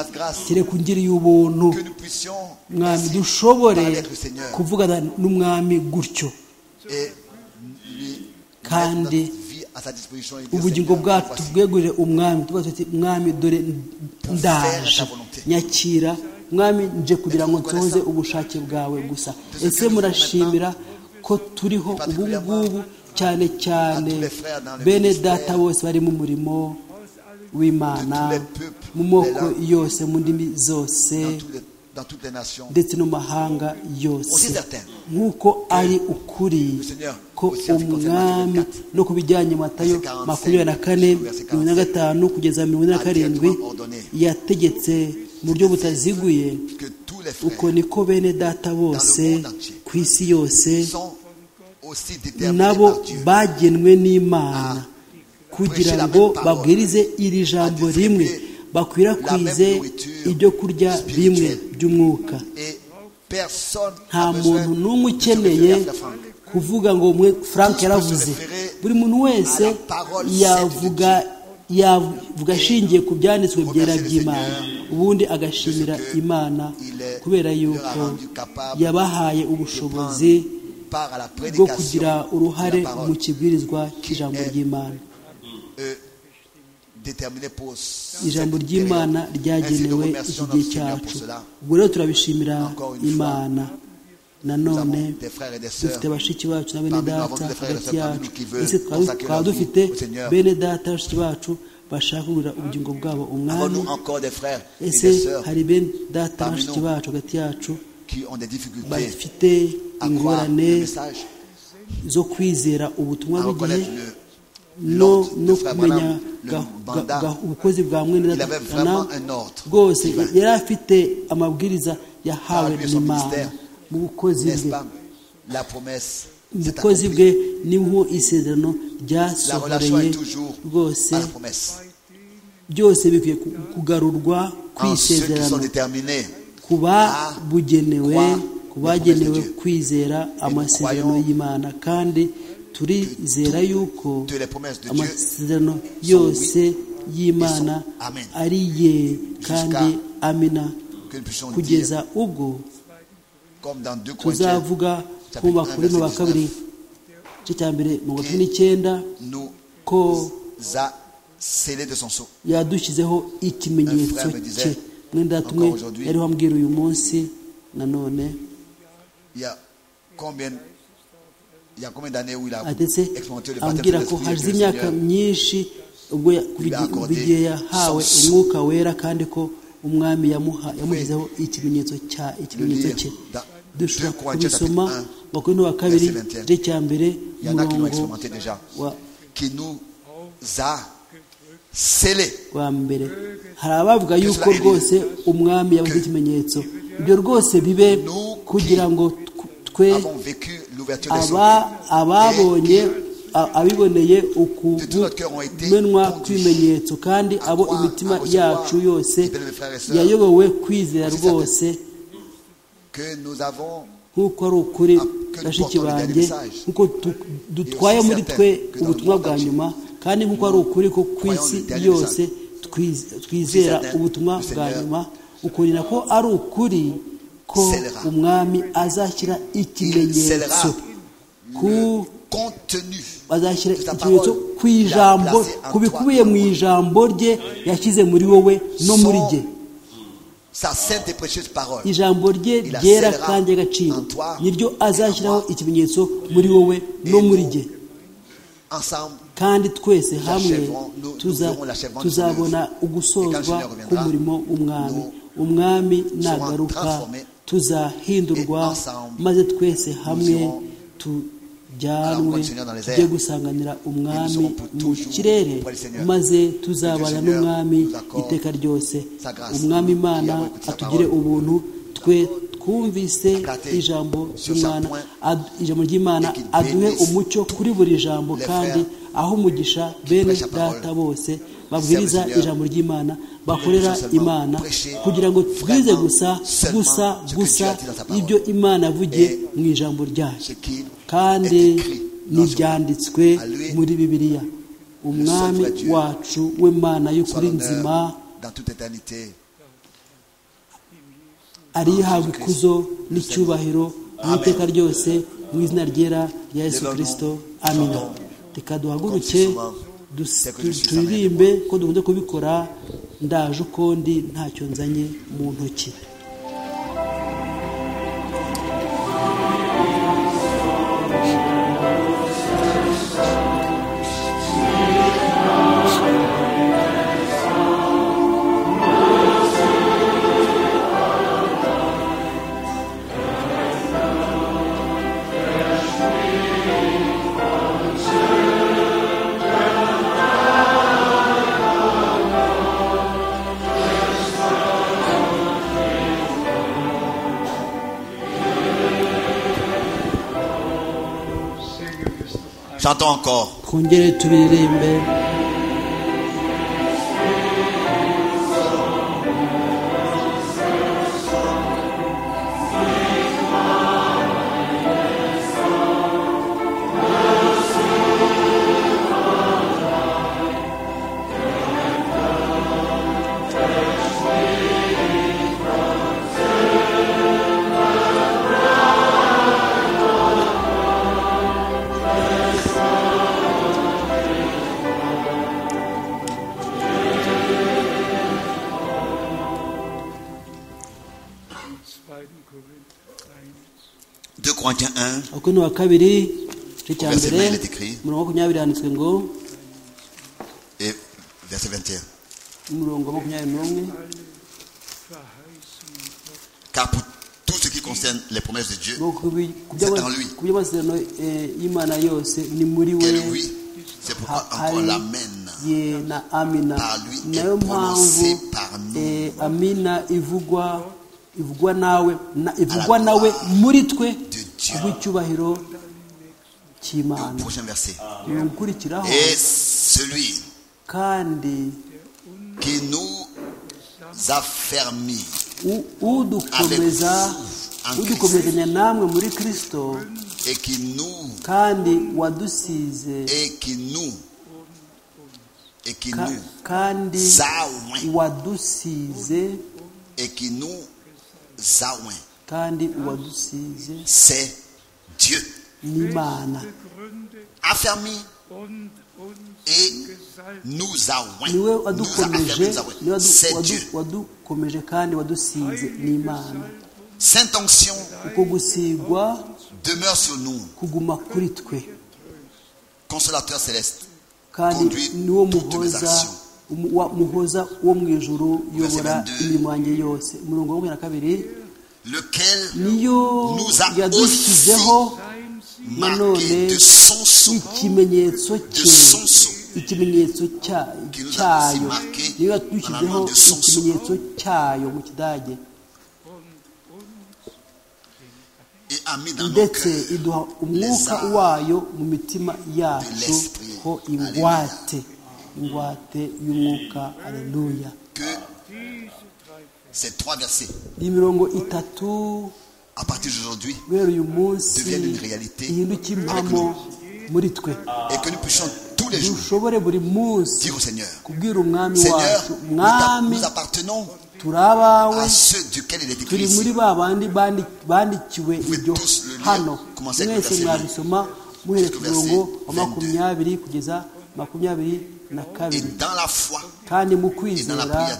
kereka ungiriye ubuntu Que nous puissions mwami ainsi dushobore parler avec le Seigneur kuvugana n'umwami gutyo et lui Kandi mettre notre vie à sa disposition et dire, ubugingo Seigneur, bwacu voici. tubwegurire umwami tubaze tuti mwami dore ndaje nyakira mwami nje kugira ngo nsohoze ubushake bwawe gusa ese murashimira ko turiho ubu ngubu cyane cyane bene data bose bari mu murimo w'imana mu moko yose mu ndimi zose dans, tous les- dans toutes les nations. ndetse no mu mahanga yose nk'uko ari ukuri ko umwami no ku bijyanye matayo makumyabiri na kane mirongo na gatanu kugeza mirongo ine na karindwi yategetse mu buryo butaziguye Que tous les uko frères niko bene data bose ku isi yose sont aussi déterminés nabo par Dieu. bagenwe n'imana kugira ngo babwirize iri jambo rimwe bakwirakwize ibyo kurya bimwe by'umwuka Et personne nta n'a besoin muntu n'umwe de se ukeneye référer à Franck. kuvuga ngo umwe frank yaravuze buri muntu wese yavuga yavuga ashingiye ku byanditswe byera by'imana ubundi agashimira imana kubera yuko yabahaye ubushobozi Par à la bwo prédication kugira uruhare de la parole, mu kibwirizwa cy'ijambo ry'imana euh, déterminé pour cette ijambo période. ry'imana Ainsi, nous ryagenewe remercions iki notre gihe Seigneur pour cyacu cela. ubwo rero turabishimira Encore une fois, imana nanone dufite bashiki bacu na bene data hagati yacu ese twaba dufite bene data bashiki bacu bashaka kugurira ubugingo bwabo umwami ese hari bene data bashiki bacu hagati yacu bafite ingorane zo kwizera ubutumwa bw'igihe no no kumenya ubukozi bwa mwene data bwose yari afite amabwiriza yahawe n'imana mu bukozi bwe ubukozi bwe niho isezerano ryasohoreye rwose byose bikwiye kugarurwa kwisezerano ku babugenewe ku bagenewe kwizera amasezerano y'imana kandi turizera yuko amasezerano yose y'imana ari ye kandi amina kugeza ubwo tuzavuga ku bakuru mu wa kabiri igice cya mbere mu wa cumi n'icyenda ko yadushyizeho ikimenyetso cye mwenda tumwe yari wambwira uyu munsi nanone atetse ambwira ko hashize imyaka myinshi ubwo igihe yahawe umwuka wera kandi ko umwami yamushyizeho ikimenyetso cya ikimenyetso cye dushobora kubisoma makumyabiri wa kabiri igice cya mbere umurongo wa mbere hari abavuga yuko rwose umwami yabuze ikimenyetso ibyo rwose bibe kugira ngo twe ababonye abiboneye ukumenwa kw'ibimenyetso kandi abo imitima yacu yose yayobowe kwizera rwose nk'uko ari ukuri bashiki banjye nk'uko dutwaye muri twe ubutumwa bwa nyuma kandi nk'uko ari ukuri ko ku isi yose twizera ubutumwa bwa nyuma ukubona ko ari ukuri ko umwami azashyira ikimenyetso ku azashyira ikimenyetso ku ijambo ku bikubiye mu ijambo rye yashyize muri wowe no muri jye ijambo rye ryera kandi ry'agaciro niryo azashyiraho ikimenyetso muri wowe no muri jye kandi twese hamwe tuzabona ugusozwa k'umurimo w'umwami umwami nagaruka tuzahindurwa maze twese hamwe tujyanwe tujye gusanganira umwami mu kirere maze tuzabana n'umwami iteka ryose umwami imana atugire ubuntu twe twumvise ijambo ry'umwana ijambo ry'imana aduhe umucyo kuri buri jambo kandi aho umugisha bene data bose babwiriza ijambo ry'imana bakorera imana kugira ngo twize gusa gusa gusa ibyo imana yavugiye mu ijambo ryacu kandi n'ibyanditswe muri bibiliya umwami wacu w'imana y'ukuri nzima arihabwa ikuzo n'icyubahiro mu iteka ryose mu izina ryera rya yesu kirisito amina reka duhaguruke turirimbe ko dukunze kubikora ndaje uko ndi ntacyo nzanye mu ntoki Chantons encore. twongere tubiririmbe 21, abakorinto wa kabiri igice cya Verset 20, mbere il est écrit. umurongo wa makumyabiri handitswe ngo et verset 21. umurongo wa makumyabiri n'umwe Car pour tout ce qui concerne les promesses de Dieu, ngo ku bi- ku C'est en by'ama- lui. ku by'amasezerano eh, y'imana yose ni muri we quel oui, c'est pourquoi ha- encore hari l'amen. ye na amina Par lui est nayo mpamvu prononcé par nous. eh, amina ivugwa ivugwa nawe na- ivugwa la nawe gloire muri twe de Dieu. rw'icyubahiro Au cy'imana prochain verset. ukurikiraho Et celui kandi qui nous a fermis u- udukomeza Avec vous en udukomezanya namwe muri kirisito et qui nous kandi wadusize et qui nous et qui ka- nous kandi a oint, wadusize et qui nous a oint. kandi uwadusize c'est Dieu. n'imana A fermi und et uns gesalbt. nous a oint. niwe Nous a wadukomeje affermi, nous a oint. niwe wadu- C'est wadu- Dieu. wadukomeje kandi wadusize n'imana Sainte onction uko gusigwa demeure sur nous, kuguma kuri twe consolateur céleste. kandi Conduit niwo toutes mes muhoza actions. umu- wa- muhoza wo mu ijuru uyobora 22. imirimo yanjye yose umurongo wa makumyabiri na kabiri lequel niyo Nous a yadushyizeho marqué de son sceau, ikimenyetso de cye son sceau, ikimenyetso cya- Qui nous a aussi cyayo marqué niyo dans la yatushyizeho langue de son ikimenyetso cyayo mu kidage et a mis dans nos ndetse cœurs iduha umwuka arts wayo mu mitima yacu l'esprit. ho ingwate ingwate y'umwuka aleluya que ces trois versets, iyi mirongo itatu à partir d'aujourd'hui, guhera uyu munsi Devienne une réalité ihinduke impamo muri twe et que nous puissions tous les jours dushobore buri munsi dire au Seigneur, kubwira umwami Seigneur, wacu nous t'a- mwami nous appartenons turi abawe à ceux duquel il est écrit turi muri ici. ba bandi bandi- bandikiwe ibyo tous le lire, hano commencez avec mwese verset mwabisoma muhereye ku jusqu'au verset murongo wa 22. makumyabiri kugeza makumyabiri na Et kabiri dans la foi, kandi Et mu dans kwizera la prière.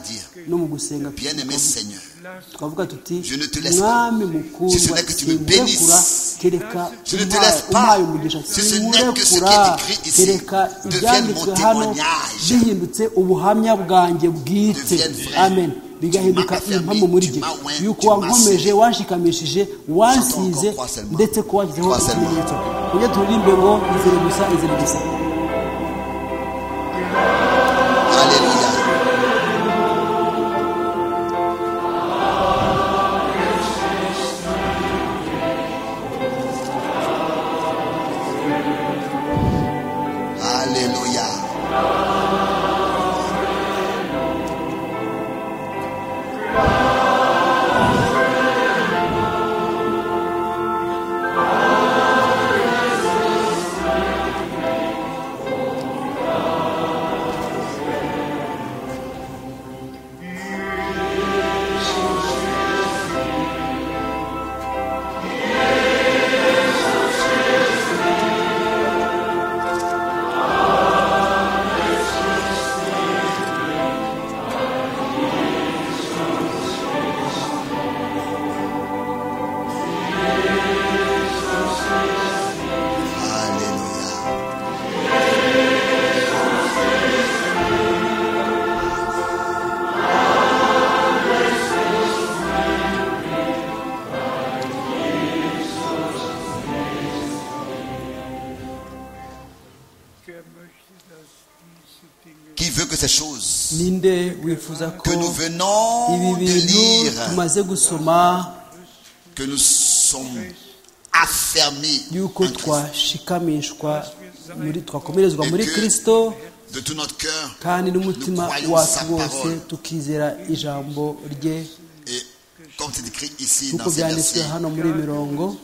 no mu gusenga bien-aimé Seigneur, tukavuga tuti Je ne te laisse mwami Je mukundwa ne que tu me sinkurekura bénisses. kereka Je ne te umpaye- laisse pas. umpaye umugisha Ce n'est que ce qui sinkurekura est écrit ici kereka devienne ibyanditswe mon hano témoignage. bihindutse ubuhamya bwanjye bwite Devienne vrai. amen bigahinduka Tu m'as impamo affermi, muri jye tu m'as oint, yuko tu m'as wankomeje serré. wanshikamishije wansize Santa encore, crois seulement. ndetse ko washyizeho Crois seulement. ikimenyetso ujye turirimbe ngo izere gusa izere gusa Alléluia. Alléluia. Alléluia. Er möchte, dass diese Dinge Qui veut que ces choses ninde wifuza ko que nous venons ibi de bintu lire, tumaze gusoma que nous sommes affermis yuko en Christ, twashikamishwa muri twakomerezwa muri kirisito de tout notre cœur kandi n'umutima wacu wose tukizera ijambo rye et comme c'est écrit ici nk'uko dans ces byanditswe versets, hano muri iyi mirongo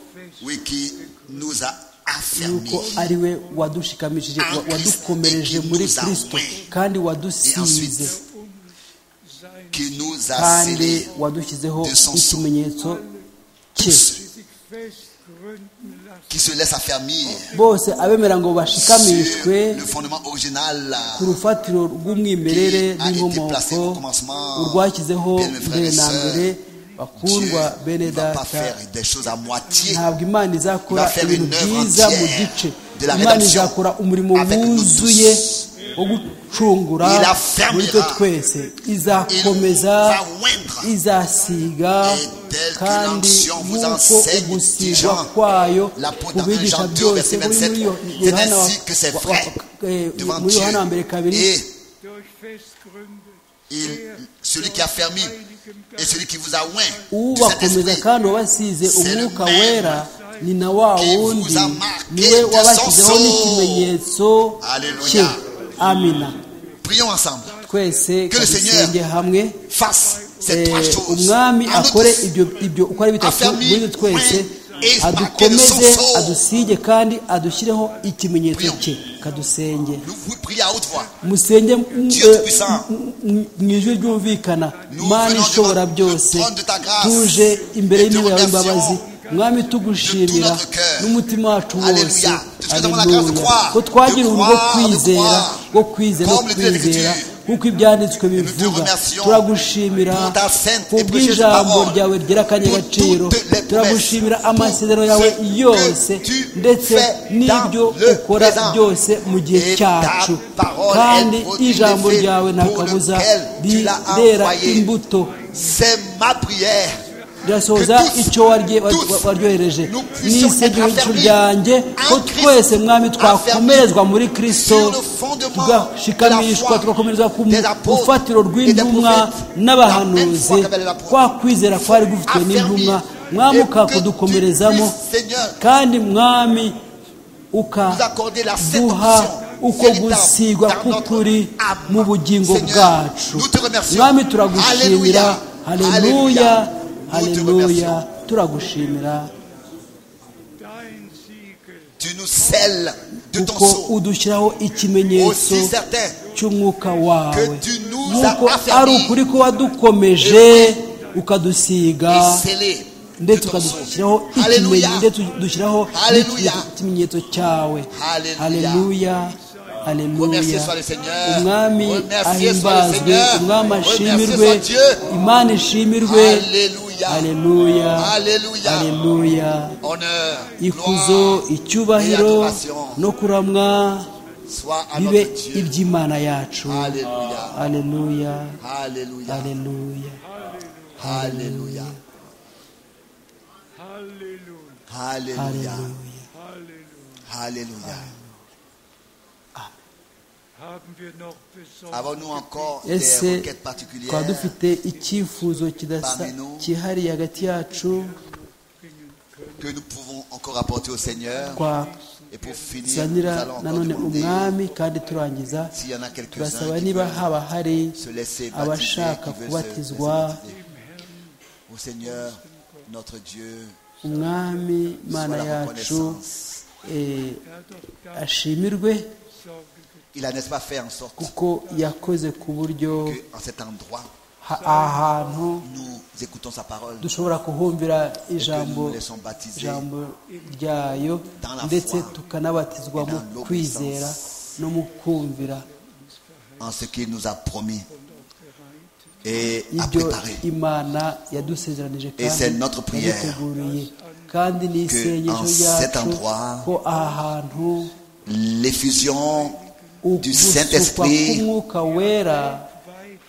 oui, qui nous a yuko affermis. ari we wadushikamishije wa- wadukomereje muri kirisito kandi wadusize qui nous a kandi scellés wadushyizeho ikimenyetso cye ceux festgründen lassen. qui se laissent affermir bose abemera ngo sur bashikamishwe le fondement original ku rufatiro rw'umwimerere qui a été placé n'inkomoko au commencement urwashyizeho bien mes frères et mbere na sœurs, mbere bakundwa bene ne va pas data faire des choses à moitié. ntabwo imana izakora Il va faire ibintu une œuvre byiza mu entière gice de la imana rédemption izakora umurimo avec nous wuzuye tous. wo gucungura Il affermira. muri twe twese izakomeza Il va oindre. izasiga Et telle qu'une kandi onction vous nk'uko enseigne ugusigwa Jean, kwayo l'apôtre kubigisha Jean 2, byose verset muri 27, muri yo- c'est Yohana wa- ainsi que ses wa- frères wa- eh, devant muri Dieu. yohana wa mbere kabiri Et durch festgründet, il- der celui qui a durch fermé Heiligem et celui qui vous a oint du ubakomeza Saint-Esprit kandi wabasize C'est le umwuka même wera ni na wa qui vous wundi a marqué niwe de son wabashyizeho sceau. n'ikimenyetso Alléluia. cye amina Prions ensemble. twese Que le Seigneur kadusenge hamwe Fasse ces Eh, trois choses. umwami à notre akore ibyo ibyo uko ari bitatu Affaire muri twe twese et adukomeze marquer de son sceau. adusige kandi adushyireho ikimenyetso Prions. cye kadusenge Nous vous prions à haute voix. musenge m- Dieu eh, puissant. m- m- mu ijwi ryumvikana Nous mana venons ishobora devant byose le trône de ta grâce tuje imbere et te y'intebe yawe remercions imbabazi mwami de tout tugushimira notre cœur. n'umutima wacu Alléluia. wose Tout ce que demande la grâce de Alléluia. croire, ko twagira de urugo rwo croire, de kwizera croire. rwo kwizera no Comme le Dieu de kwizera l'Écriture. nk'uko ibyanditswe bivuga remercions turagushimira pour ta sainte et précieuse kubw'ijambo parole, ryawe ryera akanyagaciro pour toutes les turagushimira promesses, amasezerano pour yawe ce que yose tu ndetse fais n'ibyo dans le ukora présent. byose mu gihe Et ta cyacu parole kandi est produit ijambo l'effet ryawe nta pour kabuza lequel tu l'as rirera envoyé. imbuto C'est ma prière. rirasohoza Que tous, icyo warye- wa- tous, wa- waryohereje nous puissions nisegera être ijisho affermis ryanjye en ko Christ, twese mwami affermis twakomerezwa muri kristo sur le fondement de tugashikamishwa la foi tugakomerezwa ku des apôtres rufatiro et des rw'intumwa prophètes, la même n'abahanuzi foi qu'avaient les apôtres. kwa kwizera kwari gufitwe Affermis n'intumwa mwami et que tu ukakudukomerezamo puisses, Seigneur, kandi mwami nous uka accorder la sainte duha onction uko véritable gusigwa dans notre k'ukuri âme. mu bugingo Seigneur, bwacu nous te remercions. mwami turagushimira Alléluia. haleluya Nous te haleluya remercions. turagushimira dein Siegel Tu nous scelles de ton kuko sceau. udushyiraho ikimenyetso Aussi certain cy'umwuka wawe que tu nous nk'uko as affermis ari ukuri ko wadukomeje ukadusiga et scellé de ndetse ton sceau. ukadushyiraho Alléluia. ikimenyetso ndetse udushyiraho Alléluia. ikimenyetso cyawe Alléluia. haleluya Remercié haleluya soit le Seigneur. umwami Remercié soit le ahimbazwe Seigneur. umwami Remercié ashimirwe soit Dieu. imana ishimirwe Alléluia. haleluya Alléluia. haleluya Honneur, ikuzo gloire et icyubahiro adoration no kuramwa soit à bibe notre Dieu. iby'imana yacu Alléluia. haleluya Alléluia. haleluya Alléluia. Halleluja. Alléluia. haleluya Halleluja. Alléluia. Haben wir noch besonders Avons-nous encore des ese requêtes twaba particulières dufite icyifuzo kidasa cyihariye hagati yacu que nous pouvons encore apporter au Seigneur Et pour finir, nous twazanira allons encore nanone demander umwami kandi turangiza s'il y en a quelques-uns turasaba qui niba veulent haba hari se laisser baptiser, abashaka qui veulent se laisser kubatizwa baptiser. Au Seigneur, notre Dieu, umwami soit mana la yacu reconnaissance. eh, Er hat doch ganz ashimirwe Sorge getan. Il a, n'est-ce pas, fait en sorte kuko yakoze ku buryo que, en cet endroit, ha- ahantu nous écoutons sa parole dushobora kuhumvira et que nous nous ijambo laissons baptiser ijambo ryayo Dans la ndetse foi tukanabatizwa et mu dans l'obéissance. kwizera no mu kumvira en ce qu'il nous a promis et a ibyo préparé. imana yadusezeranije Et c'est notre kandi prière yaduteguriye kandi ni que isengesho en cet ryacu endroit, ko aha hantu L'effusion du ugusukwa Saint-Esprit k'umwuka wera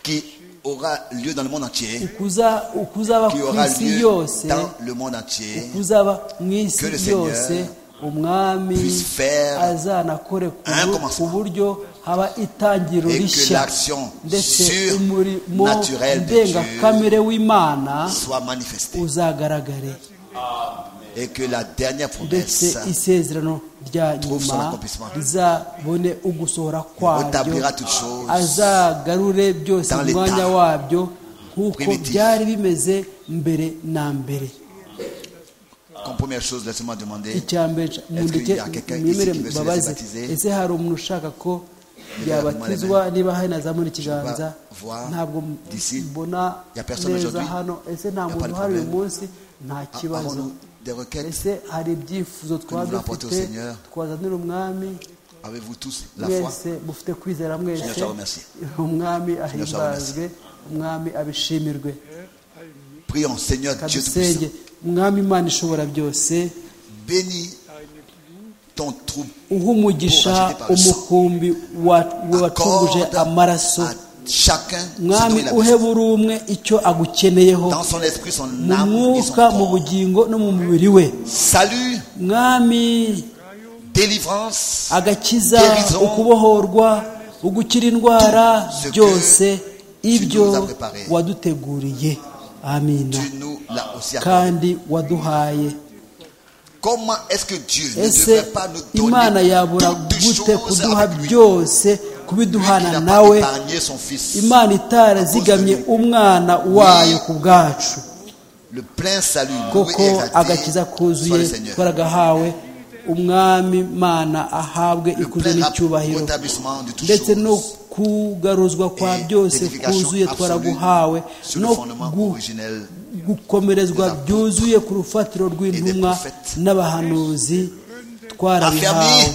qui aura lieu dans le monde entier, ukuza- ukuzaba qui ku aura isi lieu yose dans le monde entier, ukuzaba mu isi Que le Seigneur yose umwami puisse faire azanakore ku un bu- ku commencement. buryo haba itangiro Et que rishya l'action ndetse sur- umurimo naturelle de Dieu ndengakamere w'imana soit manifesté uzagaragare et que la dernière ndetse promesse isezerano rya Trouve son nyuma accomplissement. rizabone ugusohora kwaryo rétablira toutes choses azagarure byose dans mu mwanya l'état wabyo nk'uko primitif. byari bimeze mbere na mbere Comme première chose, laissez-moi demander icya mbere ca- mundeke qu'il y a quelqu'un ici mwemere qui veut se mbabaze laisser baptiser? ese hari umuntu ushaka ko yabatizwa niba hari nazamura ikiganza Je vois ntabwo m- d'ici. mbona Il y a personne neza aujourd'hui? hano ese nta Il y a pas muntu de uhari uyu problème. munsi nta kibazo avons-nous des requêtes ese hari ibyifuzo twaba nous l'apportons au dufite Seigneur? twazanira umwami Avez-vous tous la foi mwese mufite kwizera mwese Seigneur, je te remercie. umwami Seigneur, je te remercie. ahimbazwe umwami abishimirwe Er allmächtig Prions, Seigneur Dieu kadusenge Tout-Puissant. umwami imana ishobora byose Bénis ton troupeau uha umugisha umukumbi wa- wacunguje Accorde amaraso à chacun ce dont mwami il a uhe besoin. buri umwe icyo agukeneyeho Dans son esprit, son mu âme et son mwuka mu corps. bugingo no mu mubiri we Salut, mwami délivrance, agakiza Guérison. ukubohorwa ugukira indwara ce que byose ibyo nous as préparé. waduteguriye amina tu nous l'as aussi accordé. kandi waduhaye Comment est-ce que Dieu ne ese devrait pas nous imana yabura donner toutes gute choses kuduha avec lui Lui byose qui kubiduhana n'a pas nawe épargné son fils. imana itarazigamye umwana wayo ku bwacu Le plein salut, loué koko et exalté agakiza soit le kuzuye Seigneur. twaragahawe umwami mana ahabwe Le ikuzo plein n'icyubahiro rétablissement de toutes ndetse no choses. kugaruzwa kwa Et byose l'édification kuzuye absolue twaraguhawe sur le no fondement gu- originel gukomerezwa byuzuye ku rufatiro rw'intumwa prophètes. n'abahanuzi twarabihawe Affermi.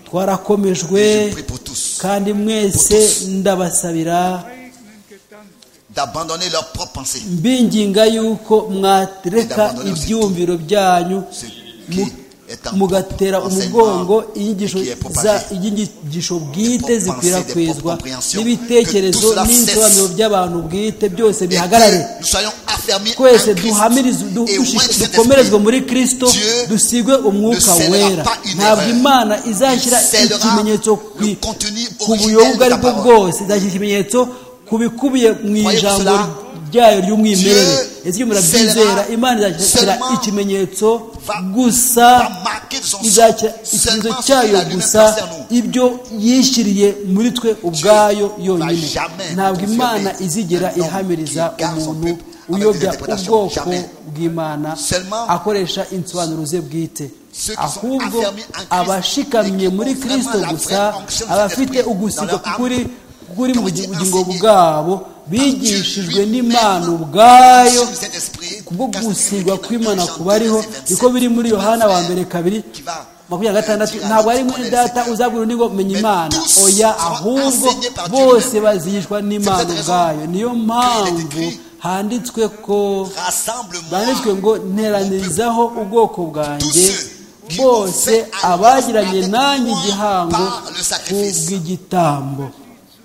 twarakomejwe Et je prie pour tous kandi mwese Pour tous. ndabasabira eigenen Gedanken. d'abandonner leurs propres pensées. mbinginga yuko mwareka Ndabandora aussi ibyumviro byanyu Ce qui mu- est en mugatera enseignement umugongo inyigisho et qui est propagé. za- inyigisho bwite propres pensées, des zikwirakwizwa propres compréhensions. Que n'ibitekerezo tout cela n'ibisobanuro cesse. by'abantu bwite byose Et bihagarare que nous soyons affermis en twese Christ. duhamirize du- Et au moins dushi- cet dukomerezwe esprit, muri kristo Dieu dusigwe umwuka ne scellera wera pas une ntabwo erreur. imana izashyira Il scellera ikimenyetso le ku- contenu ku originel buyobo ubwo de ari la bwo parole. bwose izashyira ikimenyetso ku bikubiye mu Croyez ijambo cela. ryayo ry'umwimerere Dieu ese iyo murabyizera scellera imana izashyira seulement- ikimenyetso va- gusa va marquer de son sang izashyira seulement ce ikimenyetso qu'il a cyayo lui-même gusa placé en nous. ibyo yishyiriye muri twe ubwayo yonyine jamais ntabwo imana confirmer izigera un homme ihamiriza qui garde son umuntu peuple avec uyobya des interprétations. ubwoko Jamais. bw'imana Seulement akoresha insobanuro ze bwite Ceux qui sont ahubwo affermis en Christ abashikamye et qui muri ont kristo vraiment la gusa vraie fonction de abafite l'esprit ugusigwa dans leur kuri âme, kuri mu comme dit bugingo enseigné bwabo bigishijwe Dieu lui-même, n'imana ubwayo sur cet esprit, kubwo car c'est gusigwa écrit dans kw'imana Jean kuba ariho 2, niko biri muri yohana wa mbere kabiri Qui va, makumyabiri na gatandatu eh, ntabwo ari dire à muri notre data Seigneur. uzabwira undi ngo menya Mais imana tous oya seront ahubwo enseignés par Dieu bose lui-même. bazigishwa n'imana cette raison ubwayo niyo mpamvu écrit, handitswe ko byanditswe Rassemble-moi. ngo nteranirizaho ubwoko bwanjye Tous ceux qui bose ont fait abagiranye alliance avec nanjye moi igihango par le sacrifice. kubw'igitambo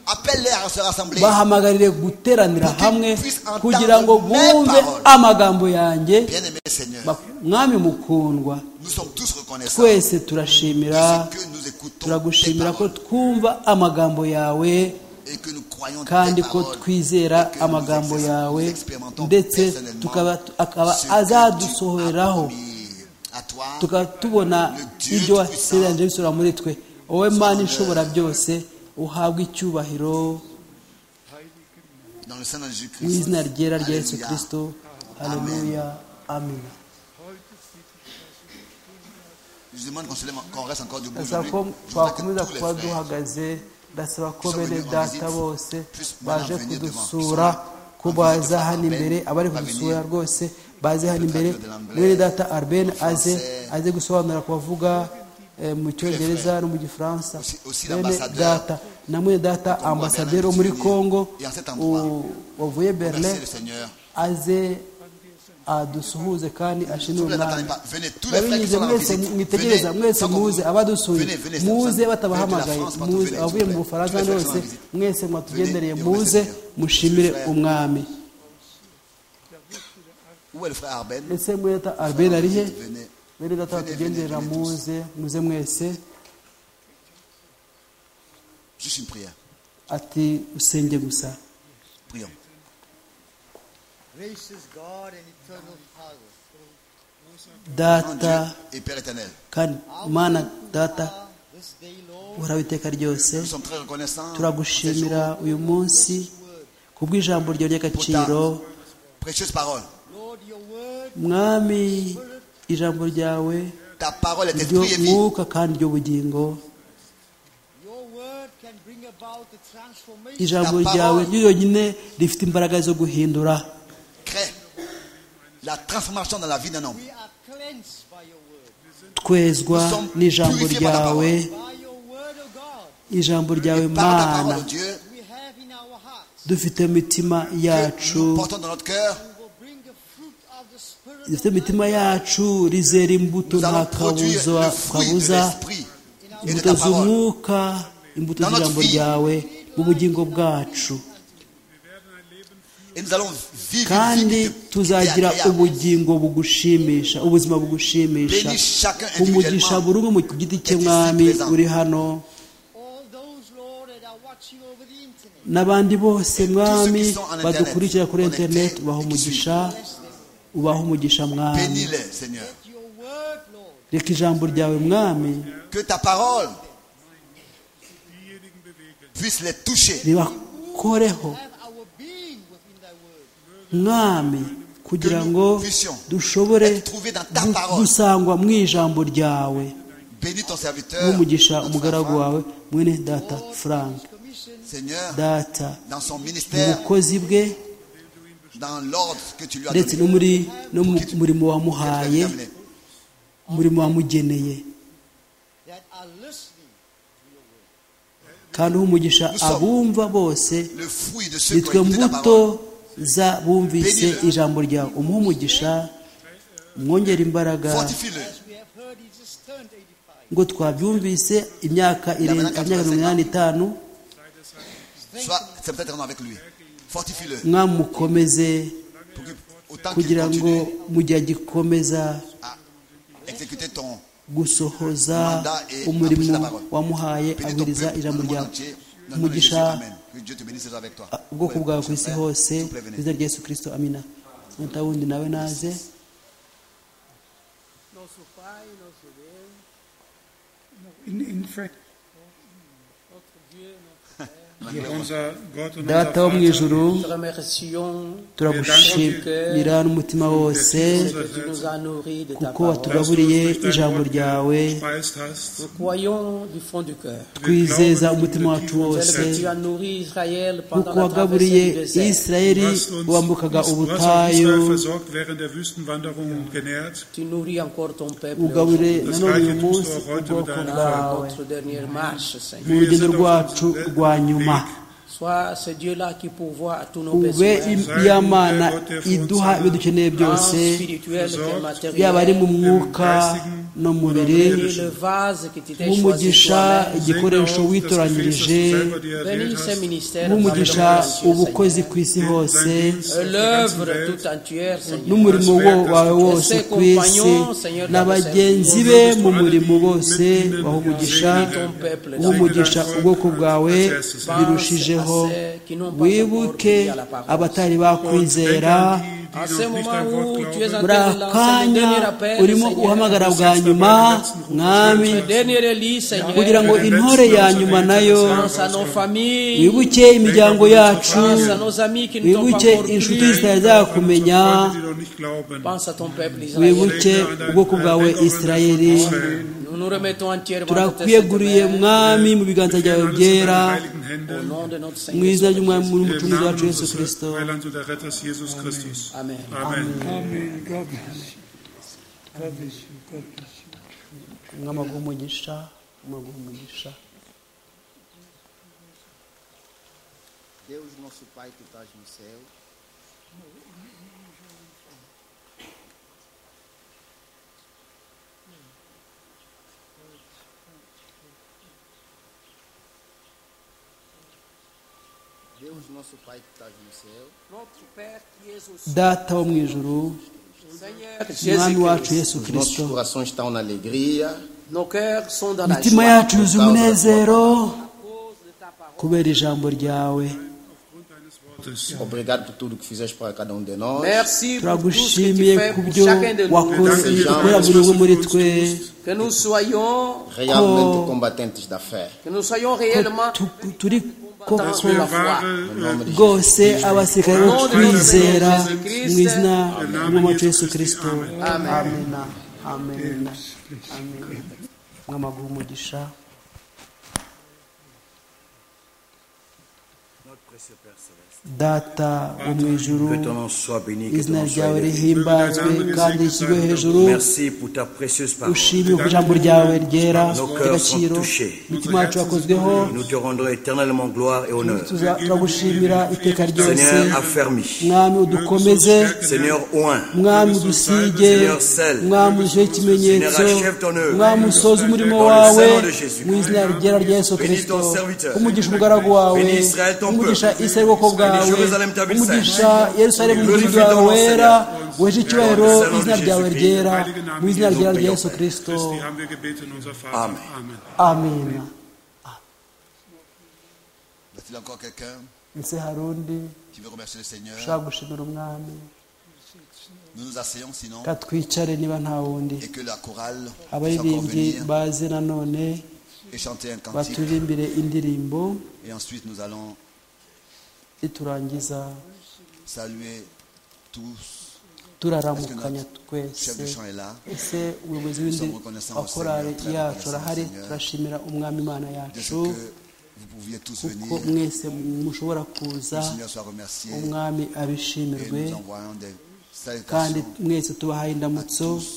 Appelle-les à se rassembler. bahamagarire guteranira Pour qu'ils hamwe puissent entendre kugira ngo mes bumve paroles. amagambo yanjye Bien-aimé Seigneur, Ba- mwami mukundwa nous sommes tous reconnaissants de twese turashimira ce que nous écoutons tes turagushimira ko paroles twumva amagambo yawe et que nous croyons tes kandi ko paroles twizera et que nous exer- amagambo nous yawe expérimentons ndetse personnellement tukaba akaba ce que tu as azadusohoreraho promis à toi, tukaba tubona ibyo wasezeranyije bisura muri twe wowe mana ishobora byose uhabwe icyubahiro dans le Saint de mu Jésus-Christ. izina ryera rya yesu Alléluia. kirisito haleluya amina Je demande qu'on se lève- qu'on reste encore debout ndasaba aujourd'hui. ko Je voudrais que twakomeza tous les kuba frères duhagaze ndasaba ko Nous bene sommes data venus en bose visite. baje Plus maintenant venir kudusura devant. ko Plus baza maintenant hano venir imbere abari devant. kudusura rwose baze hano Le imbere traducteur de l'anglais, bene data arben le aze français, aze gusobanura ku bavuga eh, mu cyongereza no mu gifaransa Aussi- aussi bene l'ambassadeur data na mwene data Congo, ambasaderi wo Berlin, muri Tunisie. kongo Et en cet endroit, u- wavuye berlin Merci le Seigneur. aze adusuhuze kandi ashimire S'il vous plaît, umwami n'attendez pas. Venez, tous les frères qui babinyuze sont dans la mwese visite, mwitegereza venez, mwese sans qu'on muze vous- abadusuye venez, venez, muze sans- venez batabahamagaye de la France, partout, muze venez, abavuye mu s'il vous plaît. bufaransa Venez, hose venez, venez. mwese mwatugendereye Venez, muze venez, venez. mushimire Venez. umwami Où est le frère Arben ese mwene data albert ari he Venez. mwene data batugenderera muze muze mwese Juste une prière. ati usenge gusa Prions. Gracious God and eternal Father, Mon data Dieu et Père éternel, kandi mana data ah, this day, Lord, uhoraho iteka ryose nous sommes très reconnaissants pour ces turagushimira uyu munsi kubw'ijambo ryawe ry'agaciro précieuses paroles. Lord, your word, mwami ijambo ryawe Ta parole est ryo esprit et vie. mwuka kandi ry'ubugingo your word can bring about the transformation. ijambo ryawe ryo ryonyine rifite imbaraga zo guhindura Crée la transformation dans la vie d'un homme. We are cleansed by your word. twezwa n'ijambo ryawe By your word, O God, ijambo ryawe Par ta mana parole, Dieu, we have in our hearts, dufite mu mitima que yacu nous portons dans notre cœur we will bring the fruit dufite imitima yacu rizera imbuto nta kabuza kabuza imbuto z'umwuka imbuto z'ijambo ryawe mu bugingo bwacu kandi tuzagira ubugingo bugushimisha ubuzima bugushimisha umugisha buri umwe mu giti cye mwami uri hano n'abandi bose mwami badukurikira kuri interineti ubaha umugisha ubaha umugisha mwami reka ijambo ryawe mwami ribakoreho mwami kugira ngo dushobore gusangwa mu ijambo ryawe n'umugisha umugaragu wawe mwene data frank data ubukozi bwe ndetse no mu murimo wamuhaye umurimo wamugeneye kandi umugisha abumva bose nitwe mbuto za bumvise ijambo ryawe umugisha mwongera imbaraga ngo twabyumvise imyaka irenga imyaka mirongo itanu mwamukomeze kugira ngo mu gihe agikomeza gusohoza umurimo wamuhaye abwiriza ijambo ryawe umugisha ubwoko bwawe ku isi hose izina rya yesu kirisito amina nta wundi nawe naze data wo mu ijuru turagushimira n'umutima wose kuko watugaburiye ijambo ryawe twizeza umutima wacu wose kuko wagaburiye isirayeli wambukaga ubutayu ugaburire nanone uyu munsi ubwoko bwawe mu rugendo rwacu rwa nyuma ube yamana iduha ibyo dukeneye byose yaba ari mu mwuka no mu mubiri nk'umugisha igikoresho witoranyirije nk'umugisha ubukozi ku isi hose n'umurimo wawe wose ku isi na bagenzi be mu murimo bose umugisha nk'umugisha ubwoko bwawe birushijeho wibuke abatari bakwizera buri akanya urimo uhamagara bwa nyuma mwami kugira ngo intore ya nyuma nayo wibuke imiryango yacu wibuke inshuti zitazakumenya wibuke ubwoko bwawe isirayeri turakwiyeguriye mwami mu biganza byawe byera mu izina ry'umwami n'umucunguzi wacu yesu kirisito amen umwami aguha umugisha umwami aguha umugisha Deus nosso Pai que estás no céu, data wo mu ijuru umwami wacu yesu kirisito imitima yacu yuzuye umunezero kubera ijambo ryawe turagushimiye ku byo wakorera buri umwe muri twe ko turi koko rwose abasirikare bo twizera mu izina ry'umuco yesu kirisito amena amena amena mwamaguha umugisha data wo mu ijuru Que ton nom soit béni, que ton izina nom soit ryawe élevé. rihimbazwe kandi rishyirwe hejuru Merci pour ta précieuse parole. ushime ku ijambo ryawe ryera Nos cœurs ry'agaciro sont touchés. imitima yacu yakozweho Nous te rendrons éternellement gloire et honneur. tuza- turagushimira iteka ryose Seigneur affermi. mwami udukomeze Seigneur oint. mwami udusige Seigneur, selle. mwami udushyeho ikimenyetso Seigneur, achève ton œuvre. mwami usoze umurimo Dans le wawe Seigneur de Jésus. mu izina ryera rya yesu Bénis kirisito ton serviteur. umugisha umugaragu wawe Bénis Israël, ton umugisha peuple. isirayeli ubwoko Bénis bwawe Jérusalem, ta ville umugisha yerusalemu inzu Glorifie yawe ton nom, wera Seigneur. weje icyubahiro Dans mu le Seigneur izina de ryawe Jésus. ryera mu izina ryera rya yesu kirisito Christi haben wir gebeten, unser Vater. Amen. Amen. amen Y a-t-il encore quelqu'un ese hari undi qui veut remercier le Seigneur ushaka gushimira umwami Nous nous asseyons sinon katwicare niba nta wundi et que la chorale puisse encore abaririmbyi venir baze nanone et chanter un cantique. baturirimbire indirimbo Et ensuite, nous allons niturangiza saluer tous. turaramukanya Chef twese de chant est là. ese umuyobozi w'indi wakorari yacu arahari turashimira umwami imana De ce yacu que vous pouviez tous kuko venir, le mwese mushobora kuza Seigneur soit remercié umwami et abishimirwe nous envoyons des kandi salutations mwese tubahaye à indamutso tous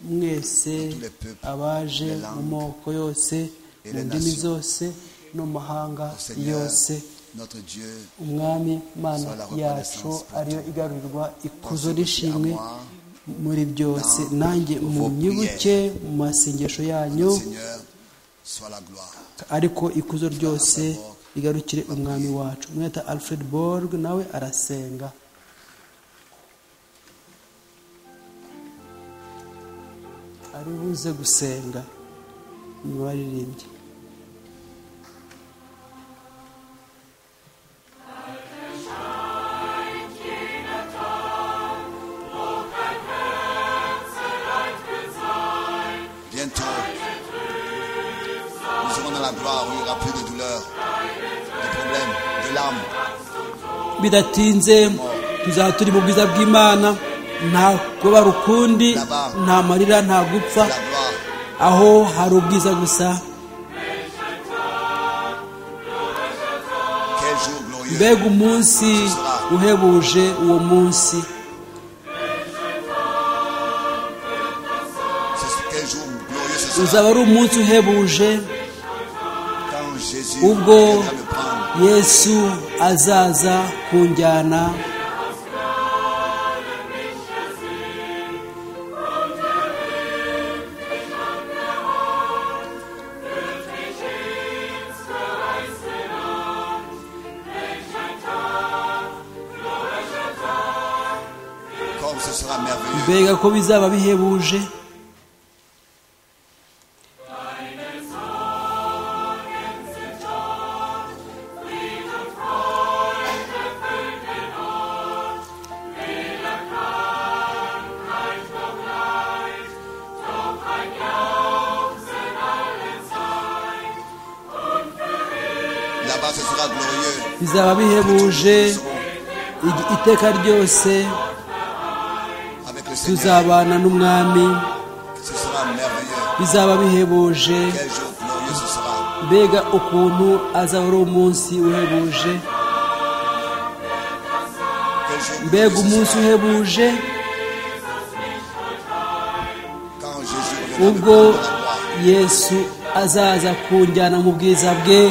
mwese abaje mu moko yose mu ndimi zose no mu mahanga au Seigneur, yose notre Dieu. umwami mana yacu ariyo igarurirwa ikuzo n'ishimwe muri byose nanjye mu myibuke mu masengesho Le yanyu Seigneur soit la gloire. ariko ikuzo ryose rigarukire umwami wacu mweta alfred borg nawe arasenga ari buze gusenga mu baririmbyi Bientôt, nous serons dans la gloire où il n'y aura plus de douleur, de problèmes, de larmes. bidatinze tuzaba turi mu bwiza bw'imana nta kubabara ukundi nta marira nta La gupfa gloire, aho hari ubwiza gusa quel jour glorieux. mbega umunsi uhebuje uwo munsi Ce- Quel jour glorieux ce uzaba sera ari umunsi uhebuje quand Jésus ubwo viendra me prendre. yesu azaza kunjyana Comme ce sera merveilleux. mbega ko bizaba bihebuje Là-bas, ce sera glorieux. bizaba bihebuje ig- iteka ryose Avec le Seigneur, tuzabana n'umwami ce sera merveilleux. bizaba bihebuje Quel jour glorieux ce sera. mbega ukuntu azaba ari umunsi uhebuje Quel jour glorieux mbega ce umunsi sera uhebuje quand Jésus reviendra me ubwo prendre dans la gloire. yesu azaza kunjyana mu bwiza bwe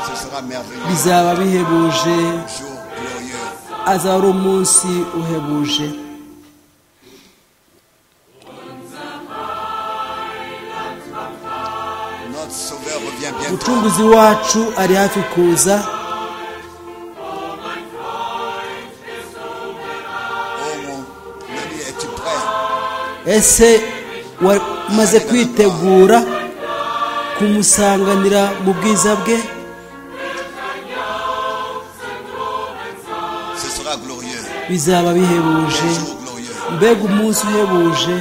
Ce sera merveilleux. bizaba bihebuje Jour glorieux. azaba ari umunsi uhebuje Notre Sauveur revient bientôt. umucunguzi wacu ari hafi kuza Oh mon ami, es-tu prêt? ese wamaze kwitegura kumusanganira mu bwiza bwe Ce sera glorieux. bizaba bihebuje Quel jour glorieux. mbega umunsi uhebuje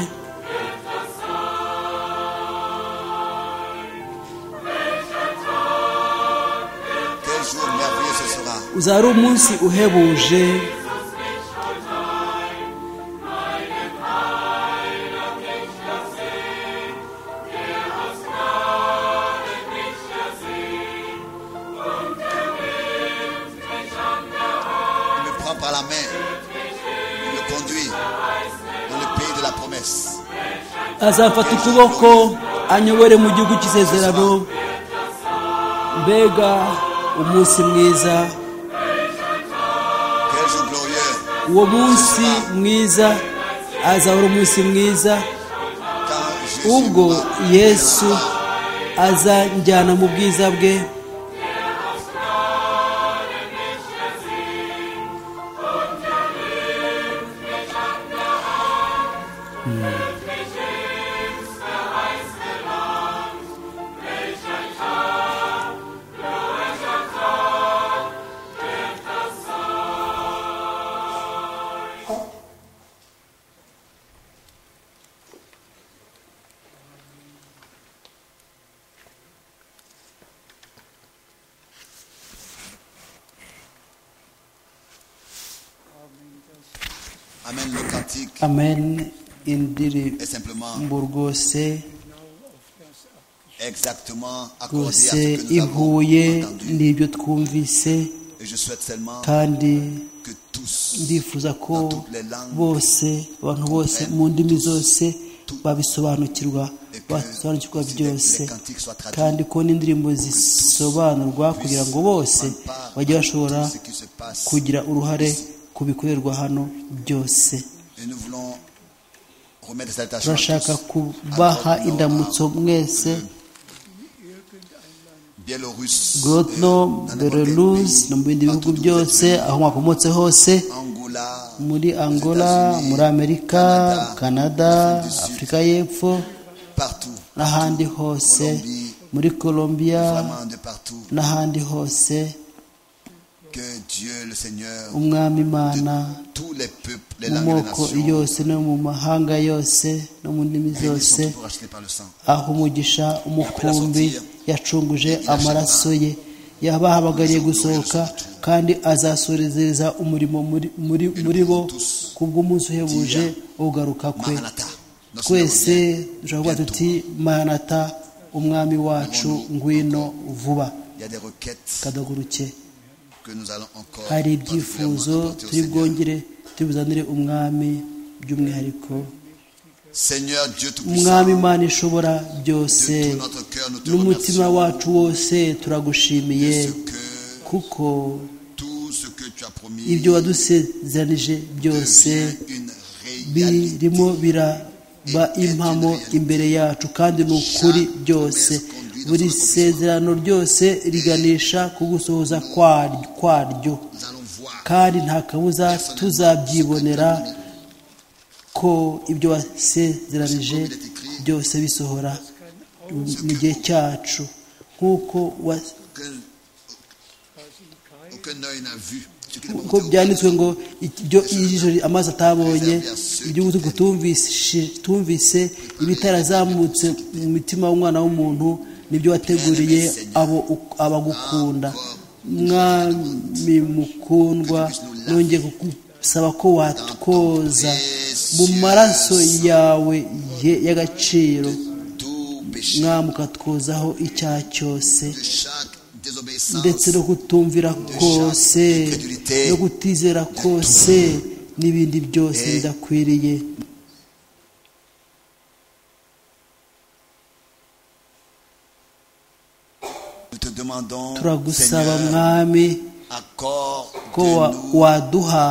Quel jour merveilleux ce sera. uzaba ari umunsi uhebuje Il me prend par la main. Il me conduit dans le pays de la promesse. azafata ukuboko anyobore mu gihugu cy'isezerano mbega umunsi mwiza Quel jour glorieux uwo munsi mwiza azahora umunsi mwiza quand Jésus ubwo m'a- yesu azanjyana mu bwiza bwe Amen. Le cantique amen est simplement indirimbo rwose exactement accordé à rwose ce que nous avons ihuye entendu. n'ibyo twumvise Et je souhaite seulement kandi que tous, ndifuza ko dans toutes les langues, bose abantu bose mu ndimi zose babisobanukirwa et que basobanukirwa si les- byose les cantiques soient traduits, kandi ko n'indirimbo zisobanurwa kugira ngo bose prendre part bajye à bashobora tout ce qui se passe. kugira uruhare ku bikorerwa hano byose Et nous voulons remettre des salutations à turashaka tous. kubaha Encore indamutso mwese Biélorusse, gorotno euh, dans n'importe quel berelus pays, no mu bindi dans bihugu tout- tous byose les pays. aho mwakomotse hose Angola, muri aux angola États-Unis, muri amerika Canada, kanada Afrique du Sud, afurika y'epfo partout, n'ahandi hose Colombie, muri colombia vraiment de partout, n'ahandi hose que Dieu le Seigneur umwami imana tous les peuples, les mu langues et les moko nations, yose no mu mahanga yose no mu ndimi réunissent zose tout pour acheter par le sang. aho umugisha umukumbi yacunguje amaraso ye yabahamagariye gusohoka kandi azasorezereza umurimo muri, muri, muri bo kubw'umunsi uhebuje wo kugaruka kwe Maranatha, notre twese Seigneur revient. dushobora kuvuga tuti manata umwami wacu ngwino vuba Il y a des requêtes kadaguruke que nous allons encore hari particulièrement ibyifuzo apporter au turi Seigneur. bwongere turi buzanire umwami by'umwihariko Seigneur Dieu Tout-Puissant, umwami imana ishobora byose de tout notre cœur, nous te n'umutima remercions wacu wose turagushimiye de ce que kuko tout ce que tu as promis ibyo wadusezeranije byose devient une réalité. birimo biraba impamo imbere yacu kandi ni ukuri byose buri sezerano ryose riganisha ku gusohoza kwar- kwaryo Nous allons voir kandi nta kabuza tuzabyibonera ko ibyo wasezeranije byose bisohora mu gihe cyacu nk'uko wa- que aucun œil n'a vu ce qui n'est pas ko monté au byanditswe ngo ibyo ijisho amazi atabonye iby'ubutuku tumvise tumvise ibitarazamutse mu mitima w'umwana w'umuntu nibyo wateguriye abo abagukunda mwami mukundwa nongeye kukusaba ko watwoza mu maraso yawe ye- y'agaciro tout péché mwami ukatwozaho icyaha cyose de chaque désobéissance ndetse no kutumvira kose no kutizera kose n'ibindi byose bidakwiriye nous te demandons turagusaba Seigneur mwami ko wa- accorde-nous waduha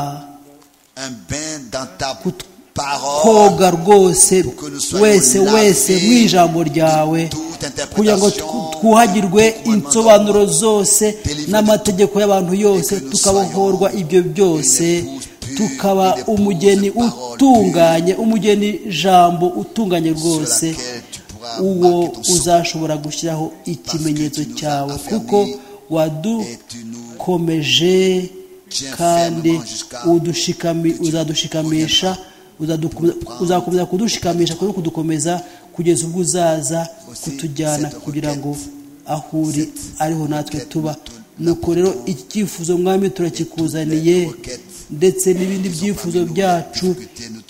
un bain dans ta parole koga rwose wese wese mu ijambo ryawe toute kugira ngo interprétation tw- twuhagirwe insobanuro zose n'amategeko y'abantu yose tukabohorwa ibyo byose tukaba umugeni utunganye umugeni jambo utunganye rwose uwo uzashobora gushyiraho ikimenyetso cyawe kuko wadukomeje kandi udushikami- uzadushikamisha uzadukomeza- uzakomeza kudushikamisha no kudukomeza kugeza ubwo uzaza kutujyana kugira ngo aho uri ariho natwe tuba nuko rero iki cyifuzo mwami turakikuzaniye ndetse n'ibindi byifuzo byacu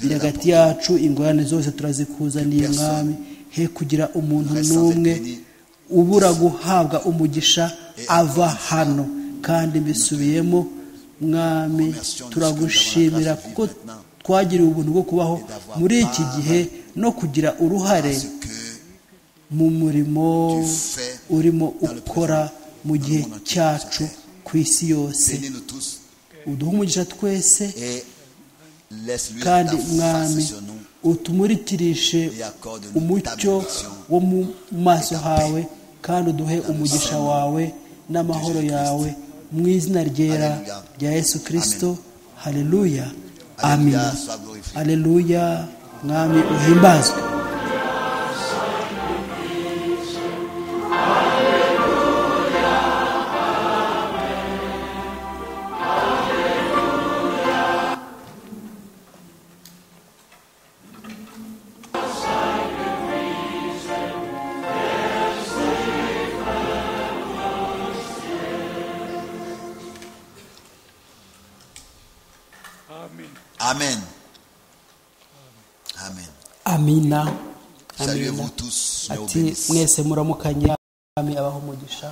biri hagati yacu ingorane zose turazikuzaniye mwami he kugira umuntu n'umwe ubura guhabwa umugisha ava hano kandi mbisubiyemo mwami turagushimira kuko twagiriwe ubuntu bwo kubaho muri iki gihe no kugira uruhare mu murimo urimo ukora mu gihe cyacu ku isi yose uduhe umugisha twese kandi mwami utumuritirishe umucyo wo mu maso hawe kandi uduhe umugisha wawe n'amahoro yawe mu izina ryera rya yesu kirisito hareruya amin hareruya mwami uhimbazwe Amen. Amen. amina Saluez-vous tous, mais ati obéissez. mwese muramukanya mwami abaho umugisha